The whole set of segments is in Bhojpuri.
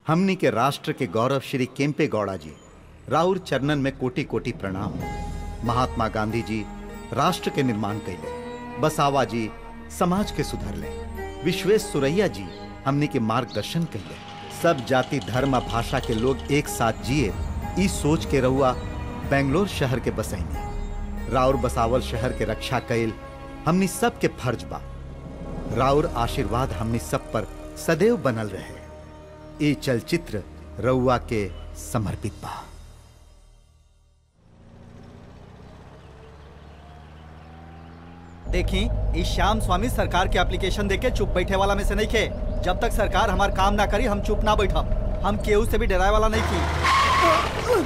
हमनी के राष्ट्र के गौरव श्री केम्पे गौड़ा जी राउर चरणन में कोटि कोटि प्रणाम महात्मा गांधी जी राष्ट्र के निर्माण कैले बसावा जी समाज के सुधरले विश्वेश सुरैया जी हमनी के मार्गदर्शन कैले सब जाति धर्म आ भाषा के लोग एक साथ जिए ई सोच के रहुआ बेंगलोर शहर के बसैनी राउर बसावल शहर के रक्षा कैल हमनी सब के फर्ज बा राउर आशीर्वाद हमनी सब पर सदैव बनल रहे ये चलचित्र रउआ के समर्पित बा देखी इस श्याम स्वामी सरकार के एप्लीकेशन देके चुप बैठे वाला में से नहीं खे जब तक सरकार हमार काम ना करी हम चुप ना बैठब हम केहू से भी डराए वाला नहीं की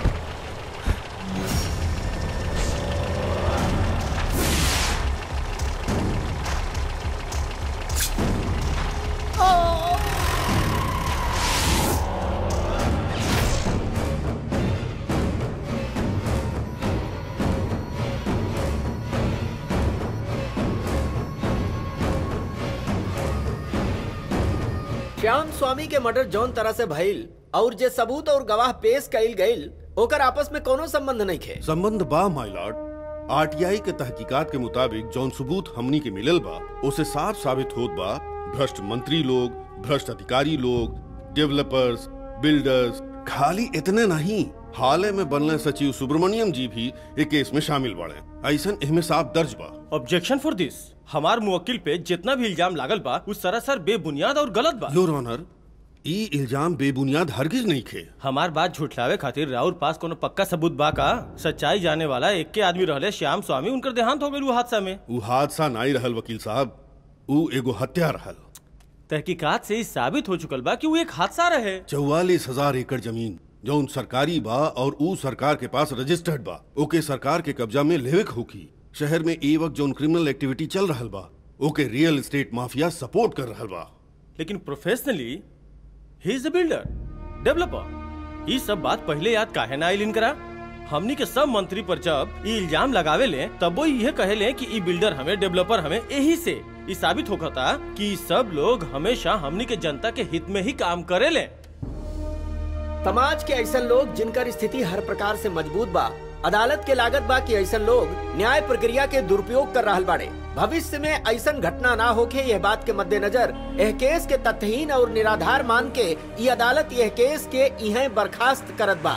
श्याम स्वामी के मर्डर जौन तरह से भइल और जे सबूत और गवाह पेश कइल गइल ओकर आपस में कोनो संबंध नहीं खे संबंध बा माय लॉर्ड आरटीआई के तहकीकात के मुताबिक जौन सबूत हमनी के मिलल बा उसे साफ साबित होत बा भ्रष्ट मंत्री लोग भ्रष्ट अधिकारी लोग डेवलपर्स बिल्डर्स खाली इतने नहीं हाल में बनले सचिव सुब्रमण्यम जी भी एक केस में शामिल बाड़े ऐसन इनमें साफ दर्ज बा ऑब्जेक्शन फॉर दिस हमार मुवक्किल पे जितना भी इल्जाम लागल बा उस सरासर बेबुनियाद और गलत बा योर ऑनर ई इल्जाम बेबुनियाद हरगिज नहीं खे हमार बात झुठलावे खातिर राउर पास कोनो पक्का सबूत बा का सच्चाई जाने वाला एक के आदमी रहले श्याम स्वामी उनकर देहांत हो गइल उ हादसा में उ हादसा नाई रहल वकील साहब उ एगो हत्या रहल तहकीकात से ई साबित हो चुकल बा कि वो एक हादसा रहे चौवालीस हजार एकड़ जमीन जौन सरकारी बा और ऊ सरकार के पास रजिस्टर्ड बा ओके सरकार के कब्जा में लेवे होकी शहर में ए वक्त जौन क्रिमिनल एक्टिविटी चल रहल बा okay real estate mafia support कर रहल बा लेकिन professionally he is a builder developer ये सब बात पहले याद काहे ना आइल इनकरा हमनी के सब मंत्री पर जब ई इल्जाम लगावे ले तब वो यह कहे ले कि ई बिल्डर हमें डेवलपर हमें यही से ई साबित होता कि ई सब लोग हमेशा हमनी के जनता के हित में ही काम करे ले समाज के ऐसा लोग जिनकर स्थिति हर प्रकार से मजबूत बा अदालत के लागत बा कि ऐसा लोग न्याय प्रक्रिया के दुरुपयोग कर रहल बाड़े भविष्य में ऐसा घटना ना होके यह बात के मद्देनजर यह केस के तथ्यहीन और निराधार मान के ये अदालत यह केस के इहे बर्खास्त करत बा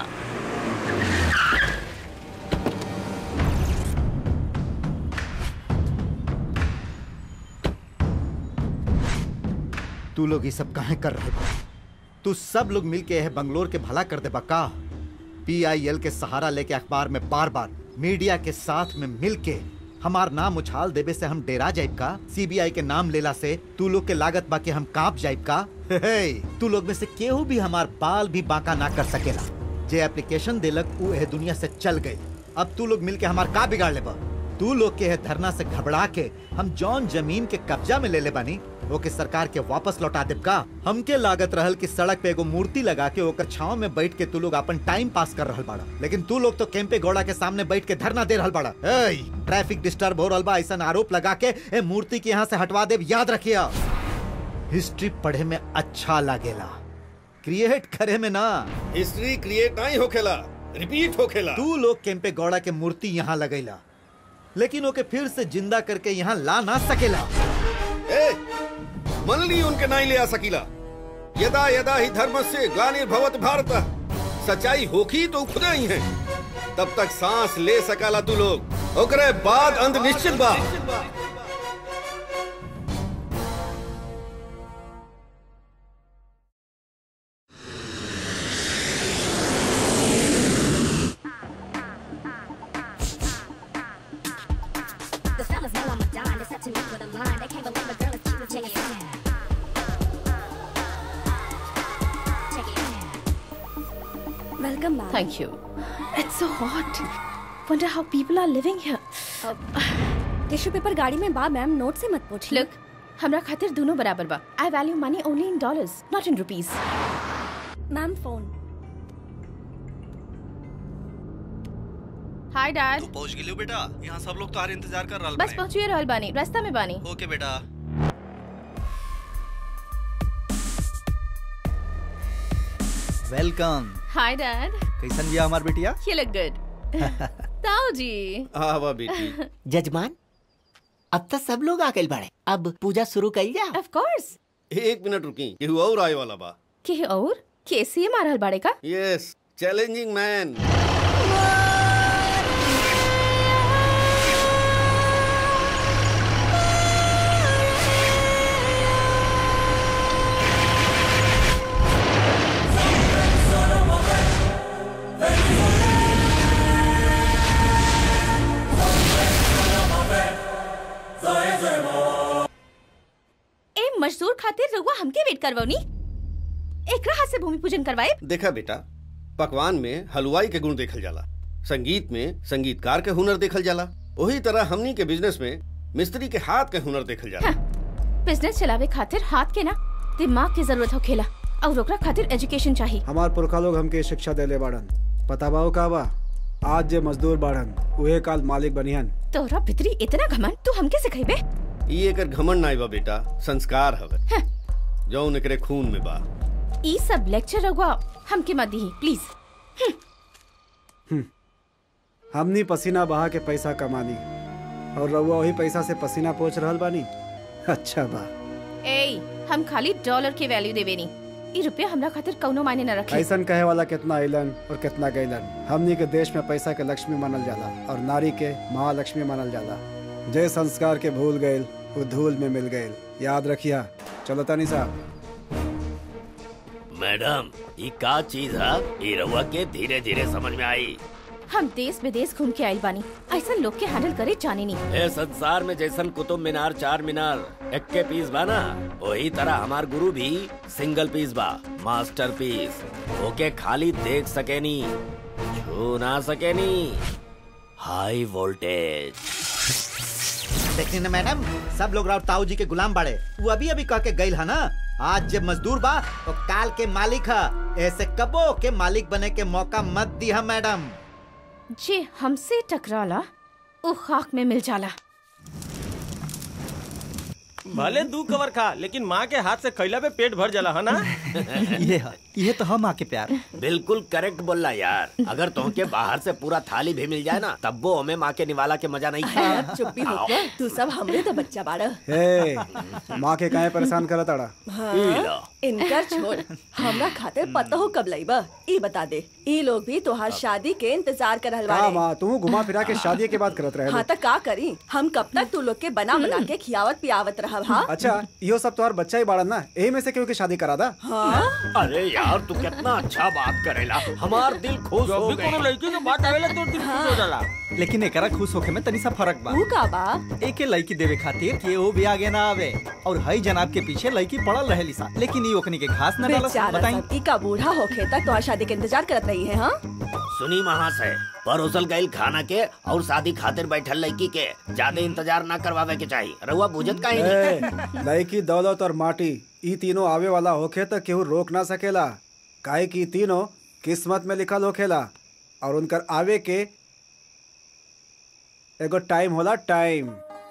तू लोग ये सब काहे कर रहे बा तू सब लोग मिल के यह बंगलोर के भला कर दे बा का पीआईएल के सहारा लेके अखबार में बार बार मीडिया के साथ में मिल के हमार नाम उछाल देवे से हम डेरा जाइब का सीबीआई के नाम लेला से तू लोग के लागत बा के हम कांप जाइब का हे, तू लोग में से केहू भी हमार बाल भी बांका ना कर सकेला जे एप्लीकेशन देलक ऊ एह दुनिया से चल गई अब तू लोग मिल के हमार का बिगाड़ ले बा तू लोग के एह धरना से घबरा के हम जौन जमीन के कब्जा में ले ले बानी ओके सरकार के वापस लौटा देब का हमके लागत रहल कि सड़क पे एगो मूर्ति लगा के ओकर छाव में बैठ के तू लोग अपन टाइम पास कर रहल बाड़ा लेकिन तू लोग तो कैंपे गौड़ा के सामने बैठ के धरना दे रहल बाड़ा ए, ट्रैफिक डिस्टर्ब हो रहल बा ऐसा आरोप लगा के ए मूर्ति के यहाँ से हटवा देब याद रखिया हिस्ट्री पढ़े में अच्छा लागेला क्रिएट करे में ना हिस्ट्री क्रिएट नहीं होखेला रिपीट होखेला तू लोग कैंपे गौड़ा के मूर्ति यहाँ लगैला लेकिन ओके फिर से जिंदा करके यहाँ ला ना सकेला ए, मन ली उनके नहीं ले आ सकीला यदा यदा ही धर्म से ग्लानिर्भवत भारत सच्चाई होखी तो खुदा ही है तब तक सांस ले सकाला तू लोग ओकरे बाद अंत निश्चित बा The fellas know I'm a dime. It's up to me for the line. They can't believe a girl is cute. Check it out. Check it out. Welcome, ma'am. Thank you. It's so hot. Wonder how people are living here. Tissue paper गाड़ी में बा मैम नोट से मत पूछिए Look, हमरा खातिर दोनों बराबर बा. I value money only in dollars, not in rupees. Ma'am phone Hi, Dad. तू पहुंच गेलियो बेटा यहाँ सब लोग तुम्हारे इंतजार कर रहल बस पहुंचिए रहल बानी. रास्ता में बानी. ओके बेटा वेलकम Hi, Dad. कैसन बिया हमार बेटिया You look good. ताऊ जी आवा बेटी जजमान अब तक सब लोग आ गए बाड़े अब पूजा शुरू कई जा Of course. एक मिनट रुकी केहू और आए वाला बा के और कैसे मारल बाड़े का यस चैलेंजिंग मैन ए मजदूर खातिर रउआ हमके वेट करवनी एकरा हाथ से भूमि पूजन करवाए देखा बेटा पकवान में हलवाई के गुण देखल जाला संगीत में संगीतकार के हुनर देखल जाला वही तरह हमनी के बिजनेस में मिस्त्री के हाथ के हुनर देखल जाला बिजनेस चलावे खातिर हाथ के ना दिमाग की जरूरत होखेला और ओकरा खातिर एजुकेशन चाहिए हमार पुरखा लोग हमके शिक्षा देले बाड़न पता बाओ का बा आज जे मजदूर बाड़न उहे काल मालिक बनिहन तोरा भितरी इतना घमंड तू हमके सिखाइबे ई एकर घमंड नाई बा बेटा संस्कार हवे जौन एकरे खून में बा ई सब लेक्चर रउआ हमके मत दी प्लीज हमनी पसीना बहा के पैसा कमानी और रउआ वही पैसा से पसीना पोछ रहल बानी अच्छा बा ए हम खाली डॉलर के वैल्यू देवे नी ई रुपया हमरा खातिर कौनो मायने न रखे ऐसन कहे वाला कितना अइलन और कितना गइलन हमनी के देश में पैसा के लक्ष्मी मानल जाला और नारी के महालक्ष्मी मानल जाला जय संस्कार के भूल गइल वो धूल में मिल गइल याद रखिया चलो तनी साहब मैडम ये का चीज है ये रउआ के धीरे धीरे समझ में आई हम देश विदेश घूम के आइल बानी ऐसा लोग के हैंडल करे जाने नी ए संसार में जैसन कुतुब मीनार चार मीनार एक के पीस बा ना वही तरह हमार गुरु भी सिंगल पीस बा मास्टर पीस ओके खाली देख सके नी छू ना सके नी हाई वोल्टेज देखनी ना मैडम सब लोग राव ताऊ जी के गुलाम बाड़े वो अभी अभी कह के गइल है ना आज जब मजदूर बा तो काल के मालिक है ऐसे कबो के मालिक बने के मौका मत दी मैडम जे हमसे टकराला वो खाक में मिल जाला भले दू कवर खा लेकिन माँ के हाथ से खैला पे पेट भर जाला है ना ये है ये तो हम आके प्यार बिल्कुल करेक्ट बोलला यार अगर तुमके बाहर से पूरा थाली भी मिल जाए ना तब वो हमें माँ के निवाला के मजा नहीं अब चुप्पी हो गया तू सब हमरे तो बच्चा बाड़ा हे माँ के काहे परेशान करत अड़ा हाँ, इनकर छोड़ हमरा खातिर पता हो कब लईबा ई बता दे ई लोग भी तोहार शादी के इंतजार कर रहल का बाड़े माँ तू घुमा फिरा के शादी के बाद करत रहे हाँ तो का करी हम कब तक तू लोग के बना बना के खियावत पियावत रहब हाँ अच्छा इहो सब तोहार बच्चा ही बाड़न ना यही में से केहू के शादी करा दा हाँ अरे यार तू कितना अच्छा बात करेला हमार दिल खुश हो गए लड़की के बात आवेला तो दिल खुश हो जाला लेकिन एकरा खुश होखे में तनी सा फर्क बा ऊ का बा एके लड़की देवे खातिर के वो भी आगे ना आवे और हई जनाब के पीछे लड़की पड़ल रहे लिसा लेकिन ई ओकनी के घास न डालस बेचारा बताई सब ई का बूढ़ा होखे तक तोहार शादी के इंतजार करत रही है हाँ सुनी महाशय परोसल गईल खाना के और शादी खातिर बैठल लड़की के ज्यादा इंतजार ना करवावे के चाहिए रउआ बुझत काहे नहीं ए, लड़की दौलत और माटी ई तीनों आवे वाला होखे तो केहू रोक ना सकेला काहे कि ई तीनों किस्मत में लिखल होखेला और उनकर आवे के एगो टाइम होला टाइम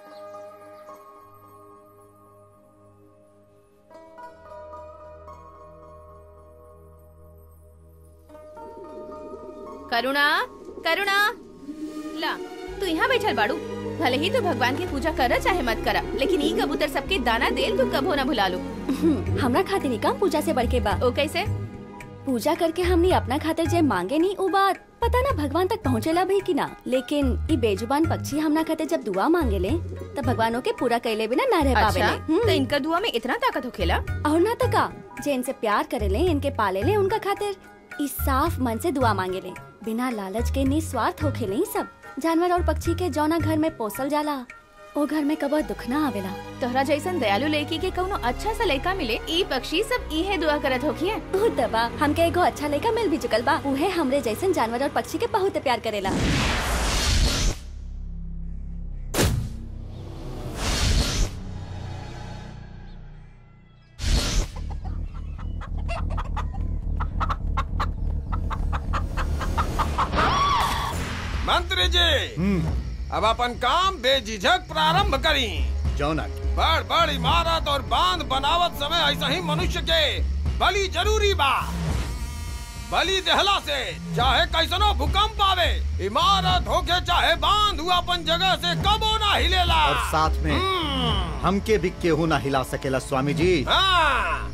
करुणा करुणा ला तू यहाँ बैठल बाड़ू भले ही तू भगवान की पूजा कर चाहे मत करा लेकिन ई कबूतर सबके दाना देल तू कबो ना भुला लो हमरा खातिर ही काम पूजा से बढ़ के बा ओ कैसे पूजा करके हमनी अपना खातिर जे मांगे नहीं उ बात पता ना भगवान तक पहुँचेला भी कि ना लेकिन ई बेजुबान पक्षी हमरा खातिर जब दुआ मांगे ले तब भगवानों के पूरा कैले बिना ना रह पावे अच्छा तो इनका दुआ में इतना ताकत होखेला और ना तो का जे इनसे प्यार करे ले इनके पाले ले उनका खातिर इस साफ मन से दुआ मांगे ले बिना लालच के निस्वार्थ होखे ले सब जानवर और पक्षी के जौना घर में पोसल जाला ओ घर में कबो दुख ना आवेला तोहरा जैसन दयालु लड़की के कौनो अच्छा सा लड़का मिले ई पक्षी सब इहे दुआ करत होखिए उ दबा हमके एगो अच्छा लड़का मिल भी चुकल बा उहे हमरे जैसन जानवर और पक्षी के बहुत प्यार करेला मंत्री जी अब अपन काम बेझिझक प्रारंभ करी जौना बड़ बड़ इमारत और बांध बनावत समय ऐसा ही मनुष्य के बलि जरूरी बा बलि देहला से चाहे कैसनो भूकंप आवे इमारत होके चाहे बांध हुआ अपन जगह से कबो ना हिलेला और साथ में हमके भी केहू ना हिला सकेला स्वामी जी हाँ।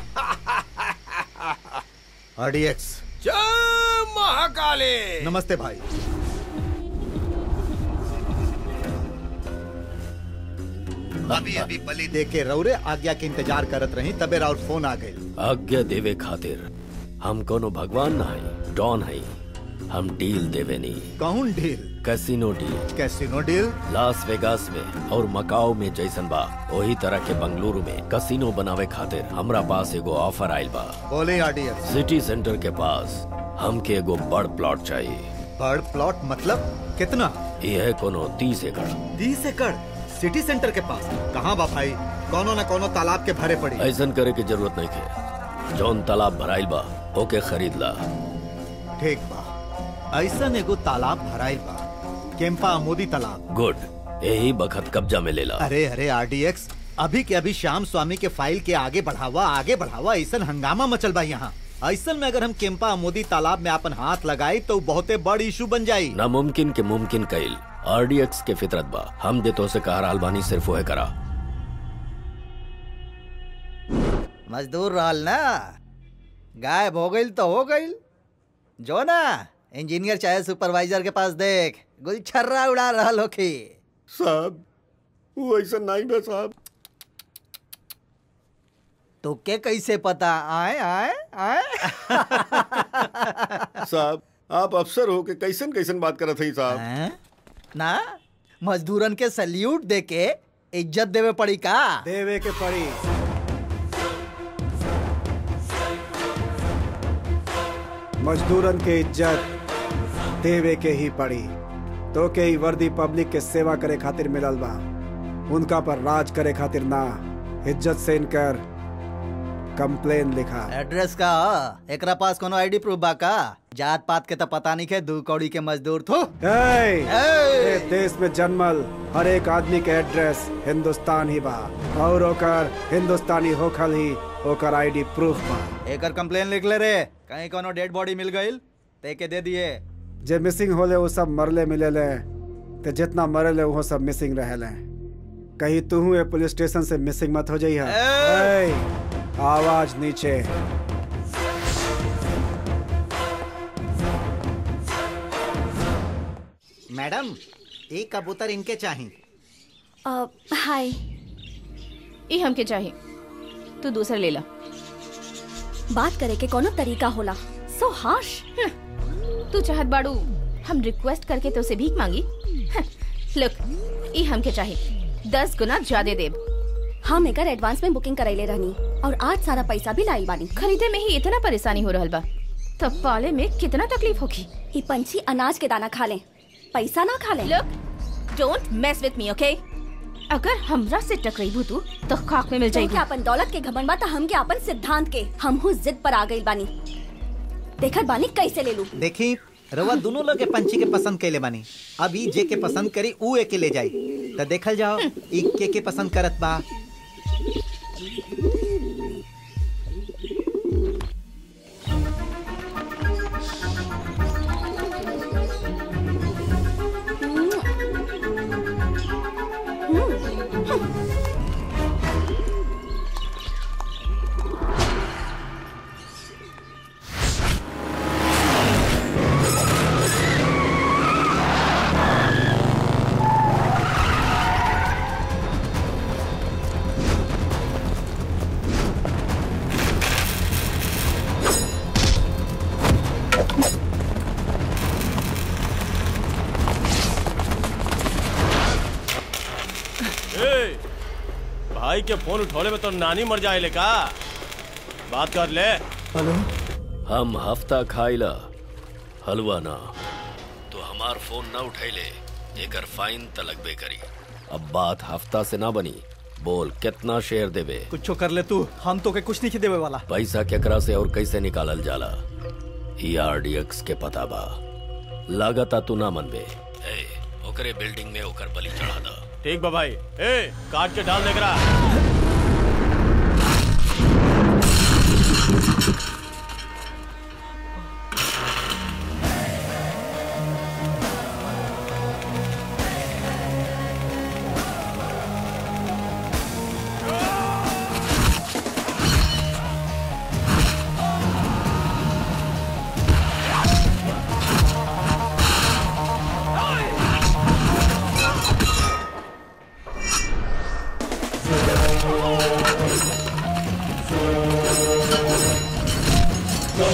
आरडीएक्स जय महाकाली नमस्ते भाई अभी अभी बलि दे के रौरे आज्ञा के इंतजार करत रही तबे राउर फोन आ गई आज्ञा देवे खातिर हम कोनो भगवान ना है डॉन है हम डील देवे नहीं कौन deal casino deal casino deal Las Vegas में और मकाओ में जैसन बा वही तरह के बंगलुरु में कसिनो बनावे खातिर हमरा पास एगो ऑफर आइल बा बोले आरडीएक्स सिटी सेंटर के पास हमके एगो बड़ प्लॉट चाहिए बर्ड प्लॉट मतलब कितना यह कोनो तीस एकड़ तीस एकड़ सिटी सेंटर के पास कहाँ बा भाई कोनो न कोनो तालाब के भरे पड़ी ऐसन करे की जरूरत नहीं है जौन तालाब भराइल बा ओके खरीद ला ठीक बा ऐसा एगो तालाब भराइल बा केम्पा मोदी तालाब गुड यही बखत कब्जा में लेला अरे अरे आरडीएक्स अभी के अभी श्याम स्वामी के फाइल के आगे बढ़ावा आगे बढ़ावा ऐसा हंगामा मचल बा यहाँ ऐसा में अगर हम केम्पा मोदी तालाब में अपन हाथ लगाई तो बहुते बड़ इशू बन जाई नामुमकिन के मुमकिन कइल आरडीएक्स के फितरत बा हम दे तो से कहा अलबानी सिर्फ वह करा मजदूर रहल ना गायब हो गई तो हो गई जो ना इंजीनियर चाहे सुपरवाइजर के पास देख गुलछर्रा उड़ा रहल होखी साहब वो ऐसा नहीं बा साहब तो के कैसे पता आए आए आए साहब आप अफसर हो के कैसन कैसन बात करत हई साहब हैं? ना मजदूरन के सल्यूट दे के इज्जत देवे पड़ी का देवे के पड़ी मजदूरन के इज्जत देवे के ही पड़ी तो के ही वर्दी पब्लिक के सेवा करे खातिर मिलल बा उनका पर राज करे खातिर ना इज्जत से इनकर कंप्लेन लिखा एड्रेस का ह? एकरा पास कोनो आईडी प्रूफ बा का जात पात के तो पता नहीं के दू कौड़ी के मजदूर थो ए, ए देश में जन्मल हर एक आदमी के एड्रेस हिंदुस्तान ही बा और ओकर हिंदुस्तानी होखल ही ओकर आईडी प्रूफ बा एकर कंप्लेन लिख ले रे कहीं कोनो डेड बॉडी मिल गईल ते के दे दिए जे मिसिंग होले वो सब मरले मिलेले ते जितना मरले वो सब मिसिंग रहेले कहीं तू ये पुलिस स्टेशन से मिसिंग मत हो जाइए ए, आवाज नीचे मैडम एक कबूतर इनके चाहिए अ, हाय ई हमके चाहिए तू दूसरा ले ला बात करे के कोनो तरीका होला सो हार्श तू चाहत बाड़ू हम रिक्वेस्ट करके तो से भीख मांगी लुक ई हमके चाहिए दस गुना ज्यादा देब हम एकर एडवांस में बुकिंग करैले रहनी और आज सारा पैसा भी लाई बानी खरीदे में ही इतना परेशानी हो रहल बा तब पाले में कितना तकलीफ होगी ई पंछी अनाज के दाना खा ले पैसा ना खा ले look don't mess with me okay अगर हमरा से टकराइबू तू तो खाक में मिल तुमके जाएगी अपन दौलत के घमंड बा त हमके अपन सिद्धांत के हमहू जिद पर आ गइल बानी देखत बानी कैसे ले लू देखी रवा दोनों लोग के पंछी के पसंद कैले बानी अब ई जे के पसंद करी ऊ एके ले जाई तो देखल जाओ ई के के पसंद करत बा ए, भाई के फोन उठौले में तो नानी मर जाए का बात कर ले हम हफ्ता खाइला हलवा ना तो हमार फोन ना उठैले एकर फाइन त लगबे करी अब बात हफ्ता से ना बनी बोल कितना शेयर देबे कुछ कर ले तू हम तो के कुछ नहीं देवे वाला पैसा केकरा से और कैसे निकालल जाला ई आरडीएक्स के पता बा लागता तू ना मनबे ए ओकरे बिल्डिंग में ओकर बलि चढ़ा दा ठीक बा भाई ए काट के डाल देख रहा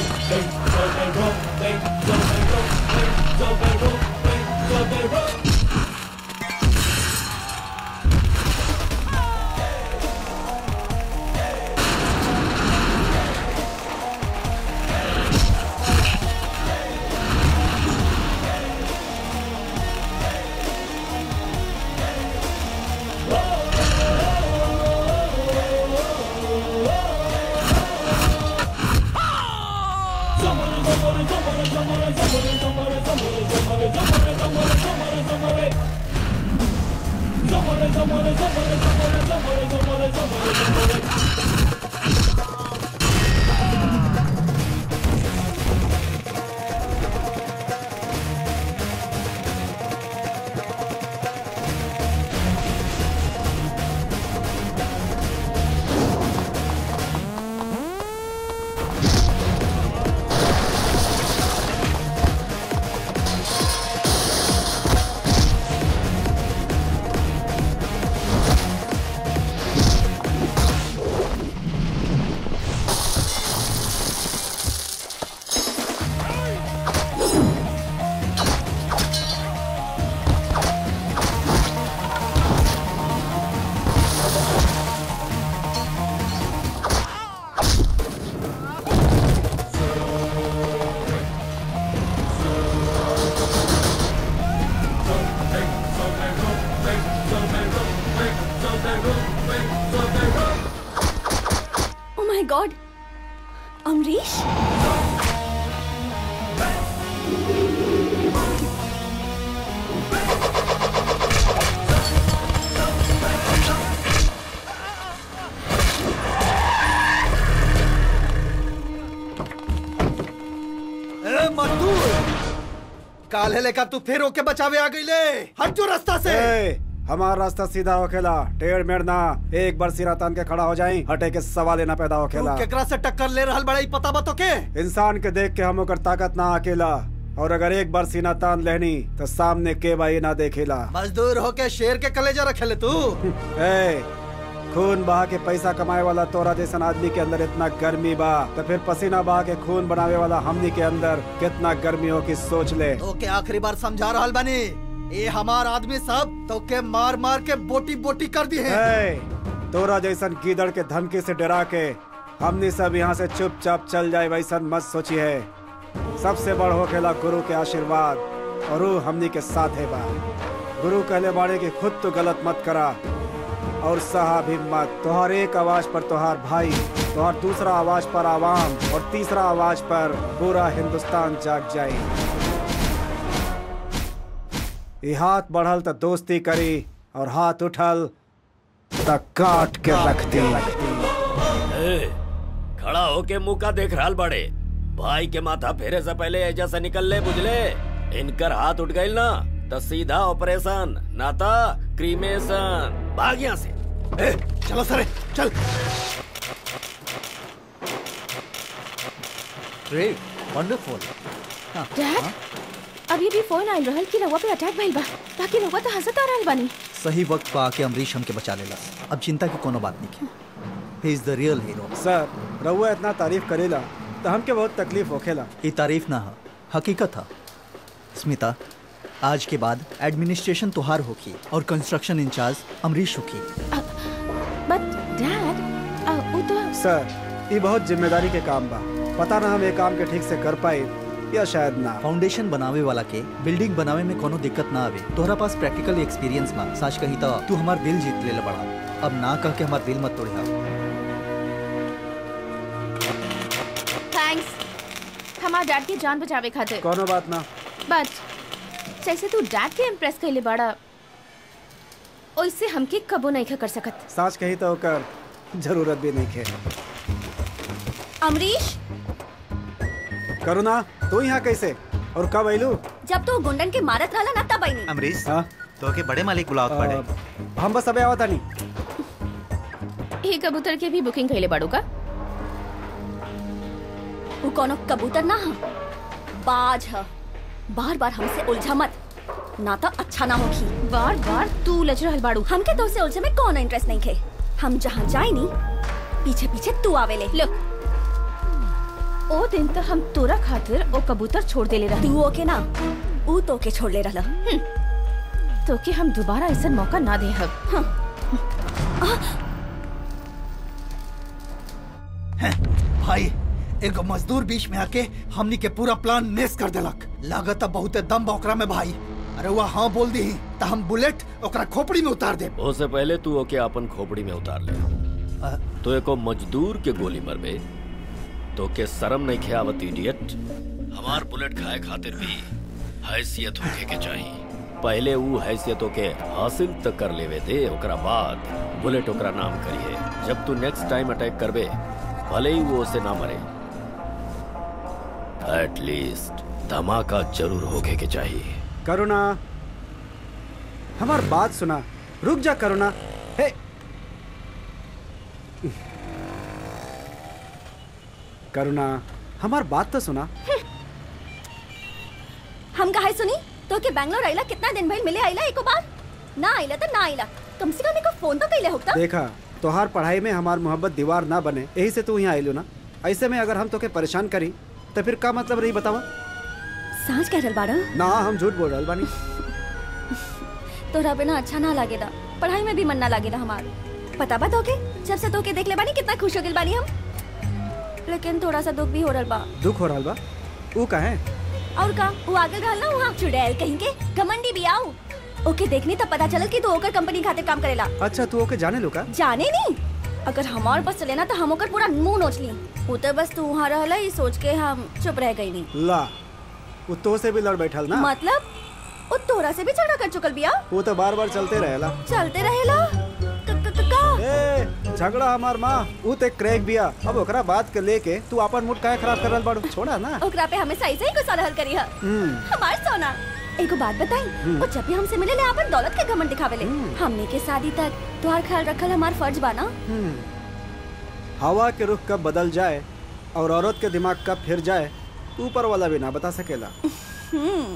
ओ माय गॉड अमरीश ए मजदूर काले लेकर तू फिर ओके बचावे आ गई ले हट जो रास्ता से ए, हमारा रास्ता सीधा होखेला टेढ़ मेढ़ ना एक बार सिरा तान के खड़ा हो जाई हटे के सवाल ना पैदा तू होखेला केकरा से टक्कर ले रहल बड़ा ई पता बतो के इंसान के देख के हम ओकर ताकत ना अकेला और अगर एक बार सीना तान लेनी तो सामने के बाई ना देखेला मजदूर होके शेर के कलेजा रखेले तू ए, खून बहा के पैसा कमाए वाला तोरा जैसन आदमी के अंदर इतना गर्मी बा तो फिर पसीना बहा के खून बनावे वाला हमनी के अंदर कितना गर्मी हो की सोच ले ओके आखिरी बार समझा रहल बनी ये हमार आदमी सब तो के मार मार के बोटी बोटी कर दी है ए, तोरा जैसन गीदड़ के धमकी से डरा के हमनी सब यहाँ से चुपचाप चल जाए वैसन मत सोची है सबसे बड़ होखेला गुरु के आशीर्वाद और ऊ हमनी के साथ है बा गुरु कहले बाड़े कि खुद तो गलत मत करा और सहा भी मत तोहर एक आवाज पर तोहार भाई तोहर दूसरा आवाज पर आवाम और तीसरा आवाज पर पूरा हिंदुस्तान जाग जाए ये हाथ बढ़ल तो दोस्ती करी और हाथ उठल तो काट के रख दी ए, खड़ा होके मुंह का देख रहल बड़े भाई के माथा फेरे से पहले एजा से निकल ले बुझले इनकर हाथ उठ गइल ना तो सीधा ऑपरेशन नाता क्रीमेशन भाग यहाँ से ए, चलो सरे चल ग्रेट वंडरफुल डैड अभी भी फोन आइल रहल कि रउआ पे अटैक भइल बा बाकी रउआ तो हंसत आ रहल बानी सही वक्त पर आके अमरीश हमके बचा लेला अब चिंता की कोनो बात नहीं he is the real hero sir रउआ इतना तारीफ करेला तो हमके बहुत तकलीफ होखेला ये तारीफ ना है हकीकत है स्मिता आज के बाद एडमिनिस्ट्रेशन तुहार होगी और कंस्ट्रक्शन इंचार्ज अमरीश होगी बट डैड वो तो सर ये बहुत जिम्मेदारी के काम बा पता ना हम ये काम के ठीक से कर पाए या शायद ना फाउंडेशन बनावे वाला के बिल्डिंग बनावे में कोनो दिक्कत ना आवे तोहरा पास प्रैक्टिकल एक्सपीरियंस बा सच कही तो तू हमार दिल जीत ले बड़ा अब ना कह के हमार दिल मत तोड़िया थैंक्स हमार डैड की जान बचावे खातिर कोनो बात ना बट जैसे तू डैड के इम्प्रेस कैले बाड़ा ओइसे हमके कबो नहीं कर सकत सच कही तो ओकर जरूरत भी नहीं खे अमरीश करुणा तू यहाँ कैसे और कब आइलू जब तू गुंडन के मारत रहला ना तब आईनी अमरीश हाँ तो के बड़े मालिक बुलावत पड़े अ, हम बस अबे आवता नहीं ये कबूतर के भी बुकिंग कैले बाड़ू का वो कोनो कबूतर ना ह बाज ह बार बार हमसे उलझा मत ना तो अच्छा ना होगी बार बार तू उलझ रहल बाड़ू हमके तो से उलझे में कोनो इंटरेस्ट नहीं खे हम जहाँ जाए नी पीछे पीछे तू आवेले लुक ओ दिन तो हम तोरा खातिर ओ कबूतर छोड़ देले रहे तू ओके ना ऊ तो के छोड़ ले रहला तो कि हम दोबारा ऐसा मौका ना दे हब भाई एगो मजदूर बीच में आके हमनी के पूरा प्लान नेस कर देलक लागत बहुते दम बा ओकरा में भाई अरे वह हाँ बोल दी तो हम बुलेट ओकरा खोपड़ी में उतार दे उससे पहले तू ओके अपन खोपड़ी में उतार ले तो एको मजदूर के गोली मरबे तो के शर्म नहीं खेवत इडियट हमार बुलेट खाए खातिर भी हैसियत होके के चाहिए पहले वो हैसियतों के हासिल तक कर लेवे दे ओकरा बाद बुलेट ओकरा नाम करिए जब तू नेक्स्ट टाइम अटैक करबे भले ही वो उसे ना मरे एटलीस्ट धमाका जरूर होके के चाहिए करुणा हमार बात सुना रुक जा करुणा हे करुणा हमार बात तो सुना हम कहा सुनी तो के बैंगलोर आइला कितना दिन भइल मिले आइला एको बार ना आइला तो ना आइला कम से कम एको फोन तो कइले होता देखा तोहार पढ़ाई में हमार मोहब्बत दीवार ना बने यही से तू यहाँ आइलू ना ऐसे में अगर हम तोके परेशान करी तो फिर का मतलब रही बतावा सांच कह रहल बाड़ा ना हम झूठ बोल रहल बानी तोरा बिना अच्छा ना लागेला पढ़ाई में भी मन ना लागेला हमार पता बा तोके जब से तोके देख ले बानी कितना खुश हो गेल बानी हम लेकिन थोड़ा सा दुख भी हो रहल बा दुख हो रहल बा ऊ कहे और का वो आगे रहल ना वहाँ चुड़ैल कहीं के घमंडी भी आओ ओके देखनी तब पता चलल कि तू ओकर कंपनी खातिर काम करेला अच्छा तू ओके जाने लो का जाने नहीं अगर हमार बस चले ना तो हम ओकर पूरा मुंह नोच ली वो तो बस तू वहाँ रहला ये सोच के हम चुप रह गई नहीं ला वो तो से भी लड़ बैठल ना मतलब वो तोरा से भी झगड़ा कर चुकल बिया वो तो बार बार चलते रहेला चलते रहेला क- क- क- का ए झगड़ा हमार माँ ऊ ते क्रैक बिया अब ओकरा बात के लेके तू अपन मूड काहे खराब कर रहल बाड़ू छोड़ा ना ओकरा पे हमेशा ऐसे ही गुस्सा रहल करी है हम्म हमार सोना एगो बात बताई हम्म। वो जब भी हमसे मिले ले अपन दौलत के घमंड दिखावेले हमने के शादी तक तुम्हार ख्याल रखल हमार फर्ज बा ना हम्म। हवा के रुख कब बदल जाए और औरत के दिमाग कब फिर जाए ऊपर वाला भी ना बता सकेला हम्म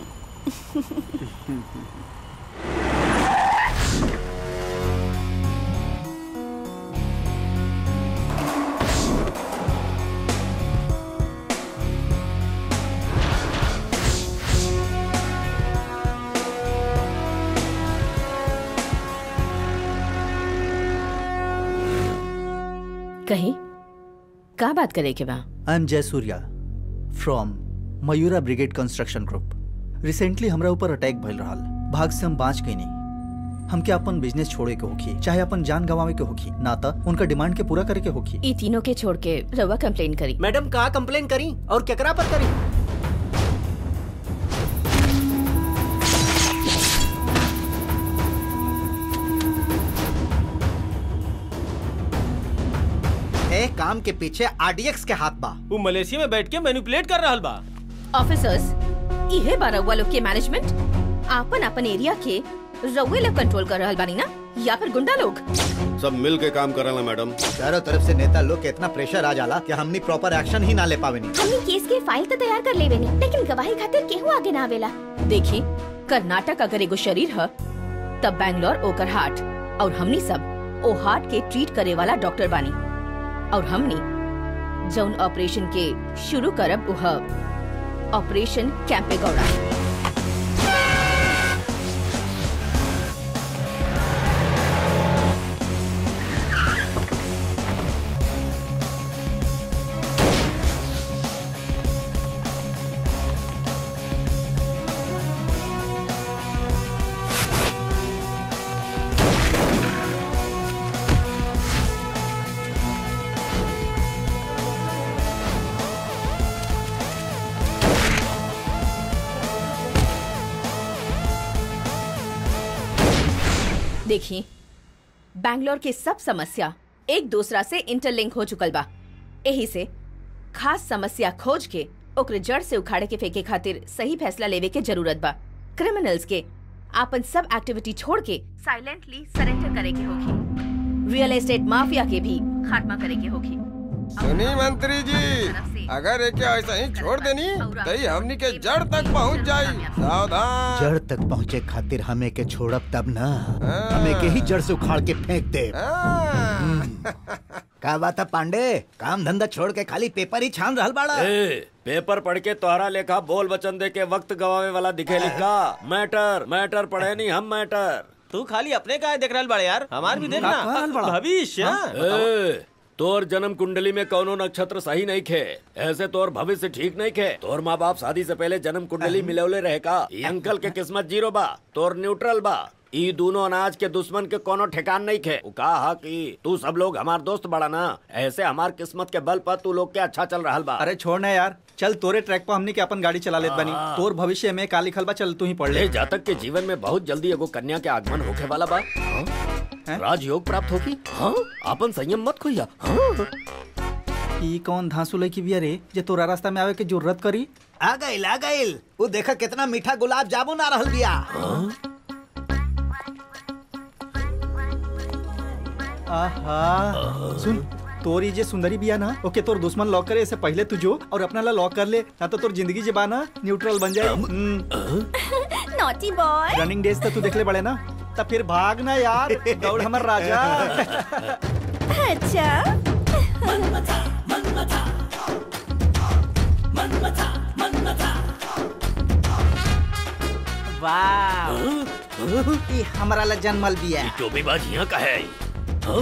कहीं का बात करे के बा I am Jai Surya from Mayura brigade construction group recently हमरा ऊपर अटैक भइल रहल भाग से हम बाँच गई नहीं हमके अपन बिजनेस छोड़े के होखी चाहे अपन जान गंवावे के होखी ना त उनका डिमांड के पूरा करे के होखी ई तीनों के छोड़ के रवा कंप्लेन करी मैडम कहा कंप्लेन करी और केकरा पर करी ए काम के पीछे आरडीएक्स के हाथ बा वो मलेशिया में बैठ के मैनिपुलेट कर रहल बा ऑफिसर्स इहे बा रउआ लोग के मैनेजमेंट आपन आपन एरिया के रउए लोग कंट्रोल कर रहल बानी ना या फिर गुंडा लोग सब मिल के काम करला मैडम चारों तरफ से नेता लोग के इतना प्रेशर आ जाला कि हमनी प्रॉपर एक्शन ही ना ले पावेनी हमने केस के फाइल तो तैयार कर लेवे नी लेकिन गवाही खातिर केहू आगे ना आवेला देखी कर्नाटक अगर एगो शरीर ह तब बैंगलोर ओकर हार्ट और हमनी सब ओ हार्ट के ट्रीट करे वाला डॉक्टर बानी और हमनी जौन ऑपरेशन के शुरू करब उह ऑपरेशन कैंपे गौड़ा देखिए बैंगलोर के सब समस्या एक दूसरा से इंटरलिंक हो चुकल बा यही से खास समस्या खोज के ओकरे जड़ से उखाड़े के फेंके खातिर सही फैसला लेवे के जरूरत बा क्रिमिनल्स के आपन सब एक्टिविटी छोड़ के साइलेंटली सरेंडर करे के होगी रियल एस्टेट माफिया के भी खात्मा करे के होगी सुनी मंत्री जी अगर एके ऐसा ही छोड़ देनी तो ही हमनी के जड़ तक पहुंच जाई सावधान जड़ तक पहुँचे खातिर हमें के छोड़ब तब ना हमें के ही जड़ से उखाड़ के फेंक दे का बात है पांडे काम धंधा छोड़ के खाली पेपर ही छान रहल बाड़ा ए, पेपर पढ़ के तोहरा लेखा बोल वचन दे के वक्त गवावे वाला दिखे लिखा मैटर मैटर पढ़े नहीं हम मैटर तू खाली अपने का देख रहल बड़े यार हमार भी देखना का कहल बड़ा? भविष्य हाँ। ए, तोर जन्म कुंडली में कौनो नक्षत्र सही नहीं खे ऐसे तोर भविष्य ठीक नहीं खे तोर माँ बाप शादी से पहले जन्म कुंडली मिलवले रहे का ई अंकल के किस्मत जीरो बा तोर न्यूट्रल बा ई दोनों अनाज के दुश्मन के कोनो ठिकान नहीं खे उ कहा कि तू सब लोग हमार दोस्त बड़ा ना ऐसे हमार किस्मत के बल पर तू लोग के अच्छा चल रहा बा अरे छोड़ ना यार चल तोरे ट्रैक पर हमनी के अपन गाड़ी चला लेत बनी हाँ। तोर भविष्य में का लिखल बा चल तू ही पढ़ ले ले जातक के जीवन में बहुत जल्दी एगो कन्या के आगमन होखे वाला बा हाँ? राजयोग प्राप्त होगी हाँ अपन संयम मत खोइया हाँ? ई कौन धांसू लड़की बिया रे जे तोरा रास्ता में आवे के जरूरत करी आ गइल आ गइल वो देखा कितना मीठा गुलाब जामुन आ रहल बिया आहा सुन तोरी जे सुंदरी बिया ना ओके तोर दुश्मन लॉक करे इससे पहले तू जो और अपना ला लॉक कर ले ना तो तोर जिंदगी जे बा ना न्यूट्रल बन जाए नॉटी बॉय रनिंग डेज तो तू देखले बड़े ना तब फिर भाग ना यार दौड़ हमर राजा अच्छा वाह ई हमरा ला जन्मल बिया टोपीबाज यहाँ का है हाँ?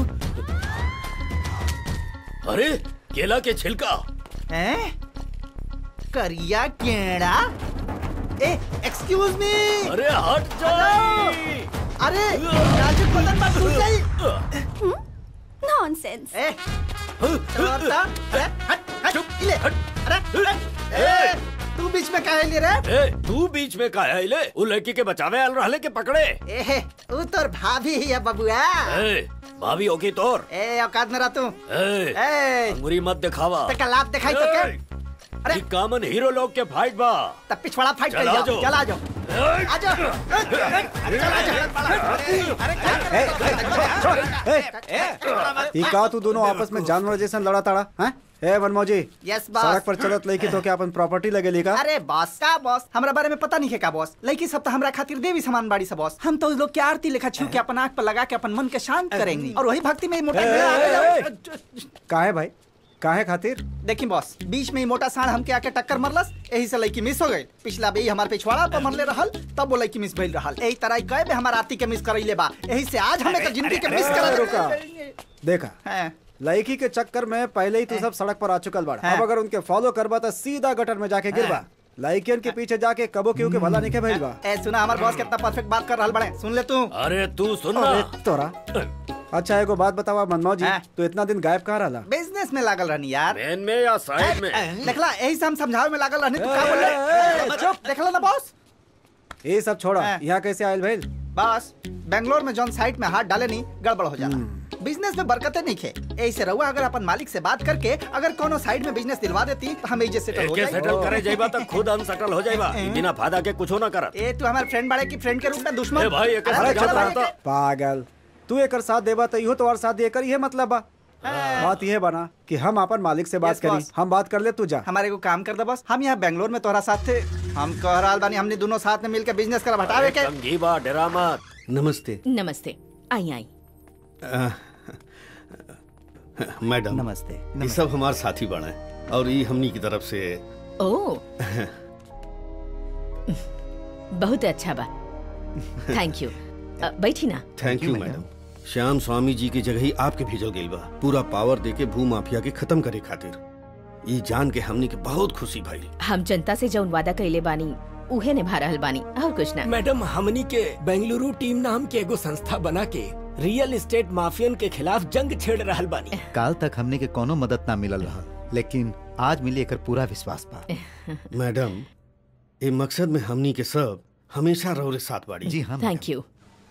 अरे केला के छिलका हैं करिया केड़ा ए एक्सक्यूज मी अरे हट जा अरे नाजुक बदन पर टूट गई नॉनसेंस ए छोड़ता ए, हट हट इले अरे ए तू बीच में काहे ले रे ए, तू बीच में का है ले उ लड़की के बचावे आल रहले के पकड़े ए उ तोर भाभी ही है बबुआ ए, भाभी होगी तोर ए औकात में रह तू ए, ए अंगुरी मत दिखावा ते लाभ दिखाई तो के अरे कॉमन हीरो लोग के फाइट बा तब पिछवाड़ा फाइट कर चला जाओ जाओ। चला जाओ आ जाओ ई का तू दोनों आपस में जानवर जैसा लड़ा ताड़ा हैं ए मनमोजी यस बॉस सड़क पर चलत लड़की तो क्या अपन प्रॉपर्टी लगेली का अरे बॉस का बॉस हमरा बारे में पता नहीं है का बॉस लड़की सब तो हमरा खातिर देवी समान बाड़ी से बॉस हम तो उस लोग के आरती लेखा छू के अपन आंख पर लगा के अपन मन के शांत करेंगे और वही भक्ति में मोटा ए, आ ए, गया। काहे भाई काहे खातिर देखी बॉस बीच में ही मोटा सांड हमके आके टक्कर मरलस यही से लड़की मिस हो गई पिछला बे हमारे पिछवाड़ा पर मरले रहल तब वो लड़की मिस भइल रहल यही तरह कई बे हमार आरती के मिस करैले बा यही से आज हमें तो जिंदगी के मिस ए, कर रुका देखा लड़की के चक्कर में पहले ही तू सब सड़क पर आ चुकल बाड़ा अब अगर उनके फॉलो करबा तो सीधा गटर में जाके गिरबा लड़कियन के पीछे जाके कबो केहू के भला नहीं के भइल बा ए सुना हमार बॉस कितना परफेक्ट बात कर रहल बड़े सुन ले तू अरे तू सुन अरे तोरा अच्छा एगो बात बतावा मनमोह जी तू इतना दिन गायब कहाँ रहला बिजनेस में लागल रहनी यार मेन में या साइड में देखला यही से हम समझावे में लागल रहनी तू का बोले चुप देखला ना बॉस ये सब छोड़ा यहाँ कैसे आयल भइल बस बेंगलोर में जौन साइट में हाथ डाले नहीं गड़बड़ हो जाला बिजनेस में बरकतें नहीं खे ऐसे रहुआ अगर अपन मालिक से बात करके अगर कोनो साइड में बिजनेस दिलवा देती तो हम एजे सेटल हो एके सेटल करे जाइबा तो खुद अनसेटल हो जाइबा बिना फायदा के कुछो ना करत ए तू हमारे फ्रेंड बाड़े की फ्रेंड के रूप में दुश्मन ए भाई, एके अरे साथ चल जाना भाई, पागल तू एकर साथ देबा तो इहो तोहार साथ देकर ये मतलब बा बात ये बना कि हम अपन मालिक से बात Yes, करी boss. हम बात कर ले तू जा हमारे को काम कर दे बस हम यहाँ बेंगलोर में तोहरा साथ थे हम कह रहा बानी हमने दोनों साथ में मिलकर बिजनेस कर हटावे के समझी बा डरा मत नमस्ते नमस्ते आई आई आ, मैडम नमस्ते ये सब हमारे साथी बना है और ये हमनी की तरफ से ओ बहुत अच्छा बा थैंक यू अ, बैठी ना थैंक यू मैडम श्याम स्वामी जी की जगह ही आपके भेजल गई बा पूरा पावर देके भू माफिया के खत्म करे खातिर ये जान के हमनी के बहुत खुशी भइल हम जनता से जौन वादा कैले बानी उहे निभा रहल बानी और कुछ ना मैडम हमनी के बेंगलुरु टीम नाम के एगो संस्था बना के रियल एस्टेट माफियन के खिलाफ जंग छेड़ रहल बानी काल तक हमने के कोनो मदद ना मिलल रहा लेकिन आज मिली एकर पूरा विश्वास बा मैडम ये मकसद में हमनी के सब हमेशा रौरे साथ बाड़ी जी हाँ थैंक यू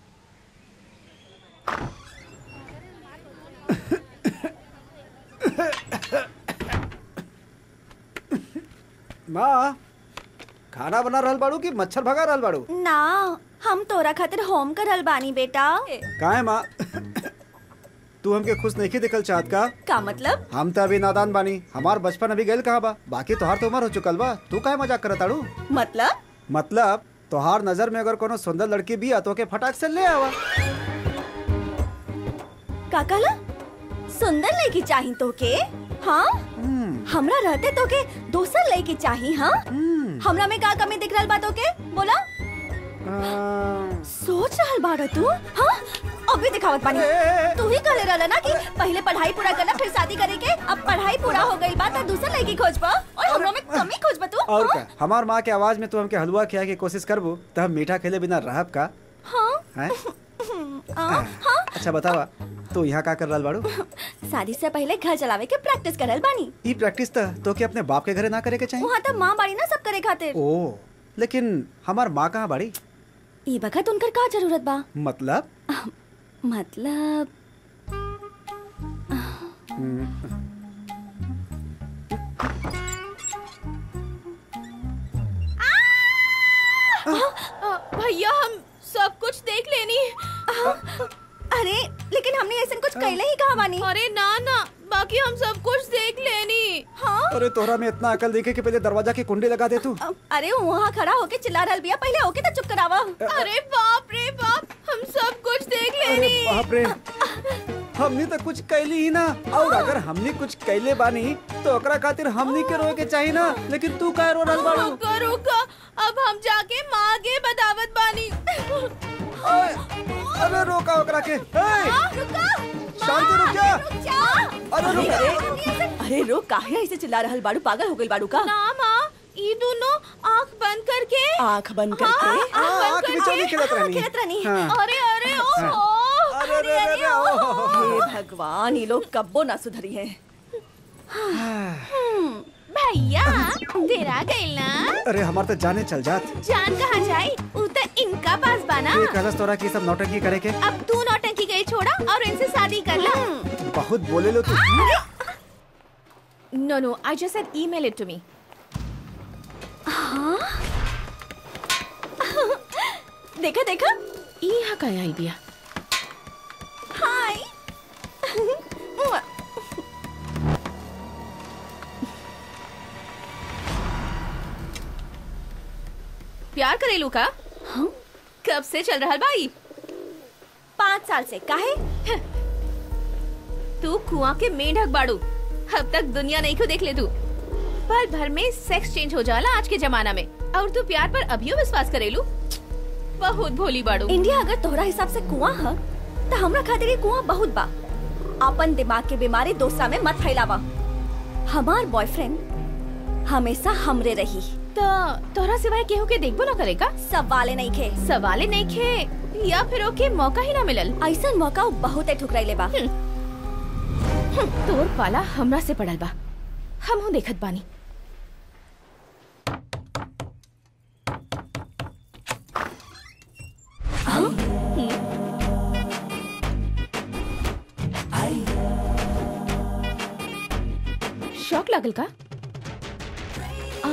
माँ खाना बना रहल बाड़ू कि मच्छर भगा रहल बाड़ू ना हम तोरा खातिर होम करल बानी बेटा काहे माँ तू हमके खुश नहीं दिखल चाहत का का मतलब हम तो अभी नादान बानी हमार बचपन अभी गइल कहाँ बा बाकी तोहार तो उम्र हो चुकल बा तू काहे मजाक करत आड़ू मतलब मतलब तोहार नजर में अगर कोनो सुंदर लड़की भी आ तो के फटाक से ले आवा का कहला सुंदर लड़की चाही तो के हाँ हमरा रहते तो के दोसर लड़की चाही हाँ हमरा में का कमी दिख रहल बा तो के बोला सोच रहल बाड़ा तू हाँ अभी दिखावत बानी तू ही कहले रहला ना कि पहले पढ़ाई पूरा करना फिर शादी करे के अब पढ़ाई पूरा हो गई बात तो दूसर लड़की खोज पा और हमरा में कमी खोज पा तू और का हमार माँ के आवाज में तू हमके हलवा खिया के कोशिश करबू तो हम मीठा खेले बिना रहब का हाँ हैं आ, हाँ अच्छा बतावा तू यहाँ का कर रहल बाड़ू शादी से पहले घर चलावे के प्रैक्टिस करल बानी ई प्रैक्टिस त तो के अपने बाप के घरे ना करे के चाहिए वहाँ तो माँ बाड़ी ना सब करे खातिर ओ लेकिन हमार माँ कहाँ बाड़ी ई बखत उनकर का जरूरत बा मतलब मतलब हम्म, भैया हम सब कुछ देख लेनी अरे लेकिन हमने ऐसा कुछ कहले ही कहा बानी अरे ना ना बाकी हम सब कुछ देख लेनी हाँ अरे तोहरा में इतना अकल देखे कि पहले दरवाजा की कुंडी लगा दे तू अरे वहाँ खड़ा होके चिल्ला रहल बिया पहले होके तो चुप करावा अरे बाप रे बाप हम सब कुछ देख अरे लेनी बाप रे हमनी तो कुछ कैली ही ना और अगर हमनी कुछ कैले बानी तो ओकरा खातिर हमनी के रोए के चाहिए ना लेकिन तू काहे रो रहल बाड़ू रुका रुका अब हम जाके माँ के बतावत बानी अरे रोका ओकरा के ए, शांति रुक जा अरे रुक अरे अरे रो काहे ऐसे चिल्ला रहल बाड़ू पागल हो गइल बाड़ू का ना माँ ये दोनों आँख बंद करके आँख बंद करके हाँ, हाँ, आँख बंद बिचौली करके। खेलत रहनी। खेलत रहनी हाँ। अरे अरे ओहो अरे अरे अरे ओहो। हे भगवान ये लोग कब्बो ना सुधरी है भैया तेरा गइल ना अरे हमार तो जाने चल जात जान कहाँ जाई उ तो इनका पास बाना ये कहलस तोरा की सब नौटंकी करे के अब तू नौटंकी गई छोड़ा और इनसे शादी कर ला बहुत बोले लो तू no no I just said email it to me हाँ देखा देखा यहाँ का आई बिया हाय प्यार करेलू का हाँ कब से चल रहा भाई पाँच साल से काहे तू कुआं के मेंढक बाड़ू अब तक दुनिया नहीं को देख ले तू पल भर में सेक्स चेंज हो जाला आज के जमाना में और तू प्यार पर अभियो विश्वास करेलू बहुत भोली बाड़ू इंडिया अगर तोहरा हिसाब से कुआं है तो हमरा खातिर ये कुआं बहुत बा अपन दिमाग के बीमारी दोसा में मत फैलावा हमार बॉयफ्रेंड हमेशा हमरे रही तो तोहरा सिवाय केहू के देखबो ना करेगा सवाले नहीं खे सवाले नहीं खे या फिर ओके मौका ही ना मिलल ऐसा मौका बहुत ठुकराइले बा तोर पाला हमरा से पड़ल बा हम हूँ देखत बानी शौक लागल का आ,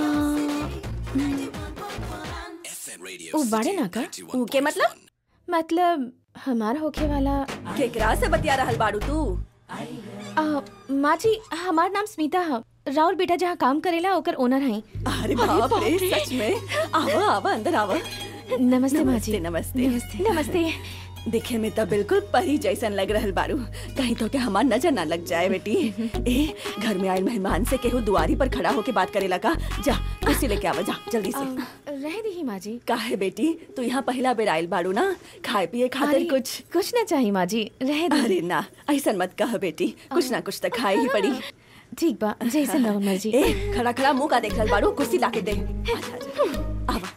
उ बाड़े ना का ऊ के मतलब मतलब हमार होखे वाला केकरा से बतिया रहल बाड़ू तू आ, माँ जी हमार नाम स्मिता है राहुल बेटा जहाँ काम करेला ओकर ओनर है अरे बाप रे सच में आवा आवा अंदर आवा नमस्ते माँ जी नमस्ते नमस्ते नमस्ते दिखे में तो बिल्कुल परी जैसन लग रहल बारू कहीं तो के हमार नजर ना लग जाए बेटी ए घर में आयल मेहमान से केहू दुआरी पर खड़ा होके बात करेला का जा कुर्सी लेके आवा जा जल्दी से रह दी माँ जी काहे बेटी तू यहाँ पहला बेर आयल बारू ना खाए पिए खातिर अरे, कुछ कुछ ना चाहिए माँ जी रह दी अरे ना ऐसा मत कह बेटी कुछ ना कुछ तो खाए ही पड़ी ठीक बा जैसे रहो मर्जी ए खड़ा खड़ा मुंह का देख रहल बारू कुर्सी लाके दे आजा, आजा। आवा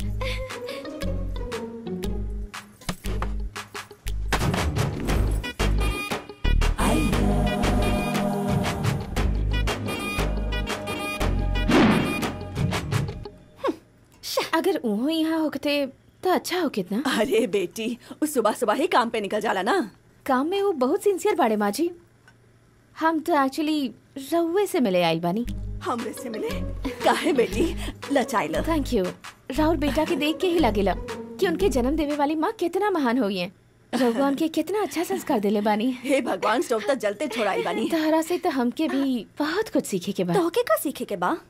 अगर उहो यहाँ होते तो अच्छा हो कितना अरे बेटी वो सुबह सुबह ही काम पे निकल जाला ना काम में वो बहुत सिंसियर बाड़े माँ जी हम तो एक्चुअली रउए से मिले आइल बानी हमरे से मिले काहे बेटी लचाइल थैंक यू राहुल बेटा के देख के ही लगेला कि उनके जन्म देवे वाली माँ कितना महान हुई है रउआ उनके कितना अच्छा संस्कार दिले बानी हे भगवान स्टोव तक जलते छोड़ाई बानी तहरा से तो हमके भी बहुत कुछ सीखे के बा तोहके का सीखे के बा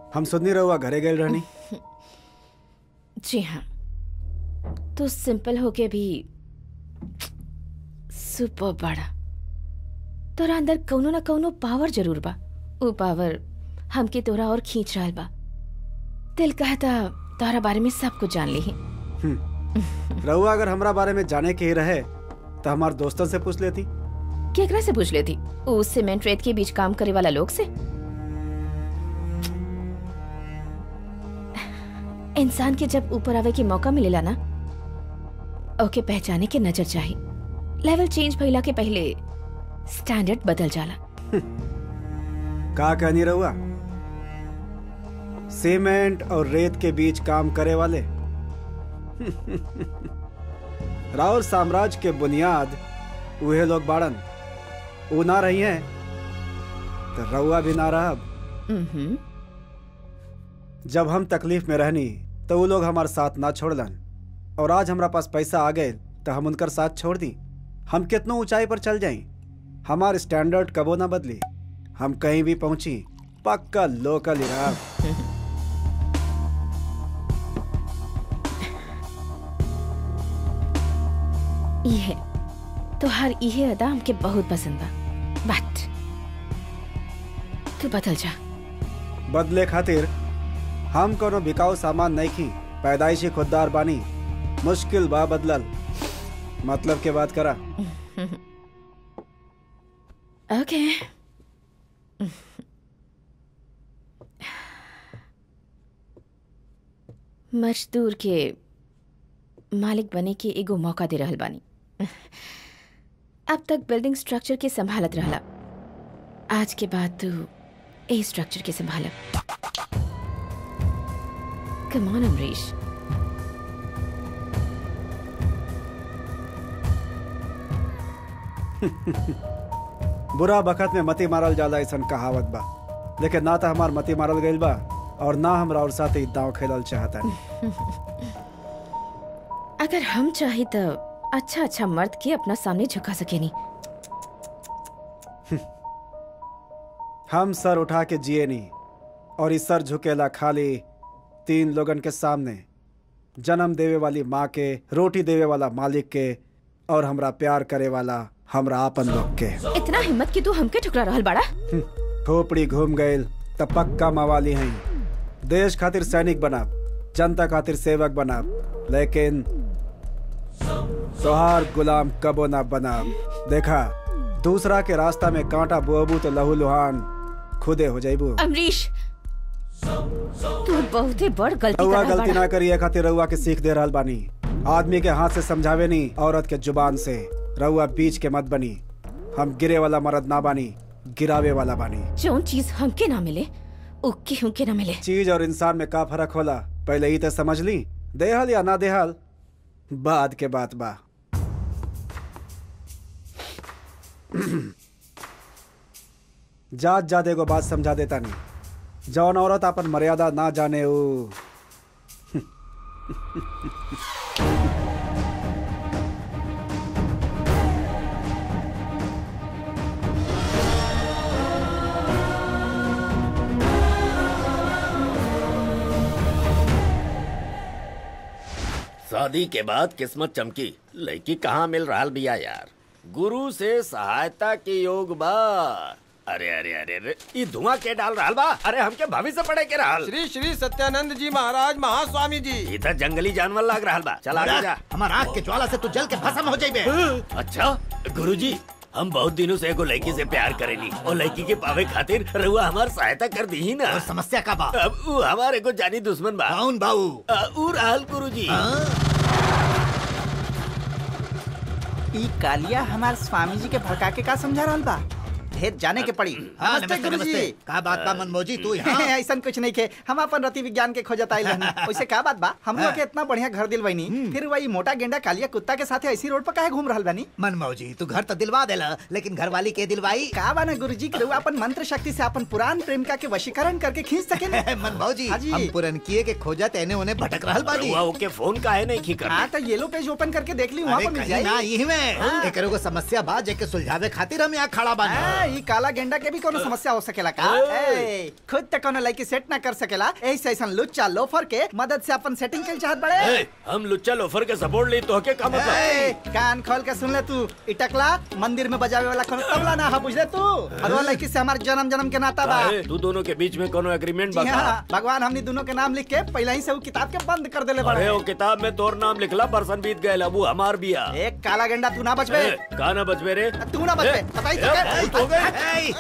हम सुननी रहुआ घरे गए रहनी जी हाँ तो सिंपल होके भी सुपर बड़ा तोरा अंदर कौनो ना कौनो पावर जरूर बा ऊ पावर हमके तोरा और खींच रहल बा दिल कहता तोरा बारे में सब कुछ जान ली रहुआ अगर हमरा बारे में जाने के ही रहे तो हमारे दोस्तों से पूछ लेती केकरा से पूछ लेती ऊ सीमेंट रेत के बीच काम करे वाला लोग से इंसान के जब ऊपर आवे के मौका मिलेला ना ओके पहचाने के नजर चाहिए लेवल चेंज भइला के पहले स्टैंडर्ड बदल जाला का कहनी रहुआ सीमेंट और रेत के बीच काम करे वाले राहुल साम्राज्य के बुनियाद उहे लोग बाड़न ऊ ना रही हैं तो रहुआ भी ना रहा हम्म जब हम तकलीफ में रहनी तो वो लोग हमारे साथ ना छोड़लन और आज हमारा पास पैसा आ गए तो हम उनकर साथ छोड़ दी हम कितनो ऊंचाई पर चल जाई हमार स्टैंडर्ड कबो ना बदली हम कहीं भी पहुंची पक्का लोकल ही रहा ये तो हर इहे अदा हमके बहुत पसंद बा बट तू बदल जा बदले खातिर हम कोनो बिकाऊ सामान नहीं खी पैदाइशी खुददार बानी मुश्किल बा बदलल मतलब के बात करा ओके मजदूर के मालिक बने के एगो मौका दे रहल बानी अब तक बिल्डिंग स्ट्रक्चर के संभालत रहला आज के बाद तू ए स्ट्रक्चर के संभाल कम ऑन अमरीश बुरा बखत में मती मारल जाला ऐसा कहावत बा लेकिन ना तो हमार मती मारल गइल बा और ना हमरा और साथ ही दांव खेलल चाहता अगर हम चाहे तो अच्छा अच्छा मर्द के अपना सामने झुका सके नहीं हम सर उठा के जिए नहीं और इस सर झुकेला खाली तीन लोगन के सामने जन्म देवे वाली माँ के रोटी देवे वाला मालिक के और हमरा प्यार करे वाला हमरा आपन लोग के इतना हिम्मत कि तू हमके ठुकरा रहल बाड़ा खोपड़ी घूम गइल त पक्का मवाली हैं देश खातिर सैनिक बनाब जनता खातिर सेवक बनाब लेकिन तोहार गुलाम कबो ना बनाब देखा दूसरा के रास्ता में कांटा बोबू तो लहू लुहान खुदे हो जाइबू अमरीश तू बहुते बड़ गलती रउआ कर रहल गलती बाड़ा ना करिए खातिर रउआ के सीख दे रहल बानी आदमी के हाथ से समझावे नहीं औरत के जुबान से रउआ बीच के मत बनी हम गिरे वाला मर्द ना बानी गिरावे वाला बानी जोन चीज हमके ना मिले उ केहू के ना मिले चीज और इंसान में का फर्क होला पहले ही तो समझ ली देहल या ना देहल बाद के बात बा जात जात एगो बात समझा देता नहीं जौन औरत अपन मर्यादा ना जाने ऊ शादी के बाद किस्मत चमकी लड़की कहाँ मिल रहा बिया यार गुरु से सहायता के योग बा अरे अरे अरे अरे ये धुआं के डाल रहा बा अरे हमके भविष्य पड़े के रहल श्री श्री सत्यानंद जी महाराज महास्वामी जी ये तो जंगली जानवर लग रहा बा चल आगे जा हमार आँख के ज्वाला से तू जल के भस्म हो जाइबे अच्छा गुरुजी हम बहुत दिनों से एगो लड़की से प्यार करेली और लड़की के पावे खातिर रहुआ हमार सहायता कर दी ही ना और समस्या का बा अब उ हमार एगो जानी दुश्मन बा कौन बाऊ अ, उ रहल गुरुजी ई कालिया हमार स्वामी जी के भड़का के का समझा रहल बा ढेर जाने के पड़ी हाँ, नमस्ते नमस्ते, गुरुजी नमस्ते। का बात बा मनमोजी तू यहाँ ऐसा कुछ नहीं के हम अपन रति विज्ञान के खोजत आइल हनी वैसे का बात बा हम लोग के इतना बढ़िया घर दिलवाइनी फिर वही मोटा गेंडा कालिया कुत्ता के साथे ऐसी रोड पर काहे घूम रहल बानी मनमोजी तू घर तो दिलवा देला लेकिन घर वाली के दिलवाई का बा ना गुरुजी के रउआ अपन मंत्र शक्ति से अपन पुरान प्रेमिका के वशीकरण करके खींच सके ना मनमोजी हाँ जी। हम पुरनकिए के खोजत एने ओने भटक रहल बानी रहुआ ओके फोन काहे नहीं की कर हाँ तो येलो पेज ओपन करके देख ली वहाँ अरे पर मिल कहीं ना जाएगी यही में एकरो को समस्या बा जेके सुलझावे खातिर हम यहाँ खड़ा बानी ई काला गेंडा के भी कोनो समस्या हो सकेला का ए, खुद तक कोनो लड़की सेट ना कर सकेला ऐसे ऐसा लुच्चा लोफर के मदद से अपन सेटिंग के चाहत बड़े ए, हम लुच्चा लोफर के सपोर्ट ली तो के का ए, मतलब कान खोल के सुन ले तू इटकला मंदिर में बजावे वाला कोनो तबला ना हा बुझले तू भगवान लड़की से हमार जन्म जन्म के नाता बा काहे? तू दोनों के बीच में कोनो एग्रीमेंट जी बा हाँ भगवान हमनी दोनों के नाम लिख के पहले ही से वो किताब के बंद कर देले अरे बड़े वो किताब में तोर नाम लिखला परसन बीत गए अबू हमार बिया एक काला गेंडा तू ना बचबे ए, का ना बचबे रे तू ना बचबे बताई तो ए, बहुत हो गए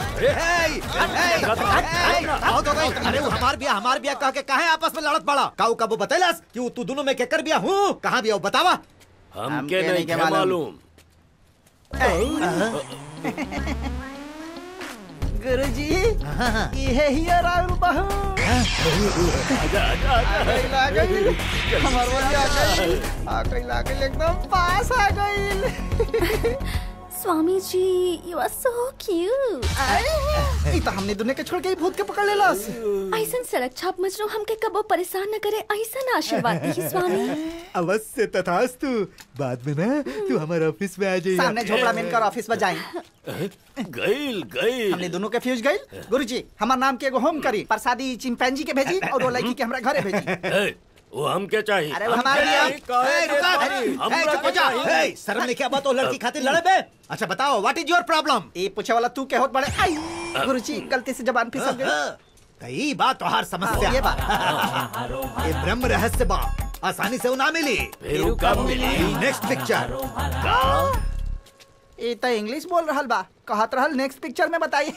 बहुत हो गई अरे वो हमार बिया हमार बिया कह के काहे आपस में लड़त पड़ा काऊ कबू बतैलस कि वो तू दोनों में केकर बिया हूँ कहाँ बिया वो बतावा हमके नहीं के मालूम गुरुजी ये ही है राहुल बहू आ गई ला गई हमार वाली आ गई आ गई ला गई एकदम पास आ गई स्वामी जी यू आर सो क्यूट ई तो हमने दुनिया के छोड़ के ही भूत के पकड़ लेलस ऐसन सड़क छाप मजनू हमके कबो परेशान न करे ऐसन आशीर्वाद दी स्वामी अवश्य तथास्तु बाद में ना तू हमारे ऑफिस में आ जाइए सामने झोपड़ा में इनकर ऑफिस में जाए गईल गईल हमने दोनों के फ्यूज गई गुरुजी हमार नाम के एगो होम करी प्रसादी चिंपैंजी के भेजी और वो लड़की के हमरा घरे भेजी ए, वो हमके चाहिए अरे वो हमके हमारे लिए- चाहिए, काहे ए, के रुका, चाहिए? ए, हमरा चुप के हो जा। चाहिए। ए, शर्म नहीं क्या बात हो लड़की खातिर लड़े बे अच्छा बताओ व्हाट इज योर प्रॉब्लम ये पूछे वाला तू के होत बड़े आई गुरुजी गलती से जबान फिसल गई कई बात तो हर समस्या ये बात ये ब्रह्म रहस्य बा आसानी से वो ना मिली फिर वो कब मिली नेक्स्ट पिक्चर ये तो इंग्लिश बोल रहल बा कहत रहल नेक्स्ट पिक्चर में बताई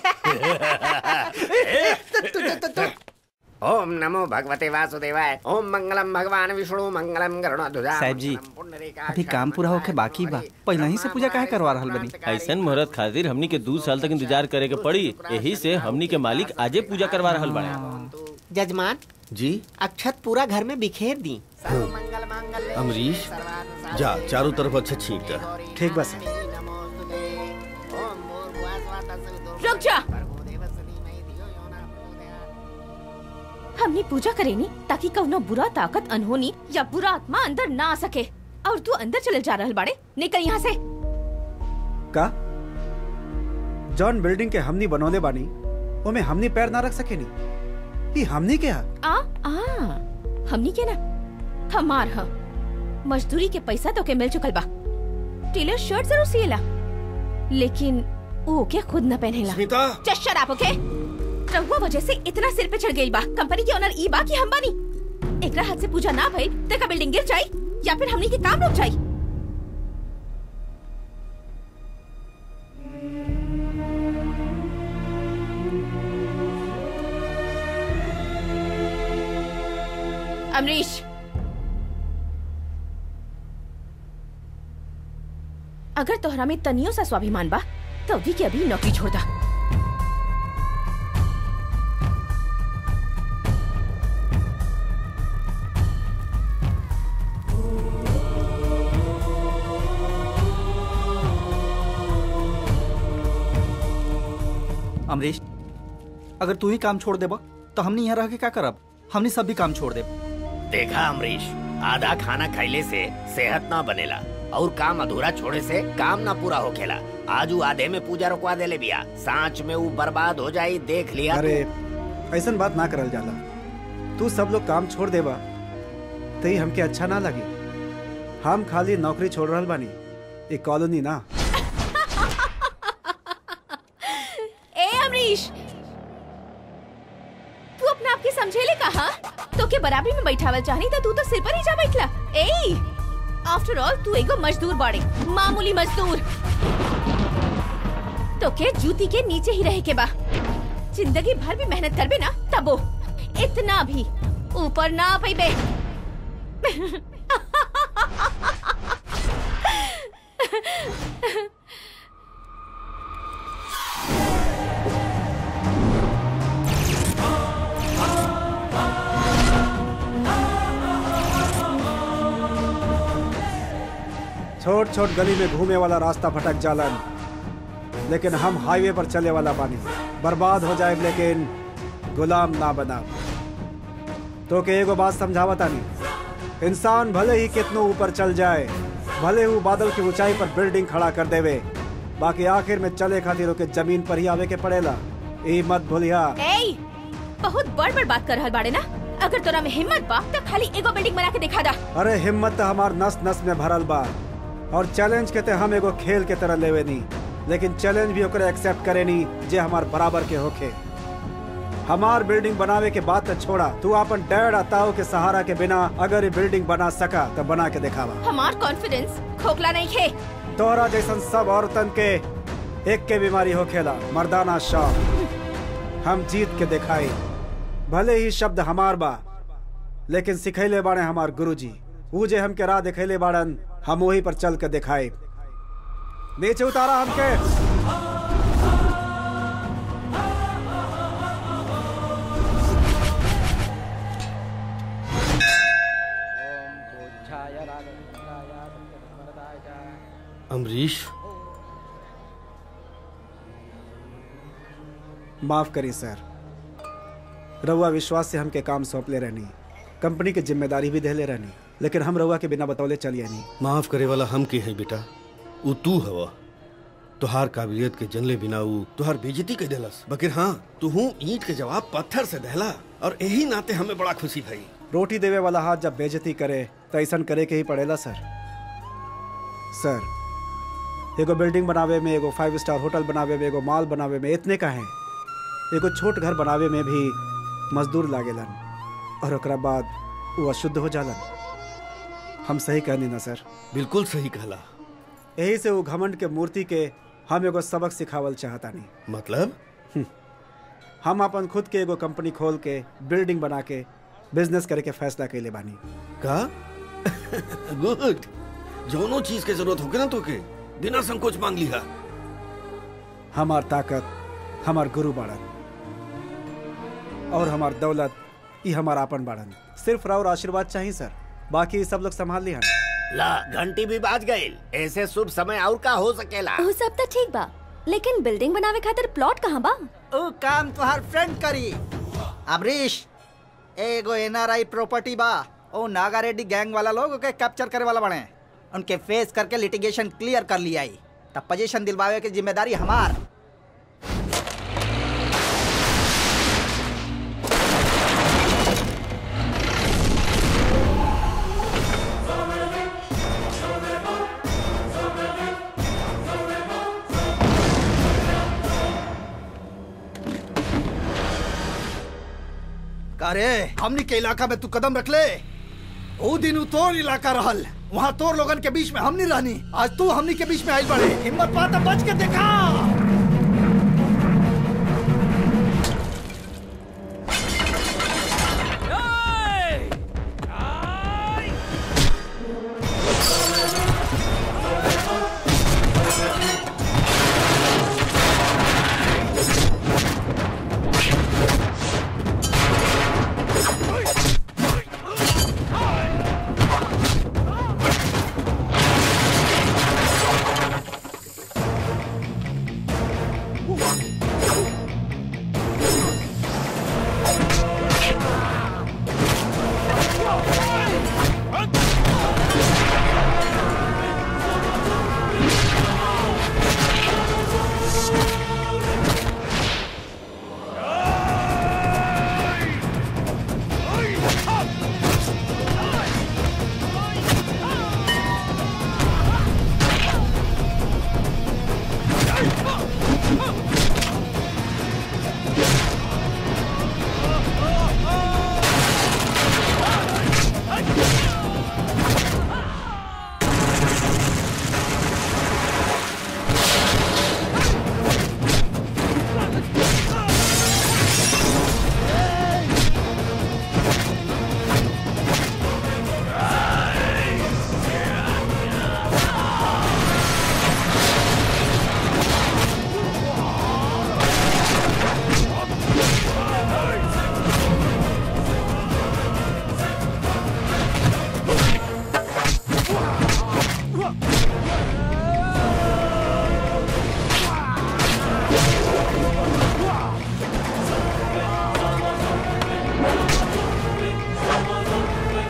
ओम नमो भगवते वासुदेवाय ओम मंगलम भगवान विष्णु मंगलम गरुड़ध्वजा साहब जी अभी काम पूरा होके बाकी बा पहले ही से पूजा काहे करवा रहल बनी ऐसन मुहूर्त खातिर हमनी के दो साल तक इंतजार करे के पड़ी यही से हमनी के मालिक आजे पूजा करवा रहल बड़े जजमान जी अक्षत पूरा घर में बिखेर दी अमरीश जा चारों तरफ अच्छा छींट कर ठीक बस रुक जा हमने पूजा करेनी ताकि कौनो बुरा ताकत अनहोनी या बुरा आत्मा अंदर ना आ सके और तू अंदर चले जा रहल बाड़े निकल यहाँ से का जॉन बिल्डिंग के हमनी बनौले बानी ओमे हमनी पैर ना रख सकेनी ई हमनी के हा आ आ हमनी के ना हमार ह मजदूरी के पैसा तो के मिल चुकल बा टेलर शर्ट जरूर सिएला लेकिन वो के खुद न पहनेला Smita just shut up okay रहुआ वजह से इतना सिर पे चढ़ गई बा कंपनी के ओनर ई बा कि हम बानी एकरा हाथ से पूजा ना भई त का बिल्डिंग गिर जाई या फिर हमनी के काम रुक जाई अमरीश अगर तोहरा में तनियो सा स्वाभिमान बा तो अभी के अभी नौकरी छोड़ दा अमरीश अगर तू ही काम छोड़ देबा तो हमने यहाँ रह के क्या करब हमने सब भी काम छोड़ देब देखा अमरीश आधा खाना खैले से सेहत ना बनेला और काम अधूरा छोड़े से काम ना पूरा होखेला आज उ आधे में पूजा रुकवा देले बिया सांच में वो बर्बाद हो जाई देख लिया तू। अरे ऐसन बात ना करल जाला तू सब लोग काम छोड़ देबा तो ही हमके अच्छा ना लगी हम खाली नौकरी छोड़ रहल बानी ये कॉलोनी ना ए अमरीश तू अपने आप के समझेले कहा तो के बराबरी में बैठावल चाहनी तो तू तो सिर पर ही जा बैठला ए आफ्टर ऑल तू एगो मजदूर बाड़े मामूली मजदूर तो के जूती के नीचे ही रहे के बा जिंदगी भर भी मेहनत करबे ना तबो इतना भी ऊपर ना पैबे छोट छोट गली में घूमे वाला रास्ता भटक जालन लेकिन हम हाईवे पर चले वाला बानी बर्बाद हो जाए लेकिन गुलाम ना बना तो के एगो बात समझावता नहीं इंसान भले ही कितनो ऊपर चल जाए भले वो बादल की ऊंचाई पर बिल्डिंग खड़ा कर देवे बाकी आखिर में चले खातिर ओके जमीन पर ही आवे के पड़ेला ई मत भूलिया ए बहुत बड़ बड़ बात कर रहल बाड़े ना अगर तोरा में हिम्मत बा तो खाली एगो बिल्डिंग बना के दिखा दा अरे हिम्मत तो हमार नस नस में भरल बा और चैलेंज के ते हम एगो खेल के तरह लेवे नी लेकिन चैलेंज भी ओकरे एक्सेप्ट करे नी जे हमार बराबर के होखे हमार बिल्डिंग बनावे के बाद तो छोड़ा तू अपन डैड आ ताऊ के सहारा के बिना अगर ये बिल्डिंग बना सका तो बना के दिखावा हमार कॉन्फिडेंस खोखला नहीं खे तोहरा जैसन सब औरतन के एक के बीमारी होखेला मर्दाना शौक हम जीत के दिखाई भले ही शब्द हमार बा लेकिन सिखैले बाड़े हमार गुरुजी ऊ जे हमके राह दिखैले बाड़न हम वही पर चल के दिखाई नीचे उतारा हमके अमरीश माफ करी सर रउआ विश्वास से हमके काम सौंप ले रहनी कंपनी की जिम्मेदारी भी देले रहनी लेकिन हम रउआ के बिना बतौले चलिए नहीं माफ करे वाला हम के हैं बेटा ऊ तू हवा तुहार काबिलियत के जनले बिना ऊ तुहार बेजती के देलस बकिर हाँ तू हूँ ईंट के जवाब पत्थर से दहला और यही नाते हमें बड़ा खुशी भई रोटी देवे वाला हाथ जब बेजती करे तो ऐसा करे के ही पड़ेला सर सर एगो बिल्डिंग बनावे में एगो फाइव स्टार होटल बनावे में एगो मॉल बनावे में इतने का है एगो छोट घर बनावे में भी मजदूर लागेलन और ओकरा बाद वो अशुद्ध हो जालन हम सही कहनी ना सर बिल्कुल सही कहला यही से वो घमंड के मूर्ति के हम एगो सबक सिखावल चाहता नहीं मतलब हम अपन खुद के एगो कंपनी खोल के बिल्डिंग बना के बिजनेस करे के फैसला कैले बानी का गुड जोनो चीज के जरूरत होके ना तो के बिना संकोच मांग लिया हमार ताकत हमार गुरु बाड़न और हमार दौलत ई हमार आपन बाड़न सिर्फ राव आशीर्वाद चाहिए सर बाकी सब लोग संभाल लिया ला घंटी भी बाज गई ऐसे शुभ समय और का हो सकेला वो सब तो ठीक बा लेकिन बिल्डिंग बनावे खातिर प्लॉट कहाँ बा ओ काम तुहार फ्रेंड करी अमरीश एगो एनआरआई प्रॉपर्टी बा ओ नागा रेड्डी गैंग वाला लोग ओके कैप्चर करे वाला बने उनके फेस करके लिटिगेशन क्लियर कर लिया आई तब पोजीशन दिलवावे की जिम्मेदारी हमार अरे हमनी के इलाका में तू कदम रख ले ओ दिन उ तोर इलाका रहल वहाँ तोर लोगन के बीच में हमनी रहनी आज तू हमनी के बीच में आई बड़े हिम्मत पाता बच के देखा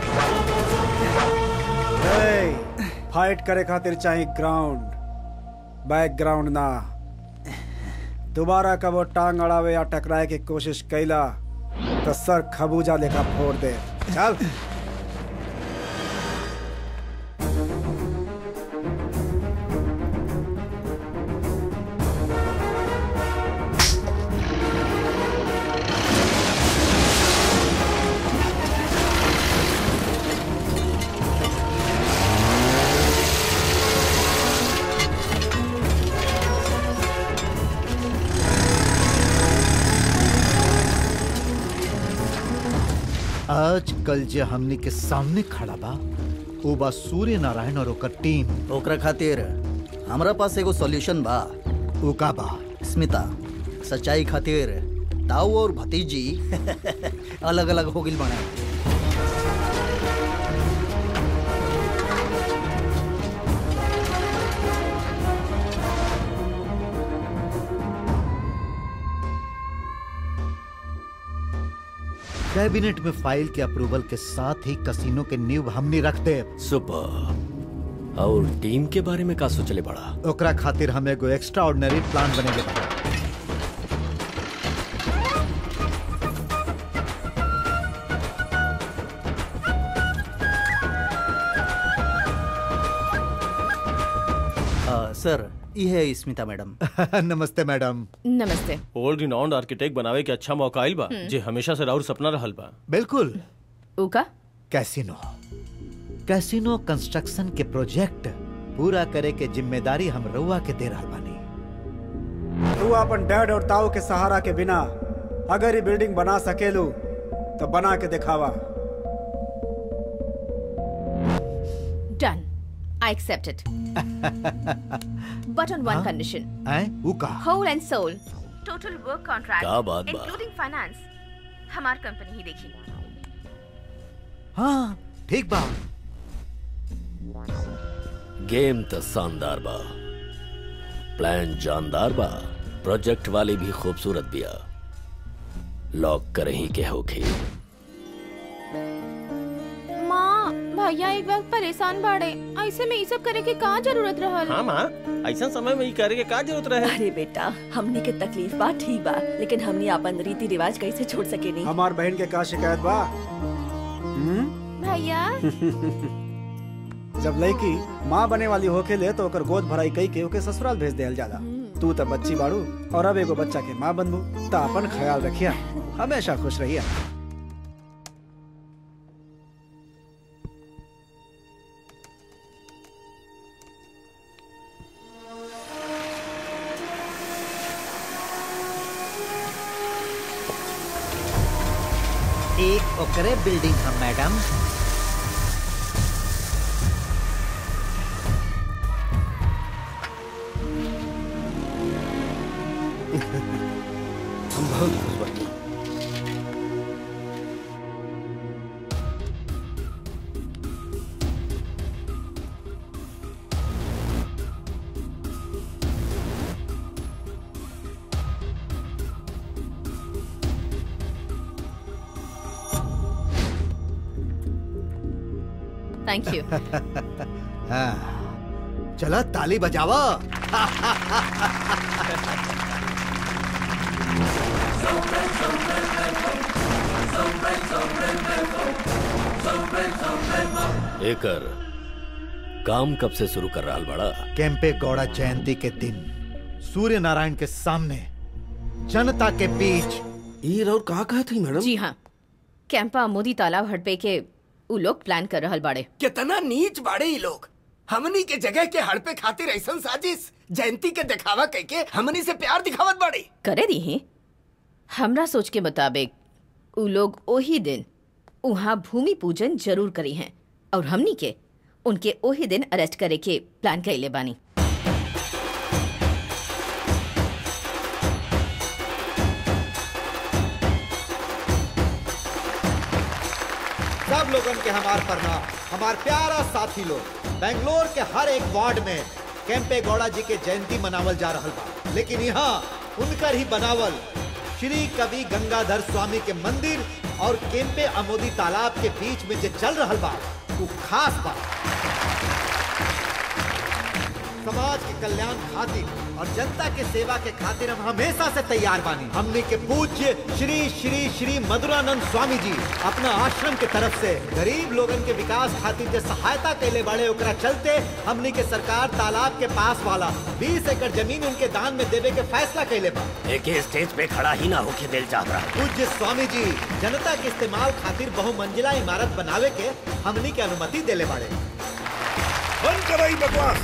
फाइट करे खातिर चाहे ग्राउंड बैकग्राउंड ना दोबारा कब वो टांग अड़ावे या टकराए की कोशिश कैला तो सर खबूजा लेखा फोड़ दे चल आज कल जे हमनी के सामने खड़ा बा वो बा सूर्य नारायण और ओकर टीम ओकरा खातिर हमरा पास एगो सॉल्यूशन बा उ का बा स्मिता सच्चाई खातिर ताऊ और भतीजी अलग अलग हो गिल बने कैबिनेट में फाइल के अप्रूवल के साथ ही कसिनो के नींव हमनी रख दे सुपर और टीम के बारे में का सोचले बड़ा ओकरा खातिर हम एगो एक्स्ट्रा ऑर्डिनरी प्लान बनेगे बा आ, सर ये है स्मिता मैडम नमस्ते मैडम नमस्ते ओल्ड रिनाउंड आर्किटेक्ट बनावे के अच्छा मौका आइल बा हम्म। जे हमेशा से राउर सपना रहल बा बिल्कुल उका कैसीनो कैसीनो कंस्ट्रक्शन के प्रोजेक्ट पूरा करे के जिम्मेदारी हम रउआ के दे रहल बानी तू अपन डैड और ताऊ के सहारा के बिना अगर ये बिल्डिंग बना सकेलू तो बना के दिखावा done I accept it but on one हाँ? कंडीशन हैं उ का होल एंड सोल टोटल वर्क कॉन्ट्रैक्ट क्या बात बा? इंक्लूडिंग फाइनेंस हमार कंपनी ही देखी हाँ ठीक बा गेम तो शानदार बा प्लान जानदार बा प्रोजेक्ट वाली भी खूबसूरत बिया लॉक करही के होखी माँ भैया एक वक्त परेशान बाड़े ऐसे में ये सब करे के का जरूरत रहल हाँ माँ ऐसा समय में ई करे के का जरूरत रहे अरे बेटा हमनी के तकलीफ बा ठीक बा लेकिन हमनी अपन रीति रिवाज कैसे छोड़ सके नहीं हमार बहन के का शिकायत बा हम्म? भैया जब लड़की माँ बने वाली होके ले तो ओकर गोद भराई कई के ओके ससुराल भेज देल जाला तू तो बच्ची बाड़ू और अब एगो बच्चा के माँ बनबू तो अपन ख्याल रखिया हमेशा खुश रहिया एक ओकरे बिल्डिंग हम मैडम हम बहुत खुश बानी थैंक यू हाँ चला ताली बजावा एकर काम कब से शुरू कर रहा बड़ा कैंपे गौड़ा जयंती के दिन सूर्य नारायण के सामने जनता के बीच ये और कहा कहा थी मैडम जी हाँ कैंपा मोदी तालाब हटपे के उ लोग प्लान कर रहल बाड़े कितना नीच बाड़े ये लोग हमनी के जगह के हड़पे खातिर ऐसा साजिश जयंती के दिखावा कह के हमनी से प्यार दिखावत बाड़े करे दी ही हमरा सोच के मुताबिक उ लोग ओही दिन उहाँ भूमि पूजन जरूर करी हैं और हमनी के उनके ओही दिन अरेस्ट करे के प्लान कैले बानी सब लोगन के हमार प्रणाम हमार प्यारा साथी लोग बेंगलोर के हर एक वार्ड में कैंपे गौड़ा जी के जयंती मनावल जा रहल बा लेकिन यहाँ उनकर ही बनावल श्री कवि गंगाधर स्वामी के मंदिर और केम्पे अमोदी तालाब के बीच में जो चल रहल बा वो खास बा समाज के कल्याण खातिर और जनता के सेवा के खातिर हम हमेशा से तैयार बानी हमने के पूज्य श्री श्री श्री मधुरानंद स्वामी जी अपना आश्रम के तरफ से गरीब लोगन के विकास खातिर जो सहायता कैले बड़े ओकरा चलते हमने के सरकार तालाब के पास वाला 20 एकड़ जमीन उनके दान में देवे के फैसला कैले बा एक स्टेज पे खड़ा ही ना होके दिल चाह रहा पूज्य स्वामी जी जनता के इस्तेमाल खातिर बहुमंजिला इमारत बनावे के हमनी के अनुमति देले बाड़े बंद कराई बकवास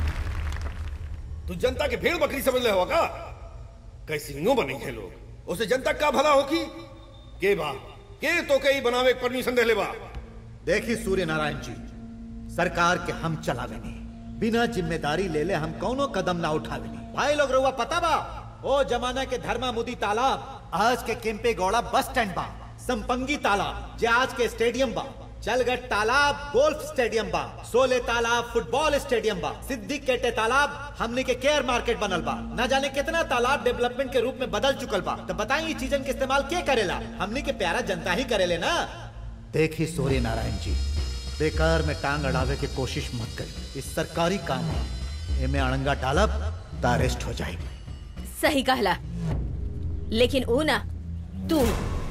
तू जनता के भेड़ बकरी समझ ले होगा कैसी नो बनी है लोग उसे जनता का भला होगी के बा के तो कई बनावे के परमिशन दे ले बा देखी सूर्य नारायण जी सरकार के हम चलावे नहीं बिना जिम्मेदारी ले ले हम कौनो कदम ना उठावे नहीं भाई लोग रुआ पता बा ओ जमाना के धर्मा मुदी तालाब आज के केम्पे गौड़ा बस स्टैंड बा संपंगी तालाब जे आज के स्टेडियम बा चलगढ़ तालाब गोल्फ स्टेडियम बा सोले तालाब फुटबॉल स्टेडियम बा सिद्दीक केटे तालाब हमने के केयर मार्केट बनल बा न जाने कितना तालाब डेवलपमेंट के रूप में बदल चुकल बा तो बताइए चीजन के इस्तेमाल के करेला हमने के प्यारा जनता ही करेले ना देखी सूर्य नारायण जी बेकार में टांग अड़ावे की कोशिश मत करी इस सरकारी काम है एमे अड़ंगा डालब तो अरेस्ट हो जाएगी सही कहला लेकिन वो ना तू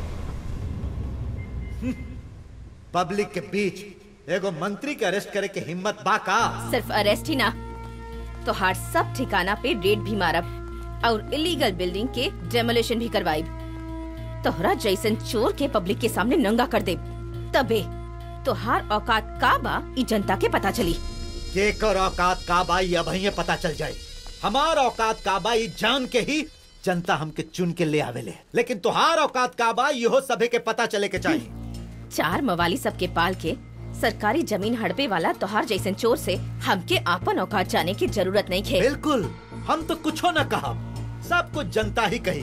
पब्लिक के बीच एगो मंत्री के अरेस्ट करे के हिम्मत बा का सिर्फ अरेस्ट ही ना तो हार सब ठिकाना पे रेड भी मारब और इलीगल बिल्डिंग के डेमोलिशन भी करवाइब तोहरा जैसन चोर के पब्लिक के सामने नंगा कर दे तबे तोहार औकात का बा ई जनता के पता चली के कर औकात का बा ये अब ही पता चल जाए हमार औकात का बा ई जान के ही जनता हमके चुन के ले आवेले लेकिन तुहार औकात का बा इहो सभे के पता चले के चाहिए चार मवाली सबके पाल के सरकारी जमीन हड़पे वाला तोहार जैसन चोर से हमके आपन औकात जाने की जरूरत नहीं खे बिल्कुल हम तो कुछो न कहा सब कुछ जनता ही कही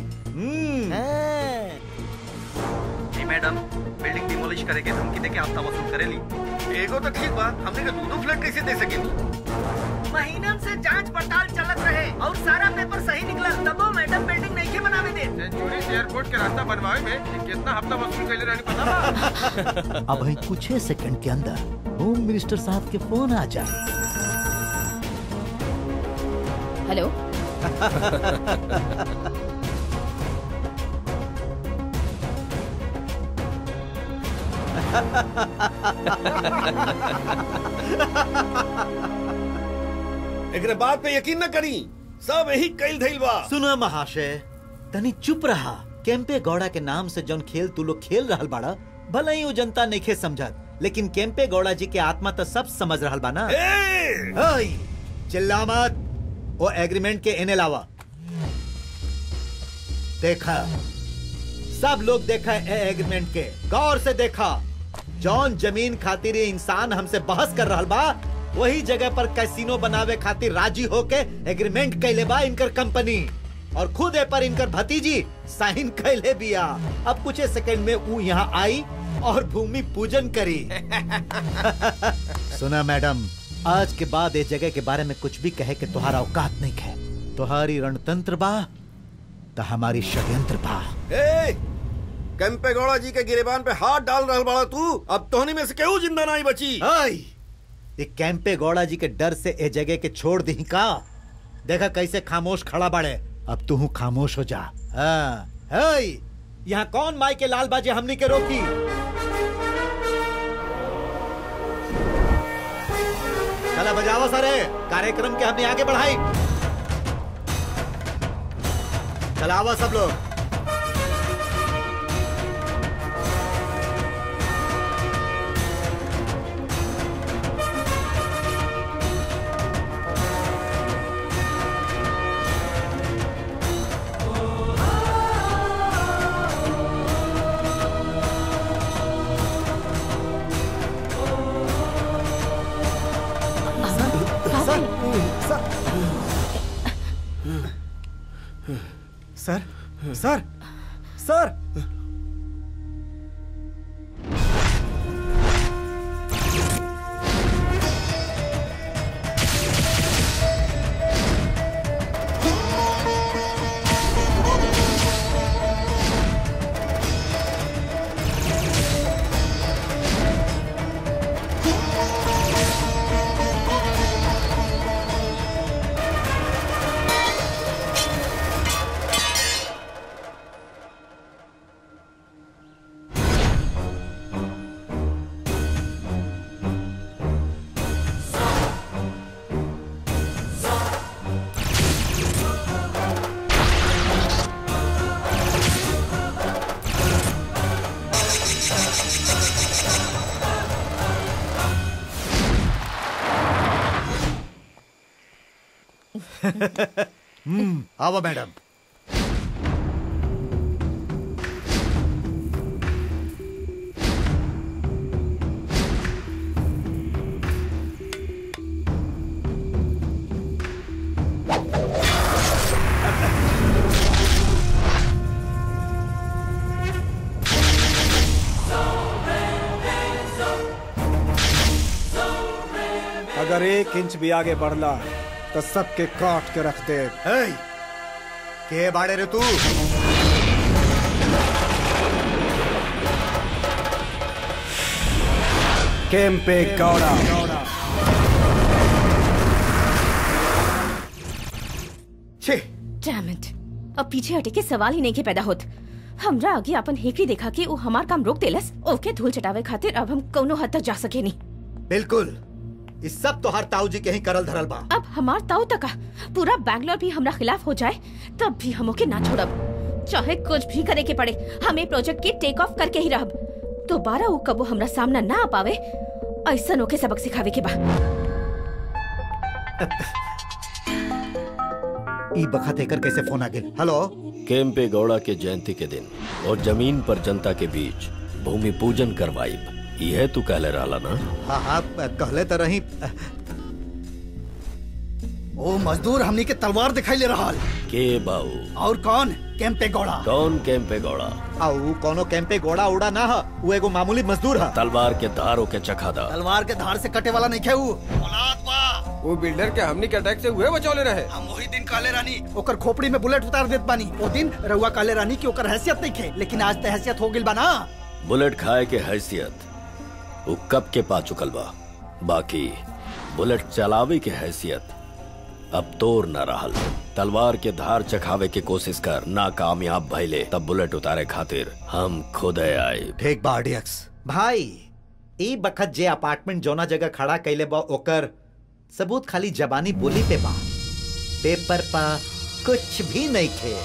जी मैडम बिल्डिंग डिमोलिश करेके धमकी देके हफ्ता वसूल करेली एगो तो ठीक बा हमने के दो फ्लैट कैसे दे सकेनी महीनन से जांच पड़ताल चलत रहे और सारा पेपर सही निकला तबो मैडम बिल्डिंग नहीं के बनावे दे सेंचुरी से एयरपोर्ट के रास्ता बनवावे में ये कितना हफ्ता वसूल कैले रहनी पता बा अब ही कुछ सेकंड के अंदर होम मिनिस्टर साहब के फोन आ जाए हेलो एकरे बात पे यकीन न करी सब यही कैल धइल बा सुनो महाशय तनी चुप रहा केम्पे गौड़ा के नाम से जौन खेल तू लोग खेल रहल बाड़ा भले ही वो जनता नहीं समझत लेकिन केम्पे गौड़ा जी के आत्मा तो सब समझ रहल बा ना ओय, चिल्ला मत वो एग्रीमेंट के एने लावा देखा सब लोग देखा ए एग्रीमेंट के गौर से देखा जौन जमीन खातिर ये इंसान हमसे बहस कर रहल बा वही जगह पर कैसीनो बनावे खातिर राजी होके एग्रीमेंट कैले बा इनकर कंपनी और खुद ए पर इनकर भतीजी साइन कैले बिया अब कुछ सेकंड में वो यहाँ आई और भूमि पूजन करी सुना मैडम आज के बाद इस जगह के बारे में कुछ भी कहे के तुम्हारा औकात नहीं है तुम्हारी रणतंत्र बा तो हमारी षड्यंत्र बा ए कैंपे गौड़ा जी के गिरेबान पे हाथ डाल रहल बाड़ा तू अब तोहनी में से केहू जिंदा नहीं बची ओय, ये कैंपे गौड़ा जी के डर से ए जगह के छोड़ दी का देखा कैसे खामोश खड़ा बाड़े अब तू खामोश हो जा हाँ, ओय, यहाँ कौन माई के लाल बाजी हमनी के रोकी चला बजाओ सारे कार्यक्रम के हमने आगे बढ़ाई चलावा सब लोग सर सर सर हम्म आओ मैडम अगर एक इंच भी आगे बढ़ला तो सबके काट के रख दे के बाड़े रे तू केम्पे गौड़ा छे Damn it. अब पीछे हटे के सवाल ही नहीं के पैदा होत हमरा आगे अपन हेकड़ी देखा के वो हमार काम रोक देलस ओके धूल चटावे खातिर अब हम कोनो हद तक जा सके नहीं बिल्कुल इस सब तो हर ताऊ जी के ही करल धरल बा अब हमार ताऊ तक पूरा बैंगलोर भी हमरा खिलाफ हो जाए तब भी हम ओके ना छोड़ब चाहे कुछ भी करे के पड़े हमें प्रोजेक्ट के टेक ऑफ करके ही रहब दोबारा वो कबो हमरा सामना ना आ पावे ऐसा ओके सबक सिखावे के बा ई बखत एकर कैसे फोन आ गेल हेलो केम्पे गौड़ा के जयंती के दिन और जमीन पर जनता के बीच भूमि पूजन करवाइब यह तू कहले रहला ना हाँ हाँ कहले तो रही ओ मजदूर हमनी के तलवार दिखाई ले रहा के बाऊ और कौन कैंपे गौड़ा कौन केम्पे गौड़ा आऊ कोनो कैंपे गोड़ा उड़ा ना ह वो एगो मामूली मजदूर है तलवार के धारों के चखादा तलवार के धार से कटे वाला नहीं खेऊ वो बिल्डर के हमनी के अटैक से हुए बचौले रहे हम वही दिन काले रानी ओकर खोपड़ी में बुलेट उतार देत बानी ओ दिन रउआ काले रानी की ओकर हैसियत नहीं खे लेकिन आज तो हैसियत हो गिल बा ना बुलेट खाए के हैसियत वो कब के पा चुकल बा बाकी बुलेट चलावे के हैसियत अब तोर न रहल तलवार के धार चखावे के कोशिश कर नाकामयाब भइले तब बुलेट उतारे खातिर हम खुद आए ठीक बा आरडीएक्स भाई ई बखत जे अपार्टमेंट जोना जगह खड़ा कैले बा ओकर सबूत खाली जबानी बोली पे बा पेपर पा कुछ भी नहीं खे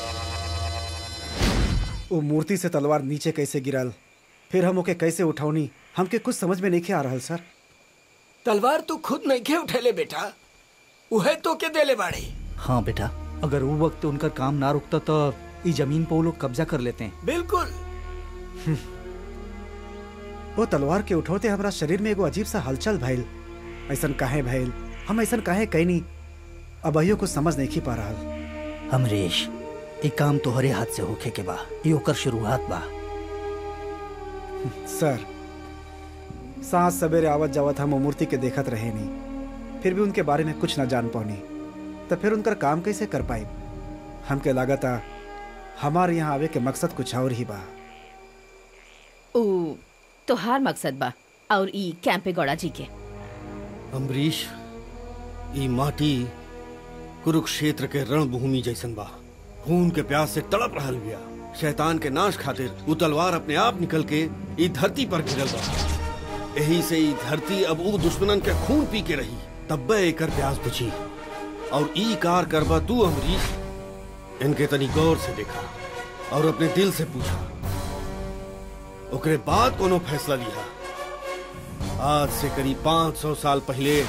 वो मूर्ति से तलवार नीचे कैसे गिरल फिर हम ओके कैसे उठौनी हमके कुछ समझ में नहीं के आ रहल सर तलवार तू खुद नहीं के उठेले बेटा उहे तो के देले बाड़े हाँ बेटा अगर वो वक्त उनका काम ना रुकता तो इस जमीन पर वो लोग कब्जा कर लेते हैं बिल्कुल वो तलवार के उठौते हमारा शरीर में एगो अजीब सा हलचल भइल ऐसन काहे भइल हम ऐसन काहे कैनी अब अहियो कुछ समझ नहीं की पा रहा अमरीश एक काम तोहरे हाथ से होखे के बा ये ओकर शुरुआत बा सर सांस सवेरे आवत जावत हम वो मूर्ति के देखत रहे नहीं फिर भी उनके बारे में कुछ ना जान पानी तो फिर उनकर काम कैसे कर पाए हमके लागत आ हमारे यहाँ आवे के मकसद कुछ और ही बा ऊ तोहार मकसद बा और ई कैंपे गौड़ा जी के अम्बरीश ई माटी कुरुक्षेत्र के रणभूमि जैसन बा खून के प्यास से तड़प रहल बिया शैतान के नाश खातिर वो तलवार अपने आप निकल के ई धरती पर गिरल बा यही से ई धरती अब ऊ दुश्मनन के खून पी के रही तब्बे एकर प्यास बुझी और ई कार करबा तू अमरीश इनके तनी गौर से देखा और अपने दिल से पूछा ओकरे बाद कोनो फैसला लिया आज से करीब 500 साल पहले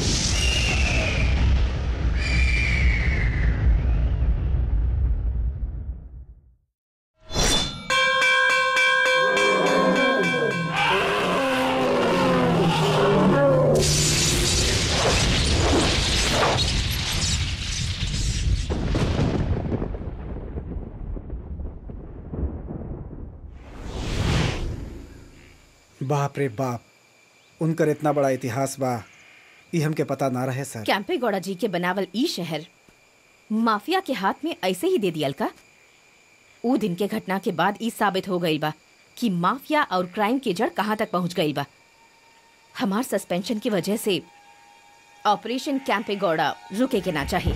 बाप रे बाप उनकर इतना बड़ा इतिहास बा ये हमके पता ना रहे सर कैंपे गौड़ा जी के बनावल ई शहर माफिया के हाथ में ऐसे ही दे दियल का ऊ दिन के घटना के बाद ई साबित हो गई बा कि माफिया और क्राइम के जड़ कहाँ तक पहुंच गई बा हमार सस्पेंशन की वजह से ऑपरेशन कैंपे गौड़ा रुके के ना चाहिए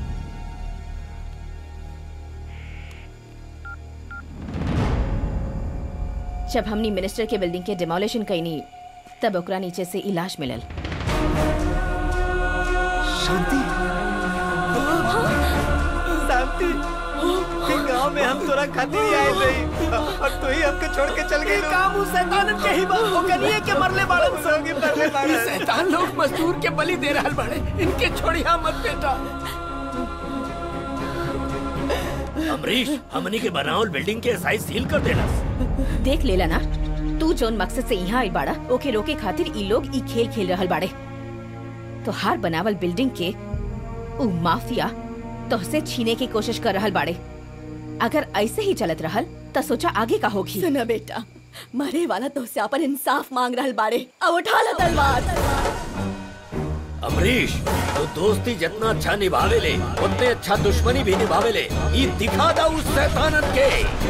जब हमनी मिनिस्टर के बिल्डिंग के डिमोलिशन कईनी तब ओकरा नीचे से इलाज मिलल शांति शांति गांव में हम तोरा खातिर ही आए नहीं और तू ही हमको छोड़ के चल गई काम उस शैतान के ही बा ओकरिए के मरले बाड़न संगे मरले बाड़न। ई शैतान लोग मजदूर के बलि दे रहल बाड़े इनके छोड़िया मत बेटा अमरीश हमनी के बनावल बिल्डिंग के साइज सील कर देना देख लेला ना तू जोन मकसद से यहाँ आई बाड़ा ओके रोके खातिर ई लोग ई खेल खेल रहल बाड़े तो हार बनावल बिल्डिंग के उ माफिया तोहसे छीने की कोशिश कर रहल बाड़े अगर ऐसे ही चलत रहल त सोचा आगे का होगी सुना बेटा मरे वाला तो से अपन इंसाफ मांग रहल बाड़े अब उठा ला तलवार अमरीश तो दोस्ती जितना अच्छा निभावे ले उतने अच्छा दुश्मनी भी निभावे ले ये दिखा दा उस शैतानन के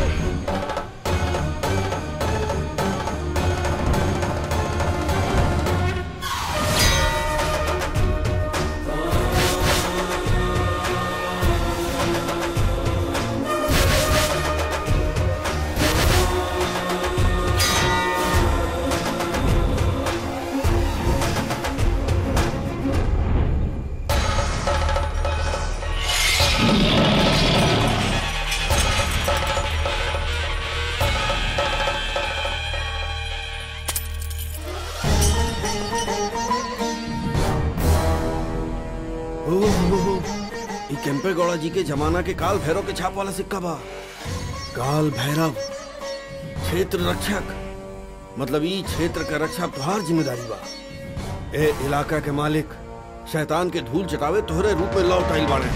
ई केम्पे गौड़ा जी के जमाना के काल भैरव के छाप वाला सिक्का बा काल भैरव क्षेत्र रक्षक मतलब ई क्षेत्र का रक्षा तुहार जिम्मेदारी बा ए इलाका के मालिक शैतान के धूल चटावे तोहरे रूप में लौट आइल बाड़े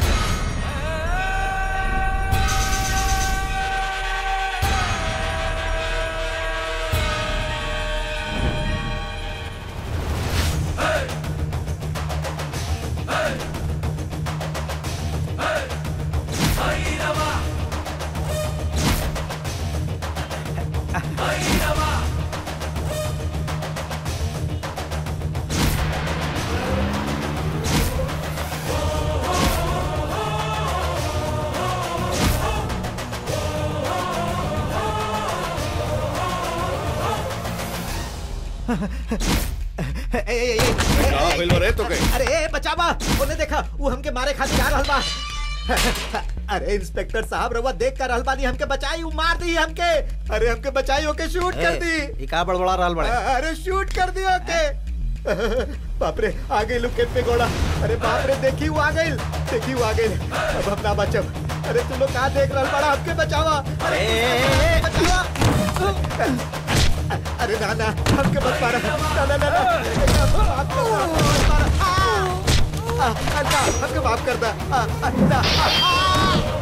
ए, ए, ए, ए, का भइल बा रे तोके? अरे ए, बचावा ओने देखा वो हमके मारे खातिर आ रहल बा अरे इंस्पेक्टर साहब रवा देख कर रहल बानी हमके बचाई वो मार दी हमके अरे हमके बचाई ओके शूट कर दी ई का बड़बड़ा रहल बड़े अरे शूट कर दी ओके बाप रे आ गई लुकेट पे गोड़ा अरे बाप रे देखी वो आ गई देखी वो आ गई अब हम ना बचब अरे तुम लोग कहाँ देख रहल बड़ा हमके बचावा अरे बचावा अरे ना ना हमके मत मारा ना ना ना ना माफ कर दो, मत मारा। आ, आ, ना हमके माफ कर दा आ, आ, ना, आ, आ।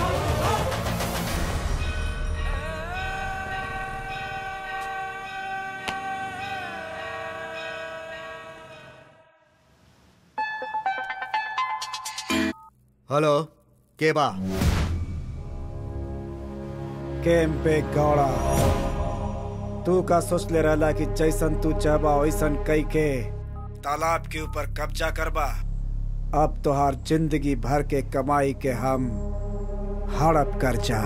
हेलो के बा केम्पे गौड़ा तू का सोच ले रहला कि जैसन तू चाहबा वैसन कई के तालाब के ऊपर कब्जा करबा अब तोहार जिंदगी भर के कमाई के हम हड़प कर जा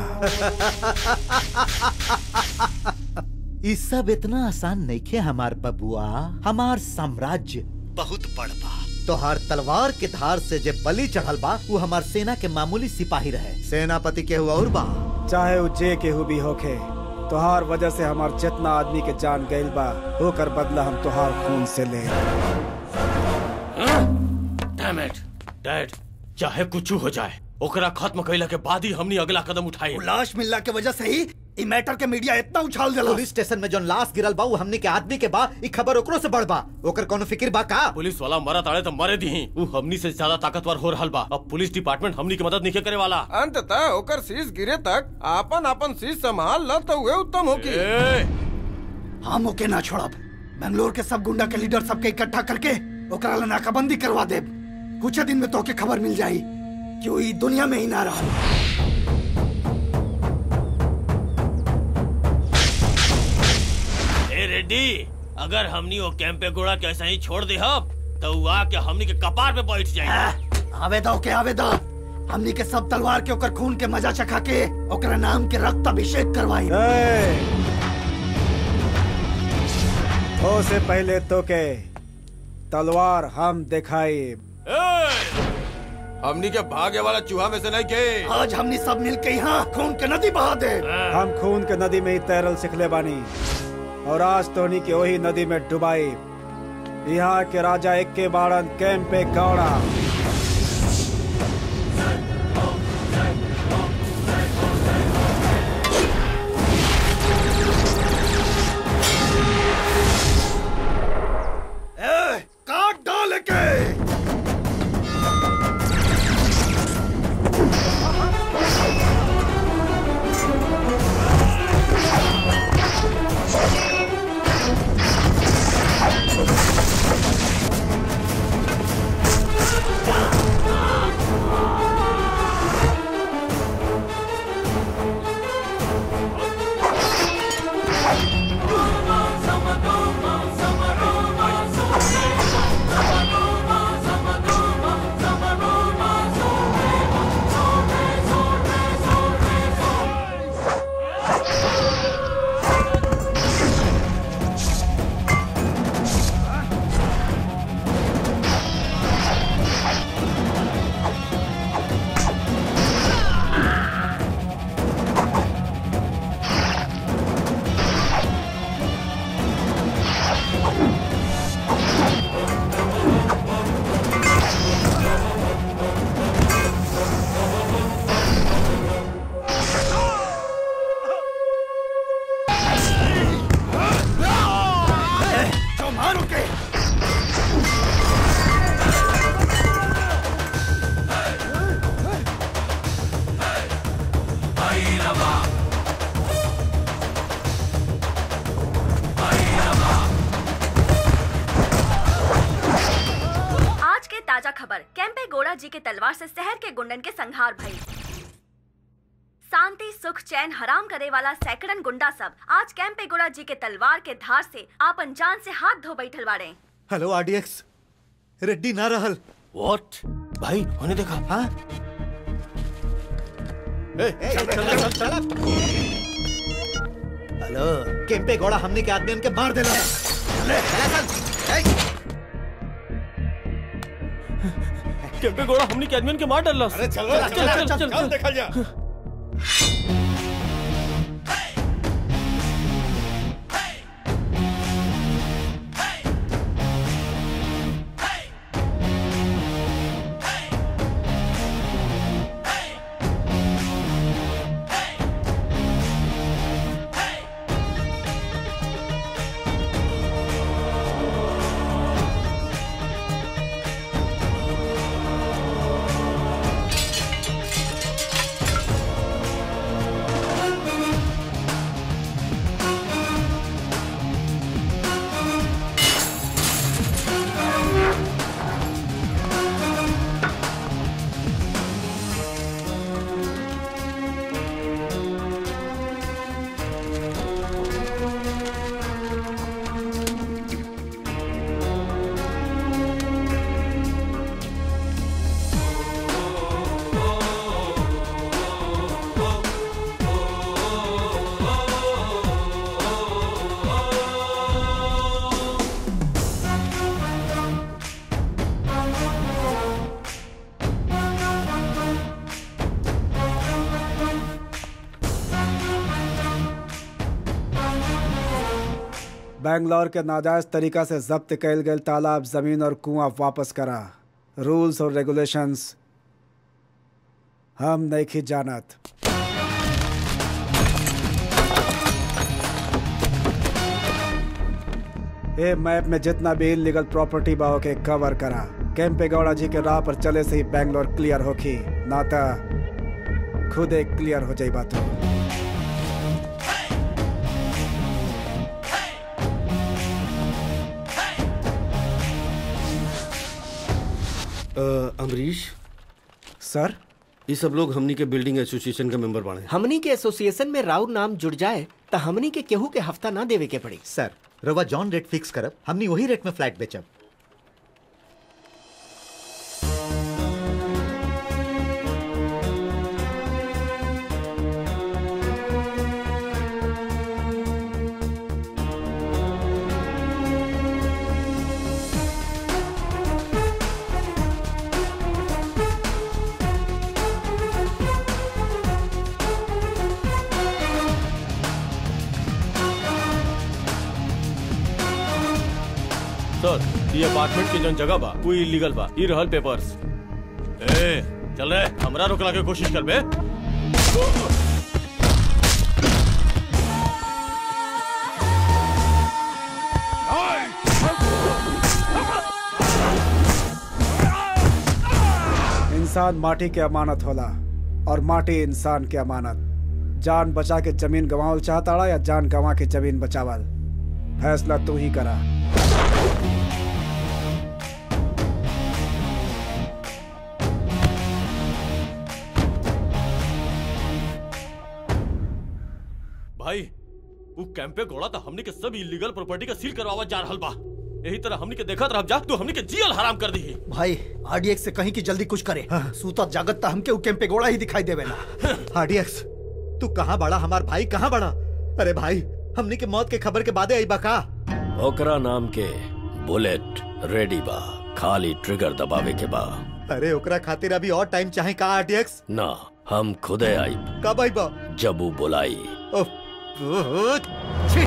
ई सब इतना आसान नहीं खे हमार बबुआ हमार साम्राज्य बहुत बड़ बा तोहार तलवार के धार से जे बलि चढ़ल बा वो हमार सेना के मामूली सिपाही रहे सेनापति के हुआ और बा चाहे वो जे केहू भी होखे तोहार वजह से हमार जितना आदमी के जान गइल बा होकर बदला हम तोहार खून से ले डैम इट डैड चाहे कुछ हो जाए ओकरा खत्म कइला के बाद ही हमनी अगला कदम उठाए लाश मिलला के वजह से ही ई मैटर के मीडिया इतना उछाल दिला पुलिस स्टेशन में जोन लाश गिरल बा वो हमनी के आदमी के बा ई खबर ओकरो से बढ़ बा ओकर कोनो फिक्र बा का पुलिस वाला मरा ताड़े तो मरे दी वो हमनी से ज्यादा ताकतवर हो रहल बा अब पुलिस डिपार्टमेंट हमनी की मदद नहीं करे वाला अंततः ओकर शीश गिरे तक आपन आपन शीश संभाल ल तो हुए उत्तम होकी हम ओके ना छोड़ब बेंगलोर के सब गुंडा के लीडर सबके इकट्ठा करके ओकरा ला नाकाबंदी करवा देब कुछ दिन में तोके खबर मिल जाई कि वो ई दुनिया में ही ना रहा ए रेड्डी अगर हमनी वो कैंपे गोड़ा के ऐसा ही छोड़ दे हम तो वो आके हमनी के कपार पे बैठ जाए आवेदा ओके आवेदा हमनी के सब तलवार के ओकर खून के मजा चखा के ओकरा नाम के रक्त अभिषेक करवाई हो से पहले तो के तलवार हम दिखाई हमनी के भागे वाला चूहा में से नहीं के आज हमनी सब मिल के यहाँ खून के नदी बहा दे हम खून के नदी में ही तैरल सिखले बानी और आज तोहनी के वही नदी में डुबाई यहाँ के राजा एक के बाड़न कैंपे गौड़ा के तलवार से शहर के गुंडन के संहार भई शांति सुख चैन हराम करे वाला सैकड़न गुंडा सब आज कैंपेगोड़ा जी के तलवार के धार से आपन जान से हाथ धो बैठल बाड़े हेलो आरडीएक्स रेड्डी ना रहल व्हाट भाई होने देखा हाँ हेलो केम्पे घोड़ा हमने के आदमी उनके मार देला केम्पे घोड़ा हमने के आदमी के मार डालला अरे चलो चल चल चल चल देखा जा बैंगलोर के नाजायज तरीका से जब्त कैल गए तालाब जमीन और कुआं वापस करा रूल्स और रेगुलेशंस हम नहीं जानत ए मैप में जितना भी इलीगल प्रॉपर्टी बा के कवर करा कैंपे गौड़ा जी के राह पर चले से ही बैंगलोर क्लियर होखी नाता खुद एक क्लियर हो जाई बात अमरीश सर ये सब लोग हमनी के बिल्डिंग एसोसिएशन के मेंबर बाड़े हमनी के एसोसिएशन में राउर नाम जुड़ जाए तो हमनी के केहू के हफ्ता ना देवे के पड़ी सर रवा जॉन रेट फिक्स करब हमनी वही रेट में फ्लैट बेचब सर ये अपार्टमेंट के जौन जगह बा वो इलीगल बा ई रहल पेपर्स ए चल रे हमरा रोकला के कोशिश कर बे इंसान माटी के अमानत होला और माटी इंसान के अमानत जान बचा के जमीन गंवावल चाहताड़ा या जान गंवा के जमीन बचावल फैसला तू ही करा भाई वो कैंपे घोड़ा तो हमनी के सब इलीगल प्रॉपर्टी का सील करवावा जा रहल बा यही तरह हमनी के देखत रह जा तू हमनी के जियल हराम कर दी भाई आरडीएक्स से कहीं की जल्दी कुछ करे सूता जागत ता हमके उ कैंपे गोड़ा ही दिखाई देवे ना आरडीएक्स तू कहाँ बड़ा हमार भाई कहाँ बड़ा अरे भाई हमनी के मौत के खबर के बादे आई बा का ओकरा नाम के बुलेट रेडी बा खाली ट्रिगर दबावे के बा अरे ओकरा खातिर अभी और टाइम चाहे का आरडीएक्स ना हम खुदे आई कब आई बा जब वो बुलाई ओह, ओह, छी।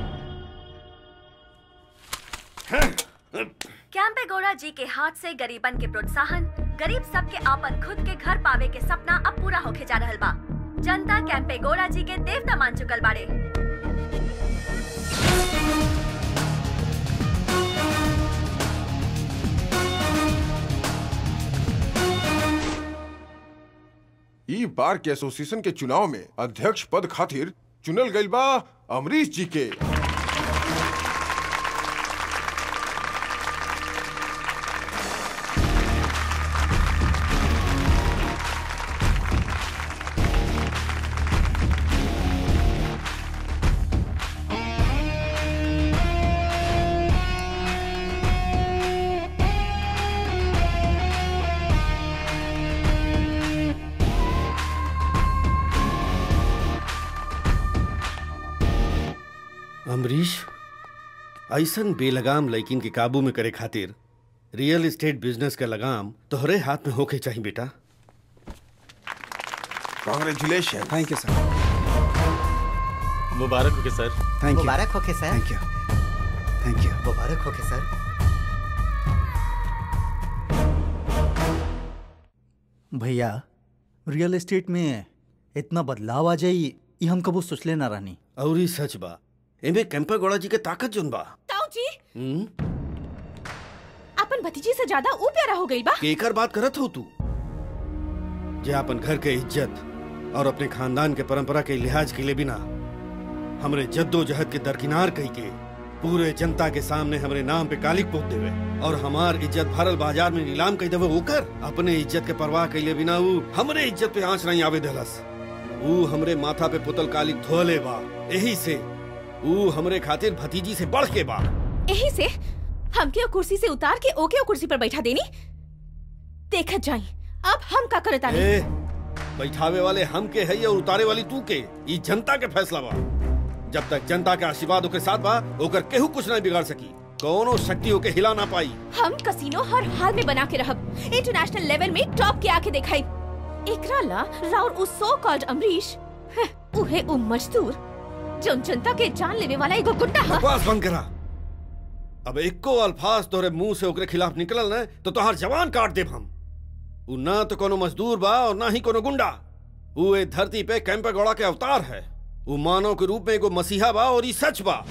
कैंपे गौड़ा जी के हाथ से गरीबन के प्रोत्साहन गरीब सबके आपन खुद के घर पावे के सपना अब पूरा होके जा रहल बा जनता कैंपे गौड़ा जी के देवता मान चुकल बाड़े ई बार के एसोसिएशन के चुनाव में अध्यक्ष पद खातिर चुनल गइल बा अमरीश जी के अमरीश ऐसन बेलगाम लड़किन के काबू में करे खातिर रियल एस्टेट बिजनेस का लगाम तोहरे हाथ में होके चाहिए बेटा कॉन्ग्रेचुलेशन थैंक यू सर मुबारक हो के सर थैंक यू मुबारक होके sir thank you thank you मुबारक होके सर भैया रियल एस्टेट में इतना बदलाव आ जाई ये हम कबू सोचले ना रहनी और ही सच बा एमे कैंपा गौड़ा जी के ताकत जोन बा ताऊ जी हम्म? अपन भतीजी से ज्यादा ऊ प्यारा हो गई बा केकर बात करत हो तू जे अपन घर के इज्जत और अपने खानदान के परंपरा के लिहाज के लिए बिना हमरे जद्दोजहद के दरकिनार कही के पूरे जनता के सामने हमरे नाम पे कालिक पोत देवे और हमार इज्जत भरल बाजार में नीलाम कई देवे ओकर अपने इज्जत के परवाह कैले बिना ऊ हमरे इज्जत पे आंच नहीं आवे देलस ऊ हमरे माथा पे पुतल कालिक धोले बा यही से ऊ हमरे खातिर भतीजी से बढ़ के बा यही से हमके ओ कुर्सी से उतार के ओके ओ कुर्सी पर बैठा देनी देखत जाई अब हम का करता ए, बैठावे वाले हम के है और उतारे वाली तू के ई जनता के फैसला बा जब तक जनता के आशीर्वाद ओके साथ बा ओकर केहू कुछ नहीं बिगाड़ सकी कोनो शक्ति ओके हिला ना पाई हम कसिनो हर हाल में बना के रहब इंटरनेशनल लेवल में टॉप के आके दिखाई एकरा ला राउर उस सो कॉल्ड अमरीश हं, उहे उ मजदूर जो जनता के जान लेवे वाला एगो गुंडा हा बकवास बंद करा अब एको अल्फाज तोरे मुंह से ओकरे खिलाफ निकलल न तो तोहार जवान काट देब हम उ ना तो कोनो मजदूर बा और ना ही कोनो गुंडा उ ए धरती पे कैंपा गौड़ा के अवतार है उ मानव के रूप में एगो मसीहा बा और ई सच बा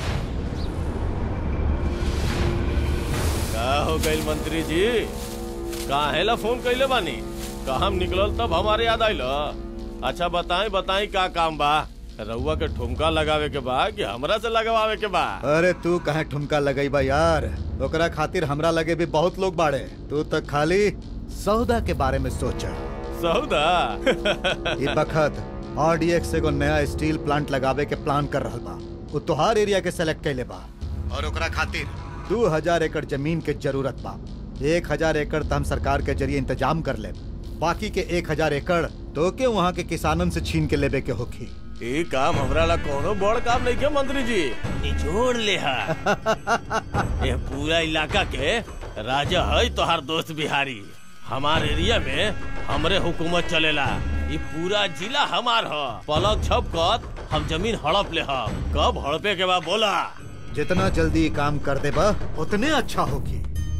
का हो गइल मंत्री जी काहेला फोन कैले बानी का हम निकलल तब हमारे याद आइल अच्छा बताएं बताएं का काम बा रउआ के ठुमका लगावे के बा कि हमरा से लगवावे के बा अरे तू कहाँ ठुमका लगई बा यार ओकरा खातिर हमरा लगे भी बहुत लोग बाड़े तू तो खाली सौदा के बारे में सोच सौदा ई बखत आरडीएक्स एगो नया स्टील प्लांट लगावे के प्लान कर रहल बा उ तोहार एरिया के सेलेक्ट कैले बा और ओकरा खातिर दू हजार एकड़ जमीन के जरूरत बा एक हजार एकड़ त हम सरकार के जरिए इंतजाम कर ले बाकी के एक हजार एकड़ तो के वहाँ के किसानन से छीन के लेबे के होखी ई काम हमरा ला कोनो बड़ काम नहीं के मंत्री जी निचोड़ ले हा ये पूरा इलाका के राजा है तोहार दोस्त बिहारी हमार एरिया में हमरे हुकूमत चलेला ये पूरा जिला हमार ह पलक छपकत हम जमीन हड़प ले ह कब हड़पे के बाद बोला जितना जल्दी ई काम कर देबा उतने अच्छा होगी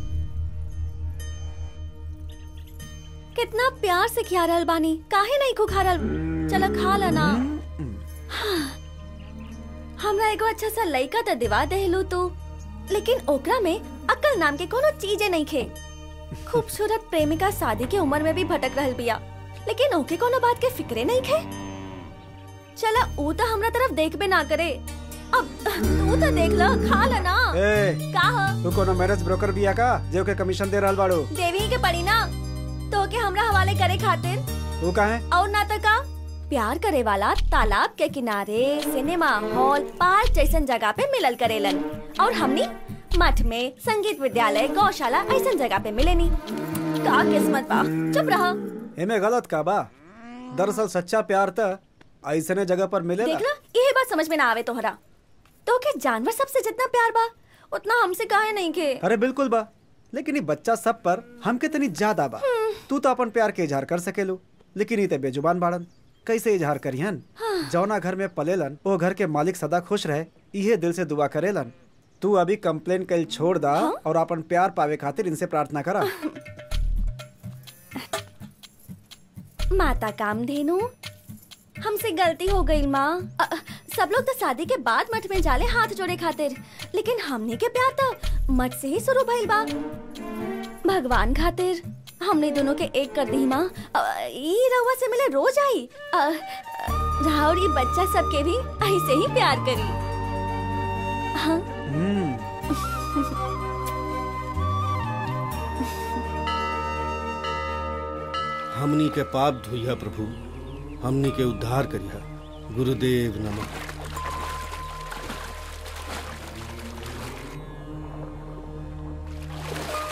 कितना प्यार से खिया रहल बानी काहे नहीं को खा रहल चला खा ला ना हमरा एगो अच्छा सा लइका त दिवा देहलू तू लेकिन ओकरा में अक्ल नाम के कोनो चीजे नहीं खे खूबसूरत प्रेमिका शादी के उम्र में भी भटक रहल बिया लेकिन ओके कोनो बात के फिक्रे नहीं खे चला ऊ तो हमरा तरफ देखबे ना करे अब तू तो देख ल खा ला ना ए का ह तू कोनो मैरिज ब्रोकर बिया का जे के कमीशन दे रहल बाड़ू देवी के पड़ी ना तो के हमरा हवाले करे खातिर तू काहे और ना तो का प्यार करे वाला तालाब के किनारे सिनेमा हॉल पार्क जैसन जगह पे मिलल करेलन और हमनी मठ में संगीत विद्यालय गौशाला ऐसन जगह पे मिलेनी का किस्मत बा चुप रहा एमे गलत का बा दरअसल सच्चा प्यार त ऐसने जगह पर मिलेला देख ला यही बात समझ में ना आवे तोहरा तो के जानवर सबसे जितना प्यार बा उतना हमसे काहे नहीं के अरे बिल्कुल बा लेकिन ये बच्चा सब पर हमके तनी ज्यादा बा तू तो अपन प्यार के इजहार कर सकेलू लेकिन ये तो बेजुबान बाड़न कैसे इजहार करिहन जौना घर में पलेलन वो घर के मालिक सदा खुश रहे इहे दिल से दुआ करेलन तू अभी कंप्लेन कल छोड़ दा और अपन प्यार पावे खातिर इनसे प्रार्थना करा माता कामधेनु हमसे गलती हो गई माँ अ, अ, सब लोग तो शादी के बाद मठ में जाले हाथ जोड़े खातिर लेकिन हमने के प्यार तो मठ से ही शुरू भइल बा भगवान खातिर हमने दोनों के एक कर दी माँ अ, ई रउआ से मिले रोज आई अ, अ, राहुल ये बच्चा सबके भी ऐसे ही प्यार करी हाँ हमनी के पाप धोइया प्रभु हमनी के उद्धार करिया गुरुदेव नमः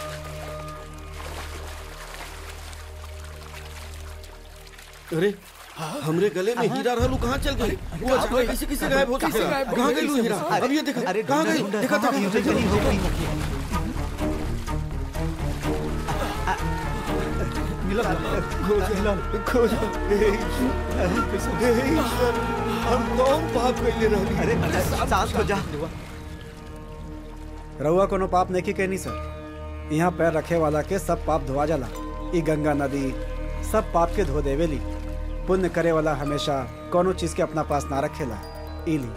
अरे हमरे गले में हीरा रहलू कहाँ चल गई वो अचानक किसी किसी गायब होती कैसे है गायब हो कहाँ गई? गई हीरा अरे- अब ये देखा अरे कहाँ ढूंढा- गई ढूंढा, देखा कहाँ देखा गई? हो गई। खोज हम कौन पाप कैले रहली अरे शांत हो जा रउआ कोनो पाप नहीं कहनी सर यहाँ पैर रखे वाला के सब पाप धोआ जाला ई गंगा नदी सब पाप के धो देवेली पुण्य करे वाला हमेशा कोनो चीज के अपना पास ना रखेला इली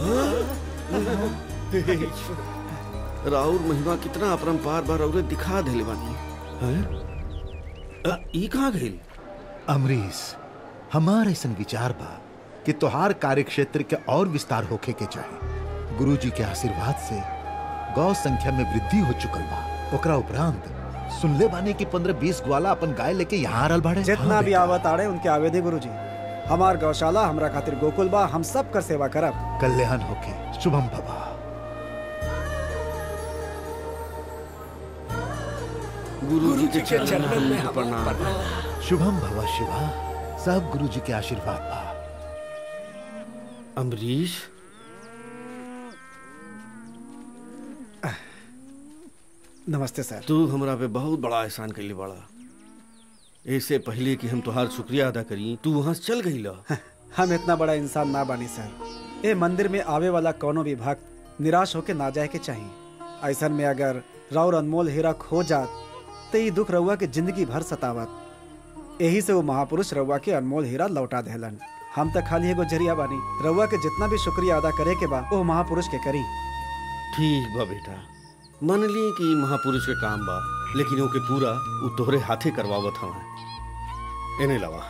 राउर महिमा कितना अपरंपार बार और दिखा देले बानी हैं? अ, ई कहाँ गई अमरीश हमार ऐसन विचार बा कि तोहार कार्य क्षेत्र के और विस्तार होखे के चाहे गुरु जी के आशीर्वाद से गौ संख्या में वृद्धि हो चुकल बा ओकरा उपरांत सुनले बानी कि पंद्रह बीस ग्वाला अपन गाय लेके यहाँ आरल बाड़े जितना भी आवत आड़े उनके आवेदे गुरु जी हमार गौशाला हमरा खातिर गोकुल बा हम सब कर सेवा करब कल्याण होके शुभम भवा गुरु जी के चरणों में प्रणाम शुभम भवा शिवा सब गुरु जी के आशीर्वाद बा अमरीश नमस्ते सर तू हमरा पे बहुत बड़ा एहसान कैले बड़ा ऐसे पहले कि हम तुहार शुक्रिया अदा करी तू वहाँ से चल गई ला हम इतना बड़ा इंसान ना बानी सर ए मंदिर में आवे वाला कोनो भी भक्त निराश होके ना जाए के चाहिए ऐसन में अगर राउर अनमोल हीरा खो जात तो ये दुख रउआ के जिंदगी भर सतावत यही से वो महापुरुष रउआ के अनमोल हीरा लौटा देहलन हम तो खाली एगो जरिया बानी रउआ के जितना भी शुक्रिया अदा करे के बा वो महापुरुष के करी ठीक बा बेटा मान ली कि ई महापुरुष के काम बा लेकिन ओके पूरा उ तोहरे हाथे करवावत हवा एने लवा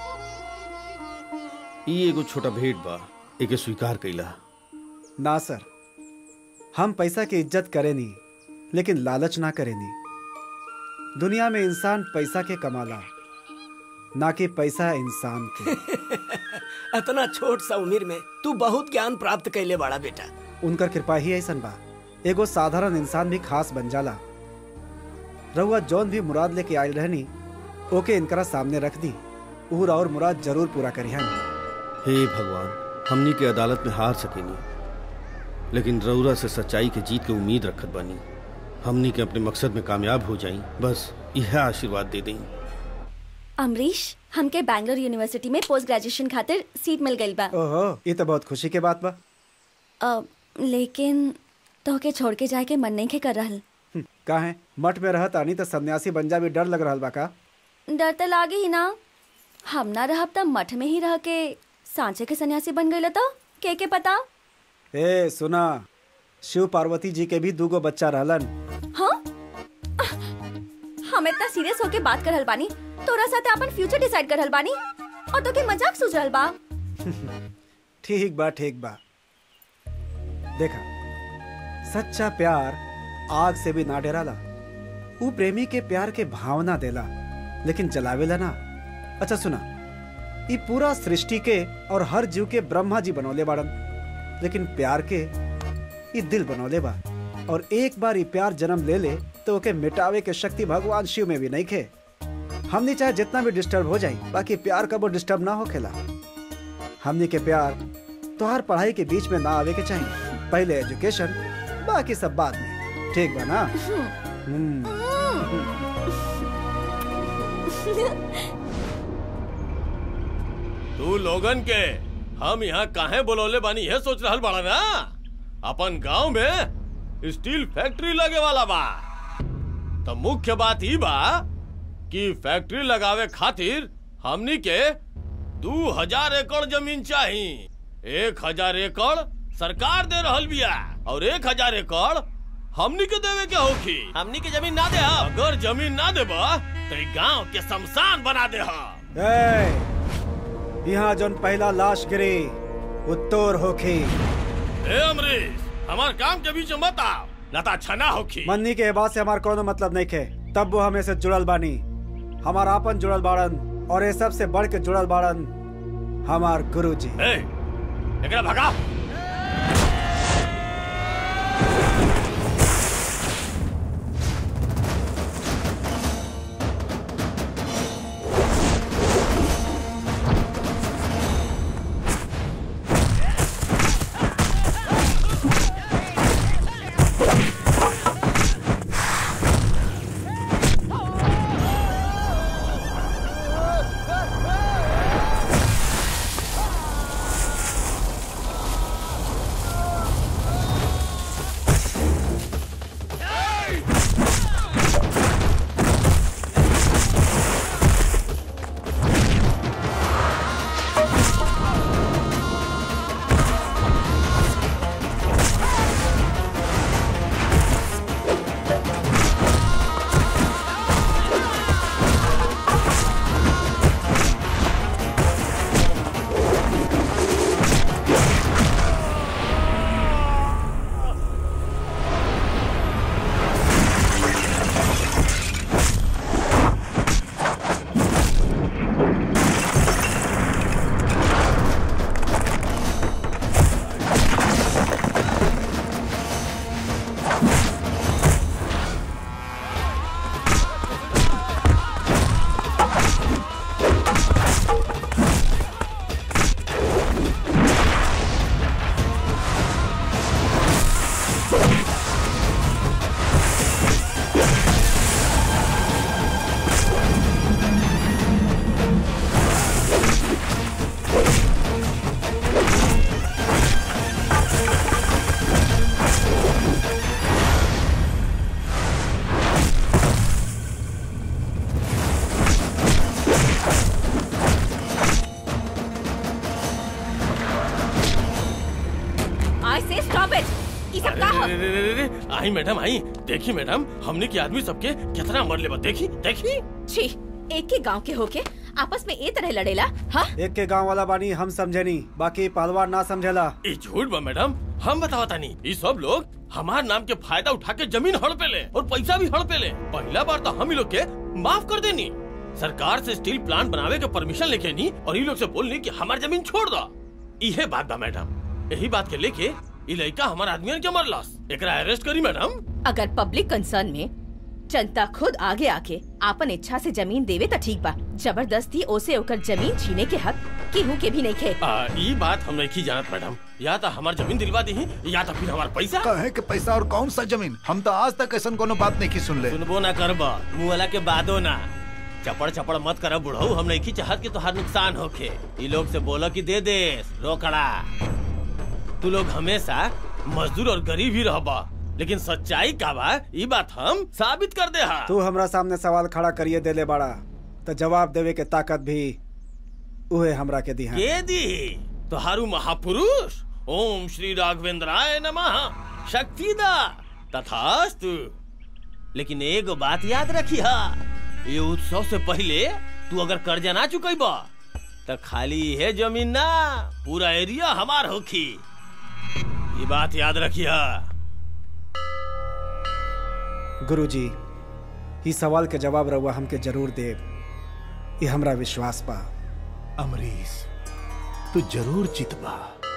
ई एगो छोटा भेंट बा एके स्वीकार कैला ना सर हम पैसा की इज्जत करेनी लेकिन लालच ना करेनी दुनिया में इंसान पैसा के कमाला ना कि पैसा इंसान के इतना छोट सा उम्र में तू बहुत ज्ञान प्राप्त कैले बड़ा बेटा उनकर कृपा ही ऐसन बा एगो साधारण इंसान भी खास बन जाला रउआ जौन भी मुराद लेके आयल रहनी ओके इनकरा सामने रख दी उहर और मुराद जरूर पूरा करिहन हे भगवान हमनी के अदालत में हार सकेनी लेकिन रउरा से सच्चाई के जीत के उम्मीद रखत बानी हमनी के अपने मकसद में कामयाब हो जाई बस यह आशीर्वाद दे दें अमरीश हमके बैंगलोर यूनिवर्सिटी में पोस्ट ग्रेजुएशन खातिर सीट मिल गई बा ओहो ये तो बहुत खुशी के बात बा अ, लेकिन तोहके छोड़ के जाए के मन नहीं के कर रहल हम्म, का है मठ में रहत आनी तो सन्यासी बन जा भी डर लग रहल बा का डर तो लागे ही ना हम ना रहब तब मठ में ही रह के सांचे के सन्यासी बन गई तो के के पता ए सुना शिव पार्वती जी के भी दूगो बच्चा रहलन हाँ हम इतना सीरियस होके बात कर रहल बानी तोरा साथे अपन फ्यूचर डिसाइड कर रहल बानी और तो के मजाक सूझ रहल बा ठीक बा ठीक बा देखा सच्चा प्यार आग से भी ना डराला ऊ प्रेमी के प्यार के भावना देला लेकिन जलावेला ना अच्छा सुना ई पूरा सृष्टि के और हर जीव के ब्रह्मा जी बनौले बाड़न लेकिन प्यार के ई दिल बनौले बा और एक बार ई प्यार जन्म ले ले तो ओके मिटावे के शक्ति भगवान शिव में भी नहीं खे हमने चाहे जितना भी डिस्टर्ब हो जाए बाकी प्यार कबो डिस्टर्ब ना होखेला हमने के प्यार तोहार पढ़ाई के बीच में ना आवे के चाहिए पहले एजुकेशन बाकी सब बाद में ठीक बा ना हम्म तू लोगन के हम यहाँ काहे बोलौले बानी यह सोच रहल बाड़ा ना अपन गांव में स्टील फैक्ट्री लगे वाला बा तो मुख्य बात ही बा कि फैक्ट्री लगावे खातिर हमनी के दू हजार एकड़ जमीन चाहिए एक हजार एकड़ सरकार दे रहल बिया और एक हजार एकड़ हमनी के देवे के होखी हमनी के जमीन ना दे अगर जमीन ना देबा तो गांव के शमशान बना दे ए, यहाँ जोन पहला लाश गिरी उत्तोर होखी ए अमरीश हमार काम के बीच में मत आओ ना तो अच्छा ना होखी मन्नी के बात से हमार कोनो मतलब नहीं खे तब वो हमें से जुड़ल बानी हमार आपन जुड़ल बाड़न और ये सबसे बढ़ के जुड़ल बाड़न हमार गुरु जी ए, एकरा भगा ई सब का हो अरे, रे, रे, रे, रे, आई मैडम आई देखी मैडम हमने के आदमी सबके कितना मर ले देखी देखी छी एक के गांव के होके आपस में ए तरह लड़ेला हाँ एक के गांव वाला बानी हम समझनी बाकी पहलवान ना समझेला ये झूठ बा मैडम हम बतावता नहीं ये सब लोग हमार नाम के फायदा उठा के जमीन हड़पे ले और पैसा भी हड़पे ले पहला बार तो हम ही लोग के माफ कर देनी सरकार से स्टील प्लांट बनावे के परमिशन लेके नी और ये लोग से बोलनी कि हमार जमीन छोड़ दो इहे बात बा मैडम यही बात के लेके ये लड़का हमार आदमी के मरलस एकरा अरेस्ट करी मैडम अगर पब्लिक कंसर्न में जनता खुद आगे आके आपन इच्छा से जमीन देवे तो ठीक बा जबरदस्ती ओसे ओकर जमीन छीने के हक केहू के भी नहीं खे आ, ई बात हम नहीं जानत मैडम या तो हमार जमीन दिलवा दी या तो फिर हमार पैसा कहे के पैसा और कौन सा जमीन हम तो आज तक ऐसा कोनो बात नहीं की सुन ले सुनबो ना करबा मुँह वाला के बादो ना चपड़ चपड़ मत कर बुढ़ऊ हम नहीं चाहत कि तोहार नुकसान होखे ई लोग से बोलो कि दे दे रोकड़ा तू लोग हमेशा मजदूर और गरीब ही रहबा लेकिन सच्चाई का बा ई बात हम साबित कर दे हा तू हमरा सामने सवाल खड़ा करिए देले बड़ा तो जवाब देवे के ताकत भी उहे हमरा के दी है के दी तोहारू महापुरुष ओम श्री राघवेंद्राय नमः शक्तिदा तथास्तु लेकिन एगो बात याद रखिया ये उत्सव से पहले तू अगर कर्जा ना चुकैबा तो खाली है जमीन ना पूरा एरिया हमार होखी ये बात याद रखिया गुरुजी ई सवाल के जवाब रहुआ हमके जरूर दे ये हमरा विश्वास बा अमरीश तू जरूर जितबा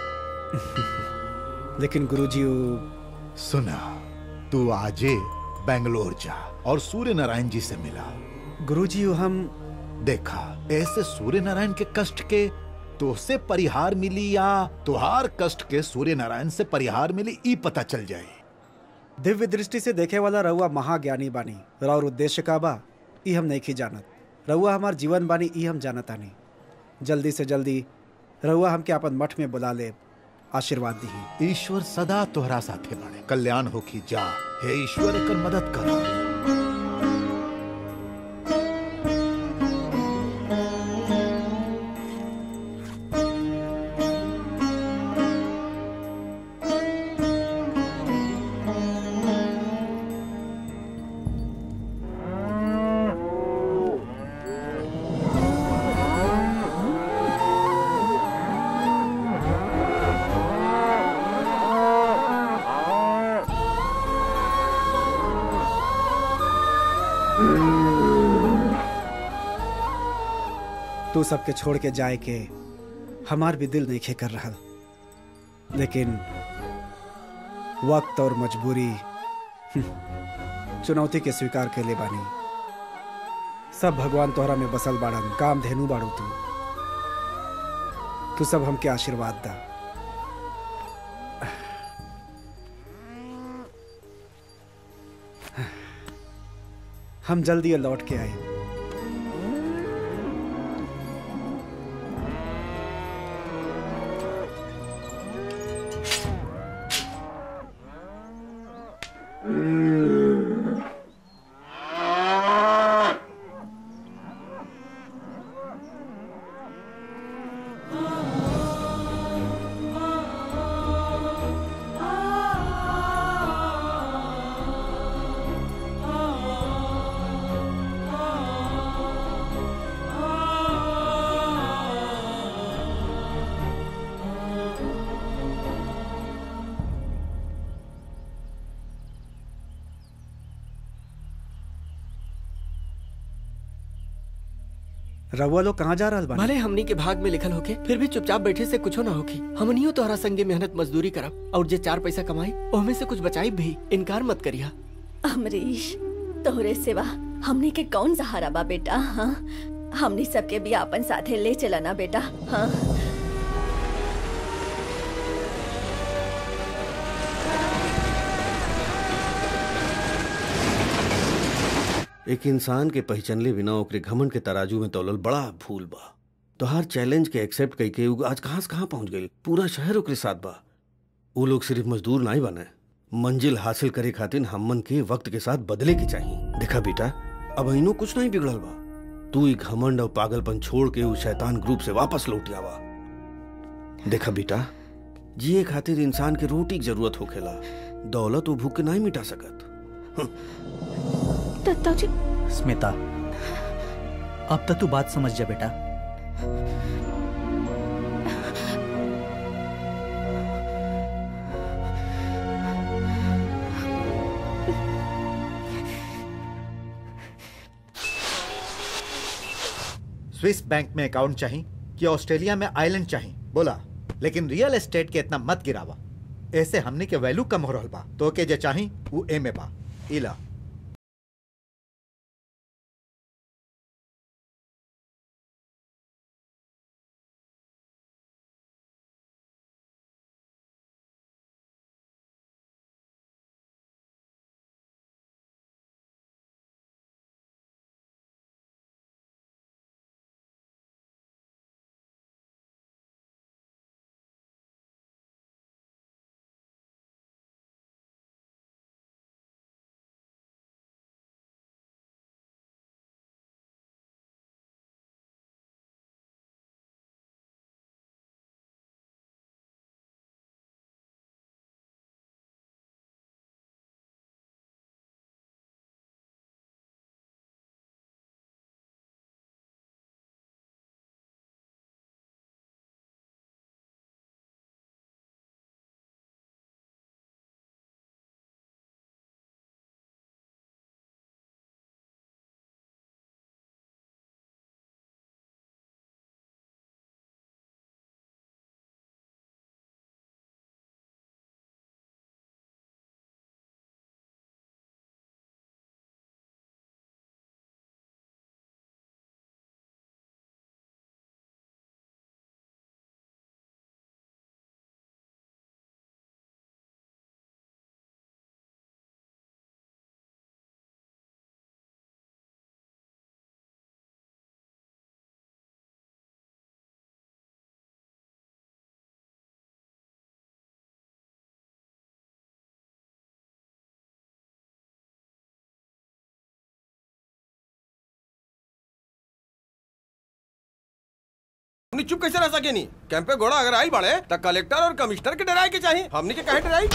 लेकिन गुरुजी उ सुना तू आजे बेंगलोर जा और सूर्य नारायण जी से मिला गुरुजी उ हम देखा ऐसे सूर्य नारायण के कष्ट के तो से परिहार मिली या तुहार कष्ट के सूर्य नारायण से परिहार मिली ई पता चल जाए दिव्य दृष्टि से देखे वाला रहुआ महाज्ञानी बानी और उद्देश्य का बा ई हम नहीं जानत रहुआ हमार जीवन बानी ई हम जानता नहीं जल्दी से जल्दी रहुआ हमके अपन मठ में बुला ले आशीर्वाद दी ईश्वर सदा तोहरा साथे बाड़े कल्याण होखी जा हे ईश्वर एकर मदद करा तू सबके छोड़ के जाए के हमार भी दिल नहीं खे कर रहा लेकिन वक्त और मजबूरी हम्म, चुनौती के स्वीकार के ले बानी सब भगवान तोहरा में बसल बाड़न काम धेनु बाड़ू तू तू सब हमके आशीर्वाद दा हम जल्दी ये लौट के आए रउआ लोग कहाँ जा रहल बानी भले हमनी के भाग में लिखल होके फिर भी चुपचाप बैठे से कुछो ना होखी हमनियो तोहरा संगे मेहनत मजदूरी करब और जे चार पैसा कमाई ओहमे से कुछ बचाई भी इनकार मत करिया अमरीश तोहरे सिवा हमनी के कौन सहारा बा बेटा हाँ हमनी सबके भी आपन साथे ले चला ना बेटा हाँ एक इंसान के पहचानले बिना ओकरे घमंड के तराजू में तौलल बड़ा भूल बा तोहार चैलेंज के एक्सेप्ट करके उ आज कहाँ से कहाँ पहुंच गई पूरा शहर ओकरे साथ बा वो लोग सिर्फ मजदूर नहीं बने मंजिल हासिल करे खातिर हमन के वक्त के साथ बदले के चाहिए देखा बेटा अब इनो कुछ नहीं बिगड़ल बा तू ई घमंड और पागलपन छोड़ के उस शैतान ग्रुप से वापस लौट आवा देखा बेटा जिए खातिर इंसान के रोटी की जरूरत होखेला दौलत वो भूख के नहीं मिटा सकत दत्ता जी स्मिता अब तक तू बात समझ जा बेटा स्विस बैंक में अकाउंट चाहिए कि ऑस्ट्रेलिया में आइलैंड चाहिए बोला लेकिन रियल एस्टेट के इतना मत गिरावा ऐसे हमने के वैल्यू कम हो रहल बा तो के जे चाही वो ए में बा इला हमने चुप कैसे रह सके नहीं कैंप पे घोड़ा अगर आई बड़े तो कलेक्टर और कमिश्नर के डराए के चाहिए हमने के कहे डराई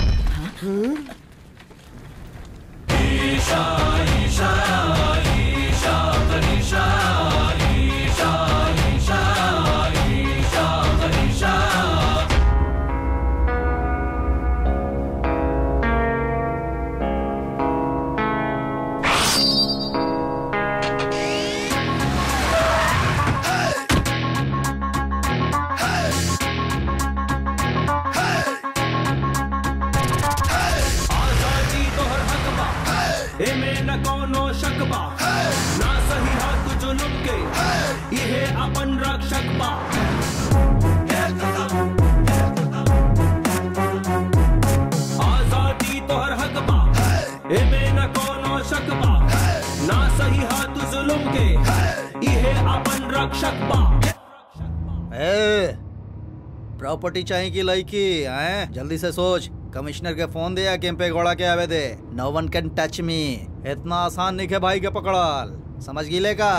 आजादी तोहर हक बा एमे न कोनो शक बा ना सही हक जुलुम के इहे अपन रक्षक बा आजादी तोहर हक बा एमे न कोनो शक बा ना सही हक जुलुम के इहे अपन रक्षक बा ए प्रॉपर्टी चाहिए कि लड़की हैं जल्दी से सोच कमिश्नर के फोन दे या कैंपे घोड़ा के आवे they know one can touch me इतना आसान नहीं है भाई के पकड़ल समझ गिले का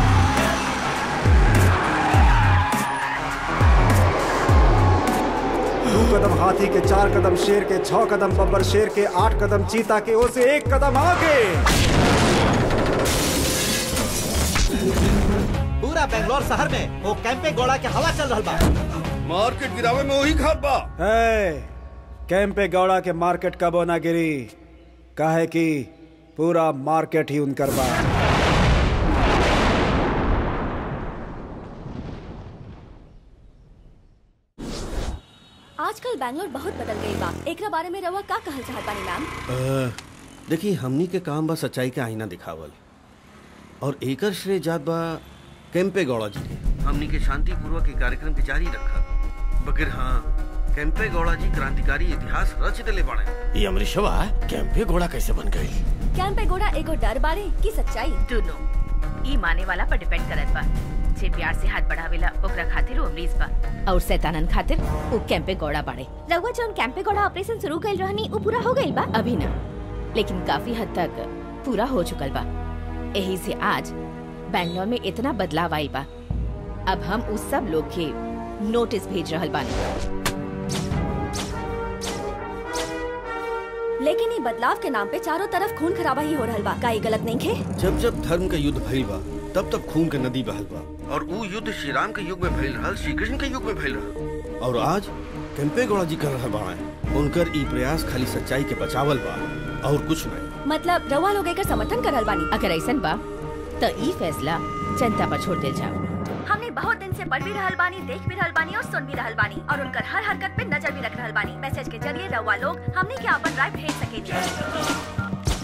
दो कदम हाथी के चार कदम शेर के छह कदम बब्बर शेर के आठ कदम चीता के ओ से एक कदम आगे पूरा बेंगलोर शहर में वो कैंपे गोड़ा के हवा चल रहा बा मार्केट गिरावे में वही खाद बा ए, कैंपे गौड़ा के मार्केट कब होना गिरी काहे कि पूरा मार्केट ही उनकर बा आजकल बैंगलोर बहुत बदल गई बा एकरा बारे में रवा का कहल चाहत बानी मैम अ, देखी हमनी के काम बा सच्चाई के आईना दिखावल और एकर श्रेय जात बा कैंपे गौड़ा जी के हमनी के शांति पूर्वक के कार्यक्रम के जारी रखा बगैर हाँ कैंपे गौड़ा जी क्रांतिकारी इतिहास रच दिले बाड़े ये अमरीशवा कैंपे घोड़ा कैसे बन गई कैंप पे गोड़ा एगो डर बारे की सच्चाई दोनों ई माने वाला पर डिपेंड करत बा जे प्यार से हाथ बढ़ावेला ओकरा खातिर वो अमरीज बा और शैतानन खातिर वो कैंपे गौड़ा बाड़े रउआ जौन कैंपे गौड़ा ऑपरेशन शुरू कइल रहनी उ पूरा हो गइल बा अभी ना लेकिन काफी हद तक पूरा हो चुकल बा यही से आज बैंगलोर में इतना बदलाव आइल बा अब हम उस सब लोग के नोटिस भेज रहल बानी लेकिन ये बदलाव के नाम पे चारों तरफ खून खराबा ही हो रहल बा का ये गलत नहीं खे जब जब धर्म का युद्ध भइल बा तब तब खून के नदी बहल बा और वो युद्ध श्री राम के युग में भइल रहल श्री कृष्ण के युग में भइल रहल और आज केम्पे गौड़ा जी कर रहल बाड़े उनकर ई प्रयास खाली सच्चाई के बचावल बा और कुछ नहीं मतलब रउआ लोग एकर समर्थन करल बानी अगर ऐसन बा तो ई फैसला जनता पर छोड़ दिल जाओ हमने बहुत दिन से पढ़ भी रहल बानी देख भी रहल बानी और सुन भी रहल बानी और उनकर हर हरकत पे नजर भी रख रहल बानी मैसेज के जरिए रउआ लोग हमने के अपन राय भेज सके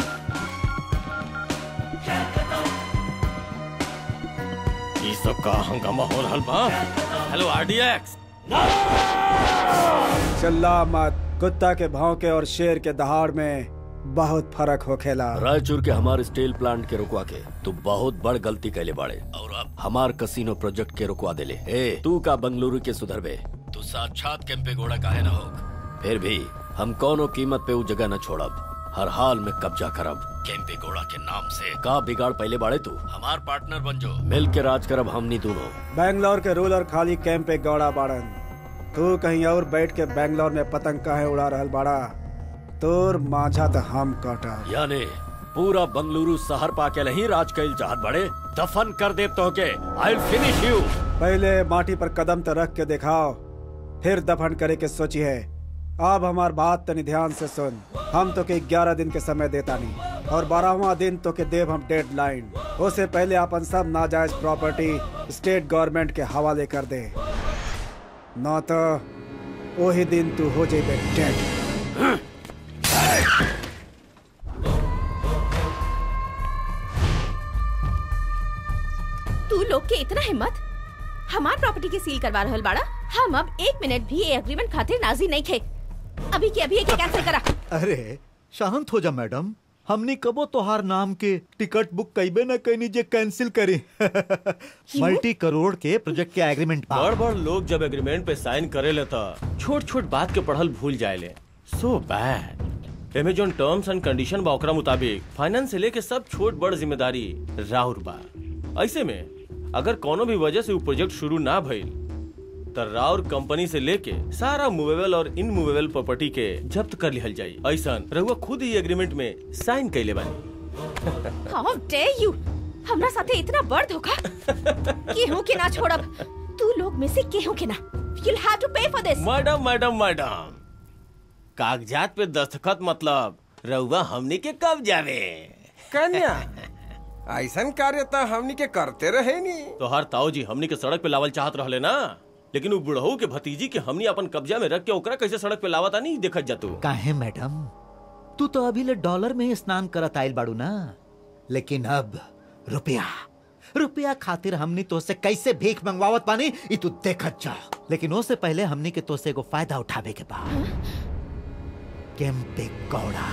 ई सब का हंगामा हो रहल बा हेलो आरडीएक्स चिल्ला मत कुत्ता के भौंके और शेर के दहाड़ में बहुत फर्क होखेला रायचूर के हमारे स्टील प्लांट के रुकवा के तू बहुत बड़ गलती कैले बाड़े और अब हमार कसिनो प्रोजेक्ट के रुकवा देले ए तू का बंगलुरु के सुधरबे तू साक्षात केम्पे घोड़ा काहे ना हो फिर भी हम कोनो कीमत पे वो जगह न छोड़ब हर हाल में कब्जा करब केम्पे घोड़ा के नाम से का बिगाड़ पहले बाड़े तू हमार पार्टनर बन जो मिल के राज करब हमनी दोनों बैंगलोर के रूलर खाली कैंप पे गौड़ा बाड़न तू कहीं और बैठ के बैंगलोर में पतंग काहे उड़ा रहल बाड़ा तोर माझा तो हम काटा यानी पूरा बंगलुरु शहर पा के नहीं राज कैल चाहत बड़े दफन कर दे तो के आई फिनिश यू पहले माटी पर कदम तो रख के दिखाओ फिर दफन करे के सोची है अब हमार बात तनी ध्यान से सुन हम तो के ग्यारह दिन के समय देता नहीं और बारहवा दिन तो के देव हम डेड लाइन उससे पहले अपन सब नाजायज प्रॉपर्टी स्टेट गवर्नमेंट के हवाले कर दे न तो वही दिन तू हो जेबे डेड तू लोग के इतना हिम्मत हमार प्रॉपर्टी के सील करवा रहल बाड़ा हम अब एक मिनट भी ये एग्रीमेंट खातिर राजी नहीं थे अभी के अभी के कैंसिल करा अरे शांत हो जा मैडम हमनी कबो तोहार नाम के टिकट बुक कईबे न कईनी जे कैंसिल करी मल्टी करोड़ के प्रोजेक्ट के एग्रीमेंट बा बड़ बड़ लोग जब एग्रीमेंट पे साइन करे ले तो छोट छोट बात के पढ़ल भूल जाए ले सो बैड एमे जोन टर्म्स एंड कंडीशन बा ओकरा मुताबिक फाइनेंस से लेके सब छोट बड़ जिम्मेदारी राउर बा ऐसे में अगर कोनो भी वजह से वो प्रोजेक्ट शुरू ना भइल तो राउर कंपनी से लेके सारा मूवेबल और इनमूवेबल प्रॉपर्टी के जब्त कर लिहल जाई ऐसा रहुआ खुद ही एग्रीमेंट में साइन कैले बानी हाउ डेयर यू हमरा साथे इतना बड़ धोखा केहू के ना छोड़ब तू लोग में से केहू के ना you'll have to pay for this madam madam madam कागजात पे दस्तखत मतलब रहुआ हमनी के कब जावे कन्या ऐसन कार्य तो हमनी के करते रहे नी तो हर ताऊ जी हमनी के सड़क पे लावल चाहत रहले ना लेकिन वो बुढ़ऊ के भतीजी के हमनी अपन कब्जा में रख के ओकरा कैसे सड़क पे लावता नहीं देखत जातू काहे मैडम तू तो अभी ले डॉलर में स्नान करत आइल बाड़ू ना लेकिन अब रुपया रुपया खातिर हमनी तो से कैसे भीख मंगवावत पानी ई तू देखत जा लेकिन उससे पहले हमनी के तो से एगो फायदा उठावे के बा केम्पे गौड़ा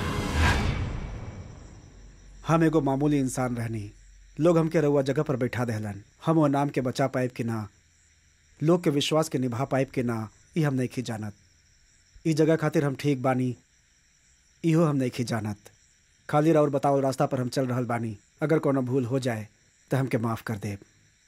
हम एगो मामूली इंसान रहनी लोग हमके रउआ जगह पर बैठा देहलन हम वो नाम के बचा पाइब कि ना लोग के विश्वास के निभा पाइब कि ना ई हम नहीं जानत ई जगह खातिर हम ठीक बानी इहो हम नहीं जानत खाली और बताओ रास्ता पर हम चल रहल बानी अगर कोनो भूल हो जाए तो हमके माफ कर देब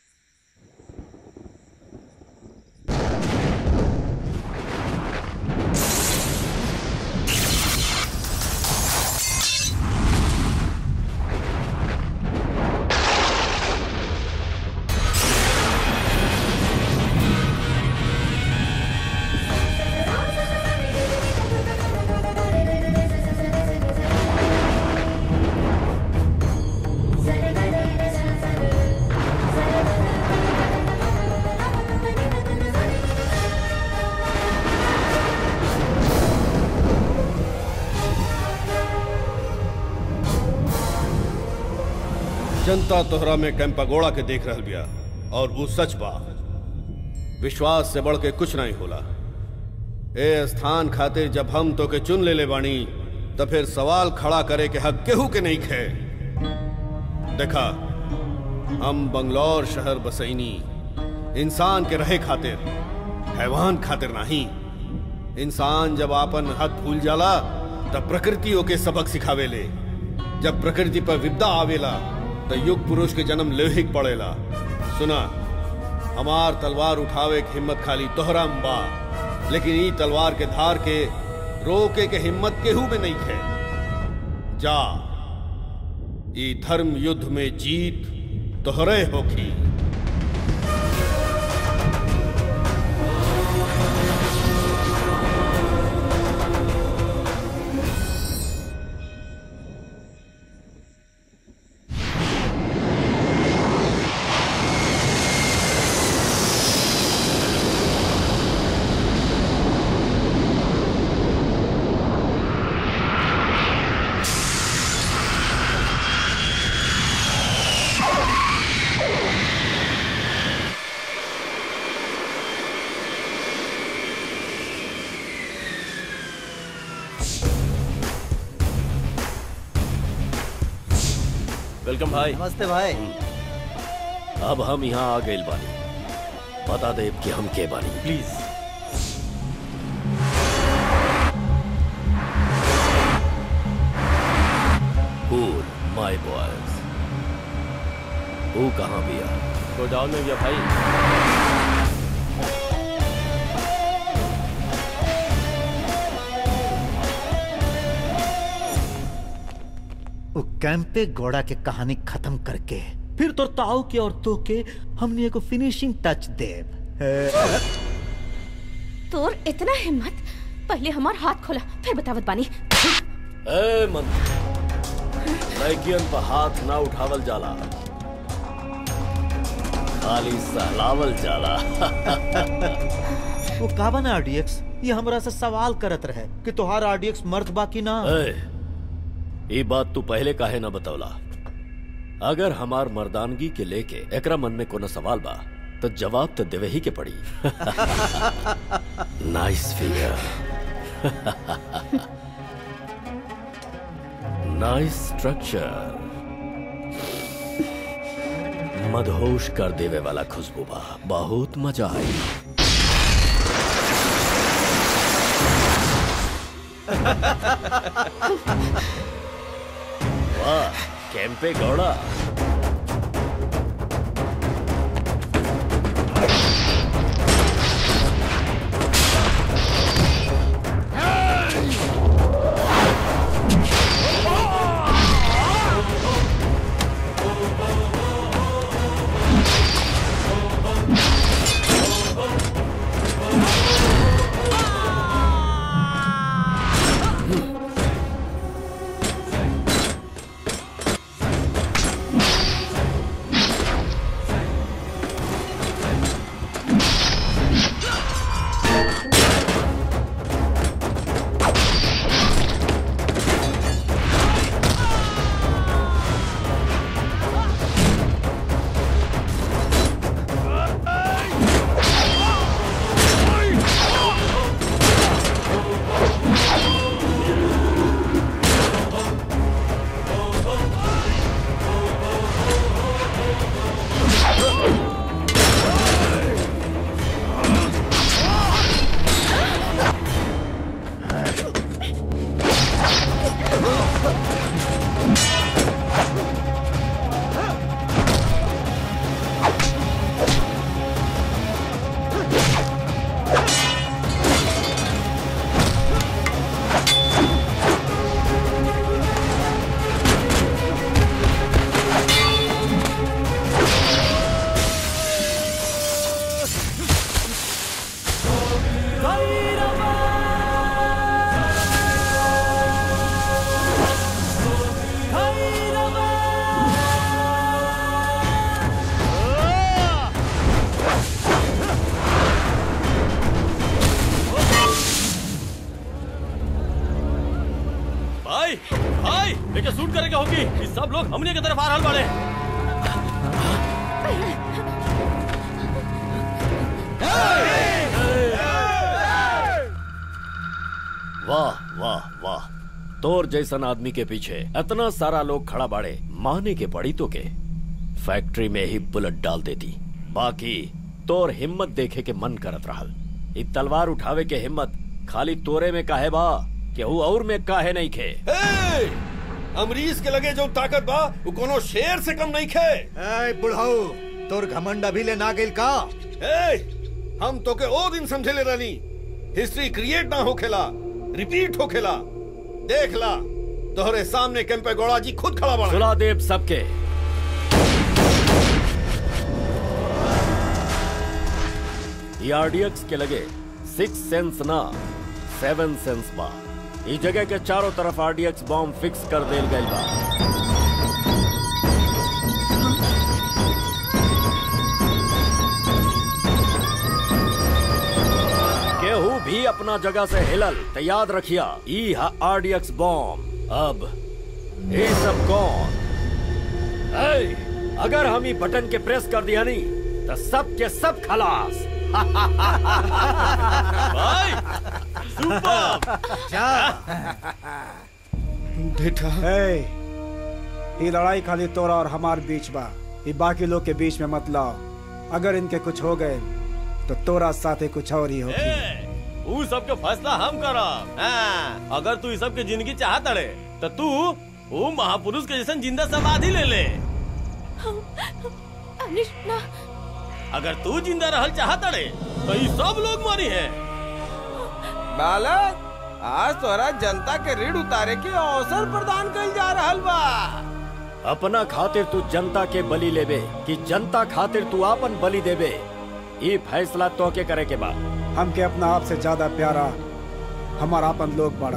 जनता तोहरा में कैंपागोड़ा के देख रहल बिया और वो सच बा विश्वास से बढ़ के कुछ नहीं होला ए स्थान खातिर जब हम तो के चुन ले ले बानी तो फिर सवाल खड़ा करे के हक केहू के नहीं खे देखा हम बंगलौर शहर बसैनी इंसान के रहे खातिर हैवान खातिर नहीं इंसान जब आपन हक भूल जाला तब प्रकृतियों के सबक सिखावेले जब प्रकृति पर विपदा आवेला तो युग पुरुष के जन्म लेहिक पड़ेला सुना हमार तलवार उठावे की हिम्मत खाली तोहरा बा लेकिन ई तलवार के धार के रोके के हिम्मत केहू में नहीं है जा ई धर्म युद्ध में जीत तोहरे होखी वेलकम भाई नमस्ते भाई अब हम यहाँ आ गए बानी बता दे कि हम के बानी प्लीज कूल माय बॉयज वो कहाँ बिया गोडाउन में गया भाई वो कैंपे घोड़ा के कहानी खत्म करके फिर तो ताऊ के और तो के हमने को फिनिशिंग टच देव तोर इतना हिम्मत पहले हमार हाथ खोला फिर बतावत बानी ए मंत्री लड़कियन पर हाथ ना उठावल जाला खाली सहलावल जाला वो का बना आरडीएक्स ये हमरा से सवाल करत रहे कि तोहार आरडीएक्स मर्द बाकी ना ए, ये बात तू पहले काहे ना बतौला अगर हमार मर्दानगी के लेके एकरा मन में कोनो सवाल बा तो जवाब तो देवे ही के पड़ी नाइस फिगर नाइस स्ट्रक्चर मदहोश कर देवे वाला खुशबू बा बहुत मजा आई वाह कैंपे गौड़ा भाई भाई लेके शूट करेगा होगी ये सब लोग हमने की तरफ आ रहल बाड़े वाह वाह वाह तोर जैसन आदमी के पीछे इतना सारा लोग खड़ा बाड़े माने के पड़ी तो के फैक्ट्री में ही बुलेट डाल देती बाकी तोर हिम्मत देखे के मन करत रहल इ तलवार उठावे के हिम्मत खाली तोरे में काहे बा केहू और में काहे नहीं खे ए, अमरीश के लगे जो ताकत बा वो कोनो शेर से कम नहीं खे ए बुढ़ाऊ तोर घमंड अभी ले ना गेल का ए, हम तो के ओ दिन समझे ले रानी हिस्ट्री क्रिएट ना होखेला रिपीट होखेला देख ला तोहरे सामने केम्पे गौड़ा जी खुद खड़ा बना सुला देव सबके ये आरडीएक्स के लगे सिक्स सेंस ना सेवन सेंस बा ई जगह के चारों तरफ आरडीएक्स बॉम्ब फिक्स कर देल गइल बा केहू भी अपना जगह से हिलल तो याद रखिया ई हा आरडीएक्स बॉम्ब अब ये सब कौन ए, अगर हम ई बटन के प्रेस कर दिया नहीं तो सब के सब खलास भाई बेटा हे ये लड़ाई खाली तोरा और हमार बीच बा ये बाकी लोग के बीच में मत लाओ अगर इनके कुछ हो गए तो तोरा साथे कुछ और ही होगी ऊ सब के फैसला हम करब हाँ, अगर तू ई सब के जिंदगी चाहत अड़े तो तू वो महापुरुष के जैसन जिंदा समाधि ले ले अनिश ना अगर तू जिंदा रहल चाहत अड़े तो ये सब लोग मरी हैं बालक आज तोरा जनता के ऋण उतारे के अवसर प्रदान कइल जा रहल बा अपना खातिर तू जनता के बलि लेबे कि जनता खातिर तू आपन बलि देबे ये फैसला तो के करे के बा हमके अपना आप से ज्यादा प्यारा हमारा अपन लोग बड़ा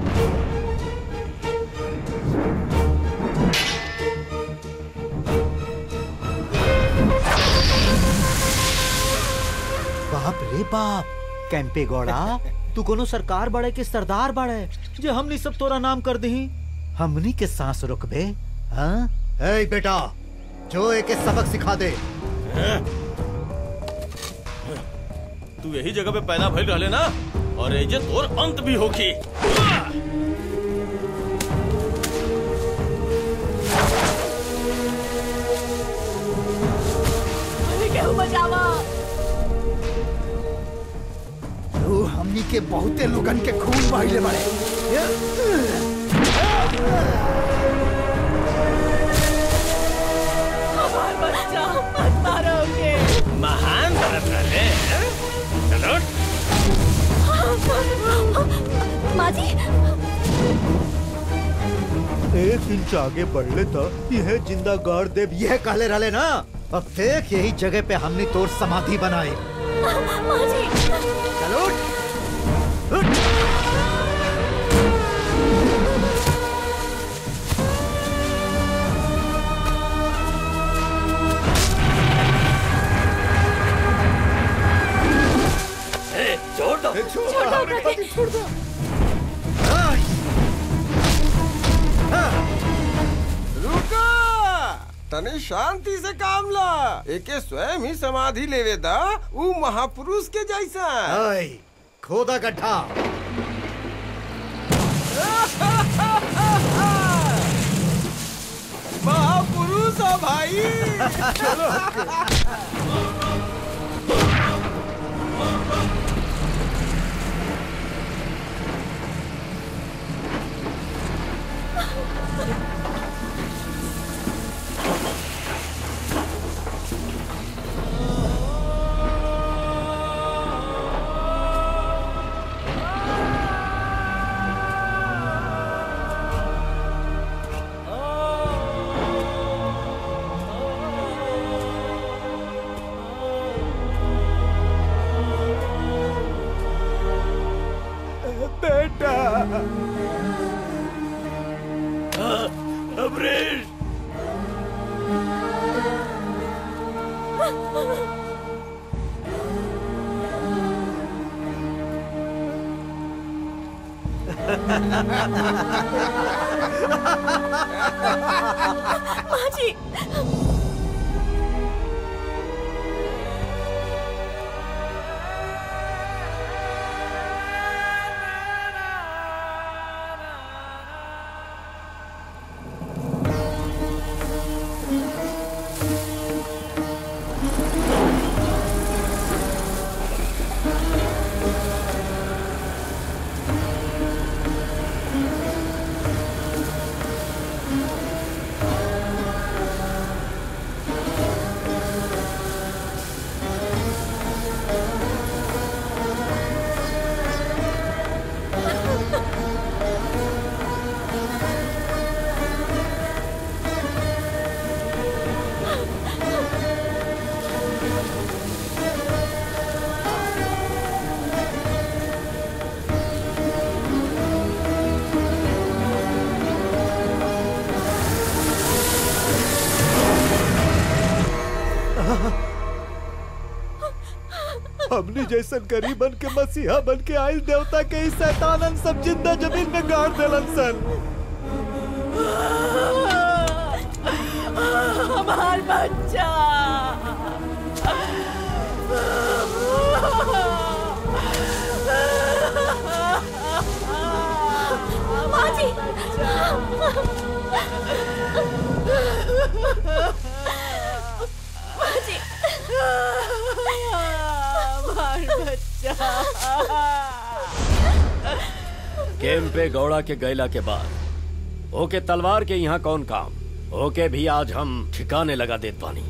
बाप रे बाप कैंपे गौड़ा तू कोनो सरकार बड़े के सरदार बड़े जो हमनी सब तोरा नाम कर दही हमनी के सांस रुकबे हाँ ए बेटा जो एक सबक सिखा दे तू यही जगह पे पैदा भइल रहले ना और एजे तोर अंत भी होखी केहू बचावा तू हमनी के बहुते लोगन के खून बहिले बड़े हमार बच्चा मत मारोगे महान भरत रहले हैं? चलो माँ जी एक इंच आगे बढ़ले तो यह जिंदा गाड़ देव यह कहले रहले ना अब देख यही जगह पे हमने तोर समाधि बनाई माँ जी चलो ए, छोड़ दो छोड़ दो प्रकृति, छोड़ दो रुको तने शांति से काम ला एके स्वयं ही समाधि लेवे दा ऊ महापुरुष के जैसा ओए, खोदा गड्ढा महापुरुष हो भाई चलो बेटा अमरीश माँ जी हमनी जैसन गरीबन के मसीहा बन के आयल देवता के इस शैतानन सब जिंदा जमीन में गाड़ देलन सन हमार बच्चा माँ जी माँ जी हमार बच्चा कैंपे गौड़ा के गैला के बाद ओके तलवार के यहाँ कौन काम ओके भी आज हम ठिकाने लगा देत पानी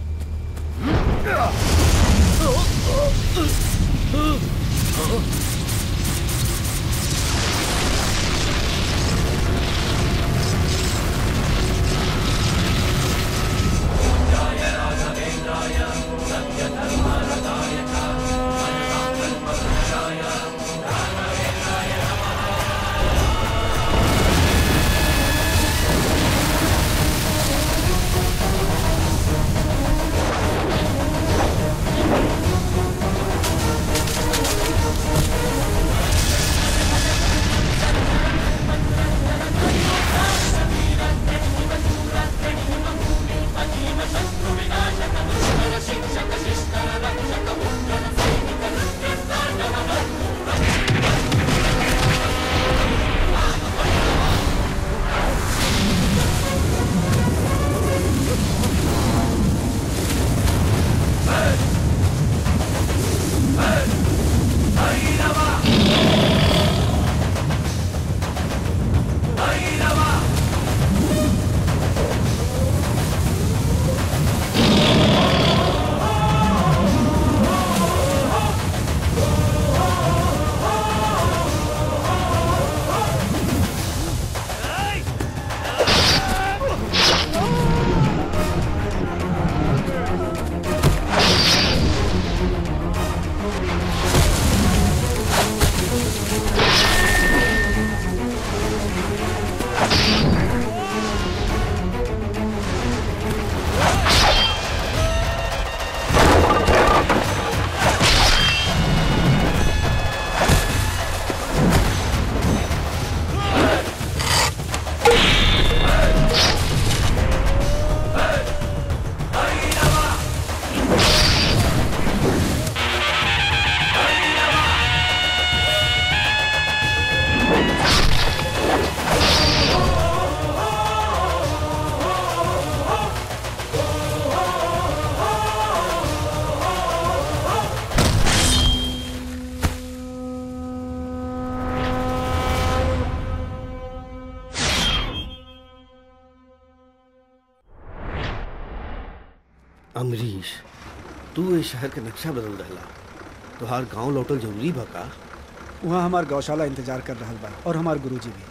अमरीश तू ये शहर के नक्शा बदल रहला तोहार गांव लौटल जरूरी बा का वहाँ हमार गौशाला इंतजार कर रहा बा और हमार गुरुजी भी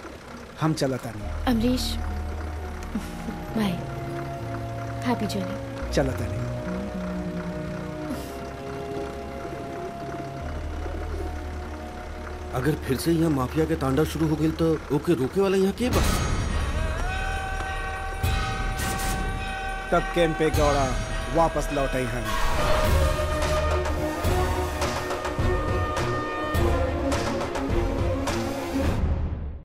हम चलता नहीं अमरीश बाय हैप्पी जर्नी चलता नहीं अगर फिर से यहाँ माफिया के तांडव शुरू हो गई तो ओके रोके वाला यहाँ के बा तब कैंप पे गौड़ा वापस लौटे हैं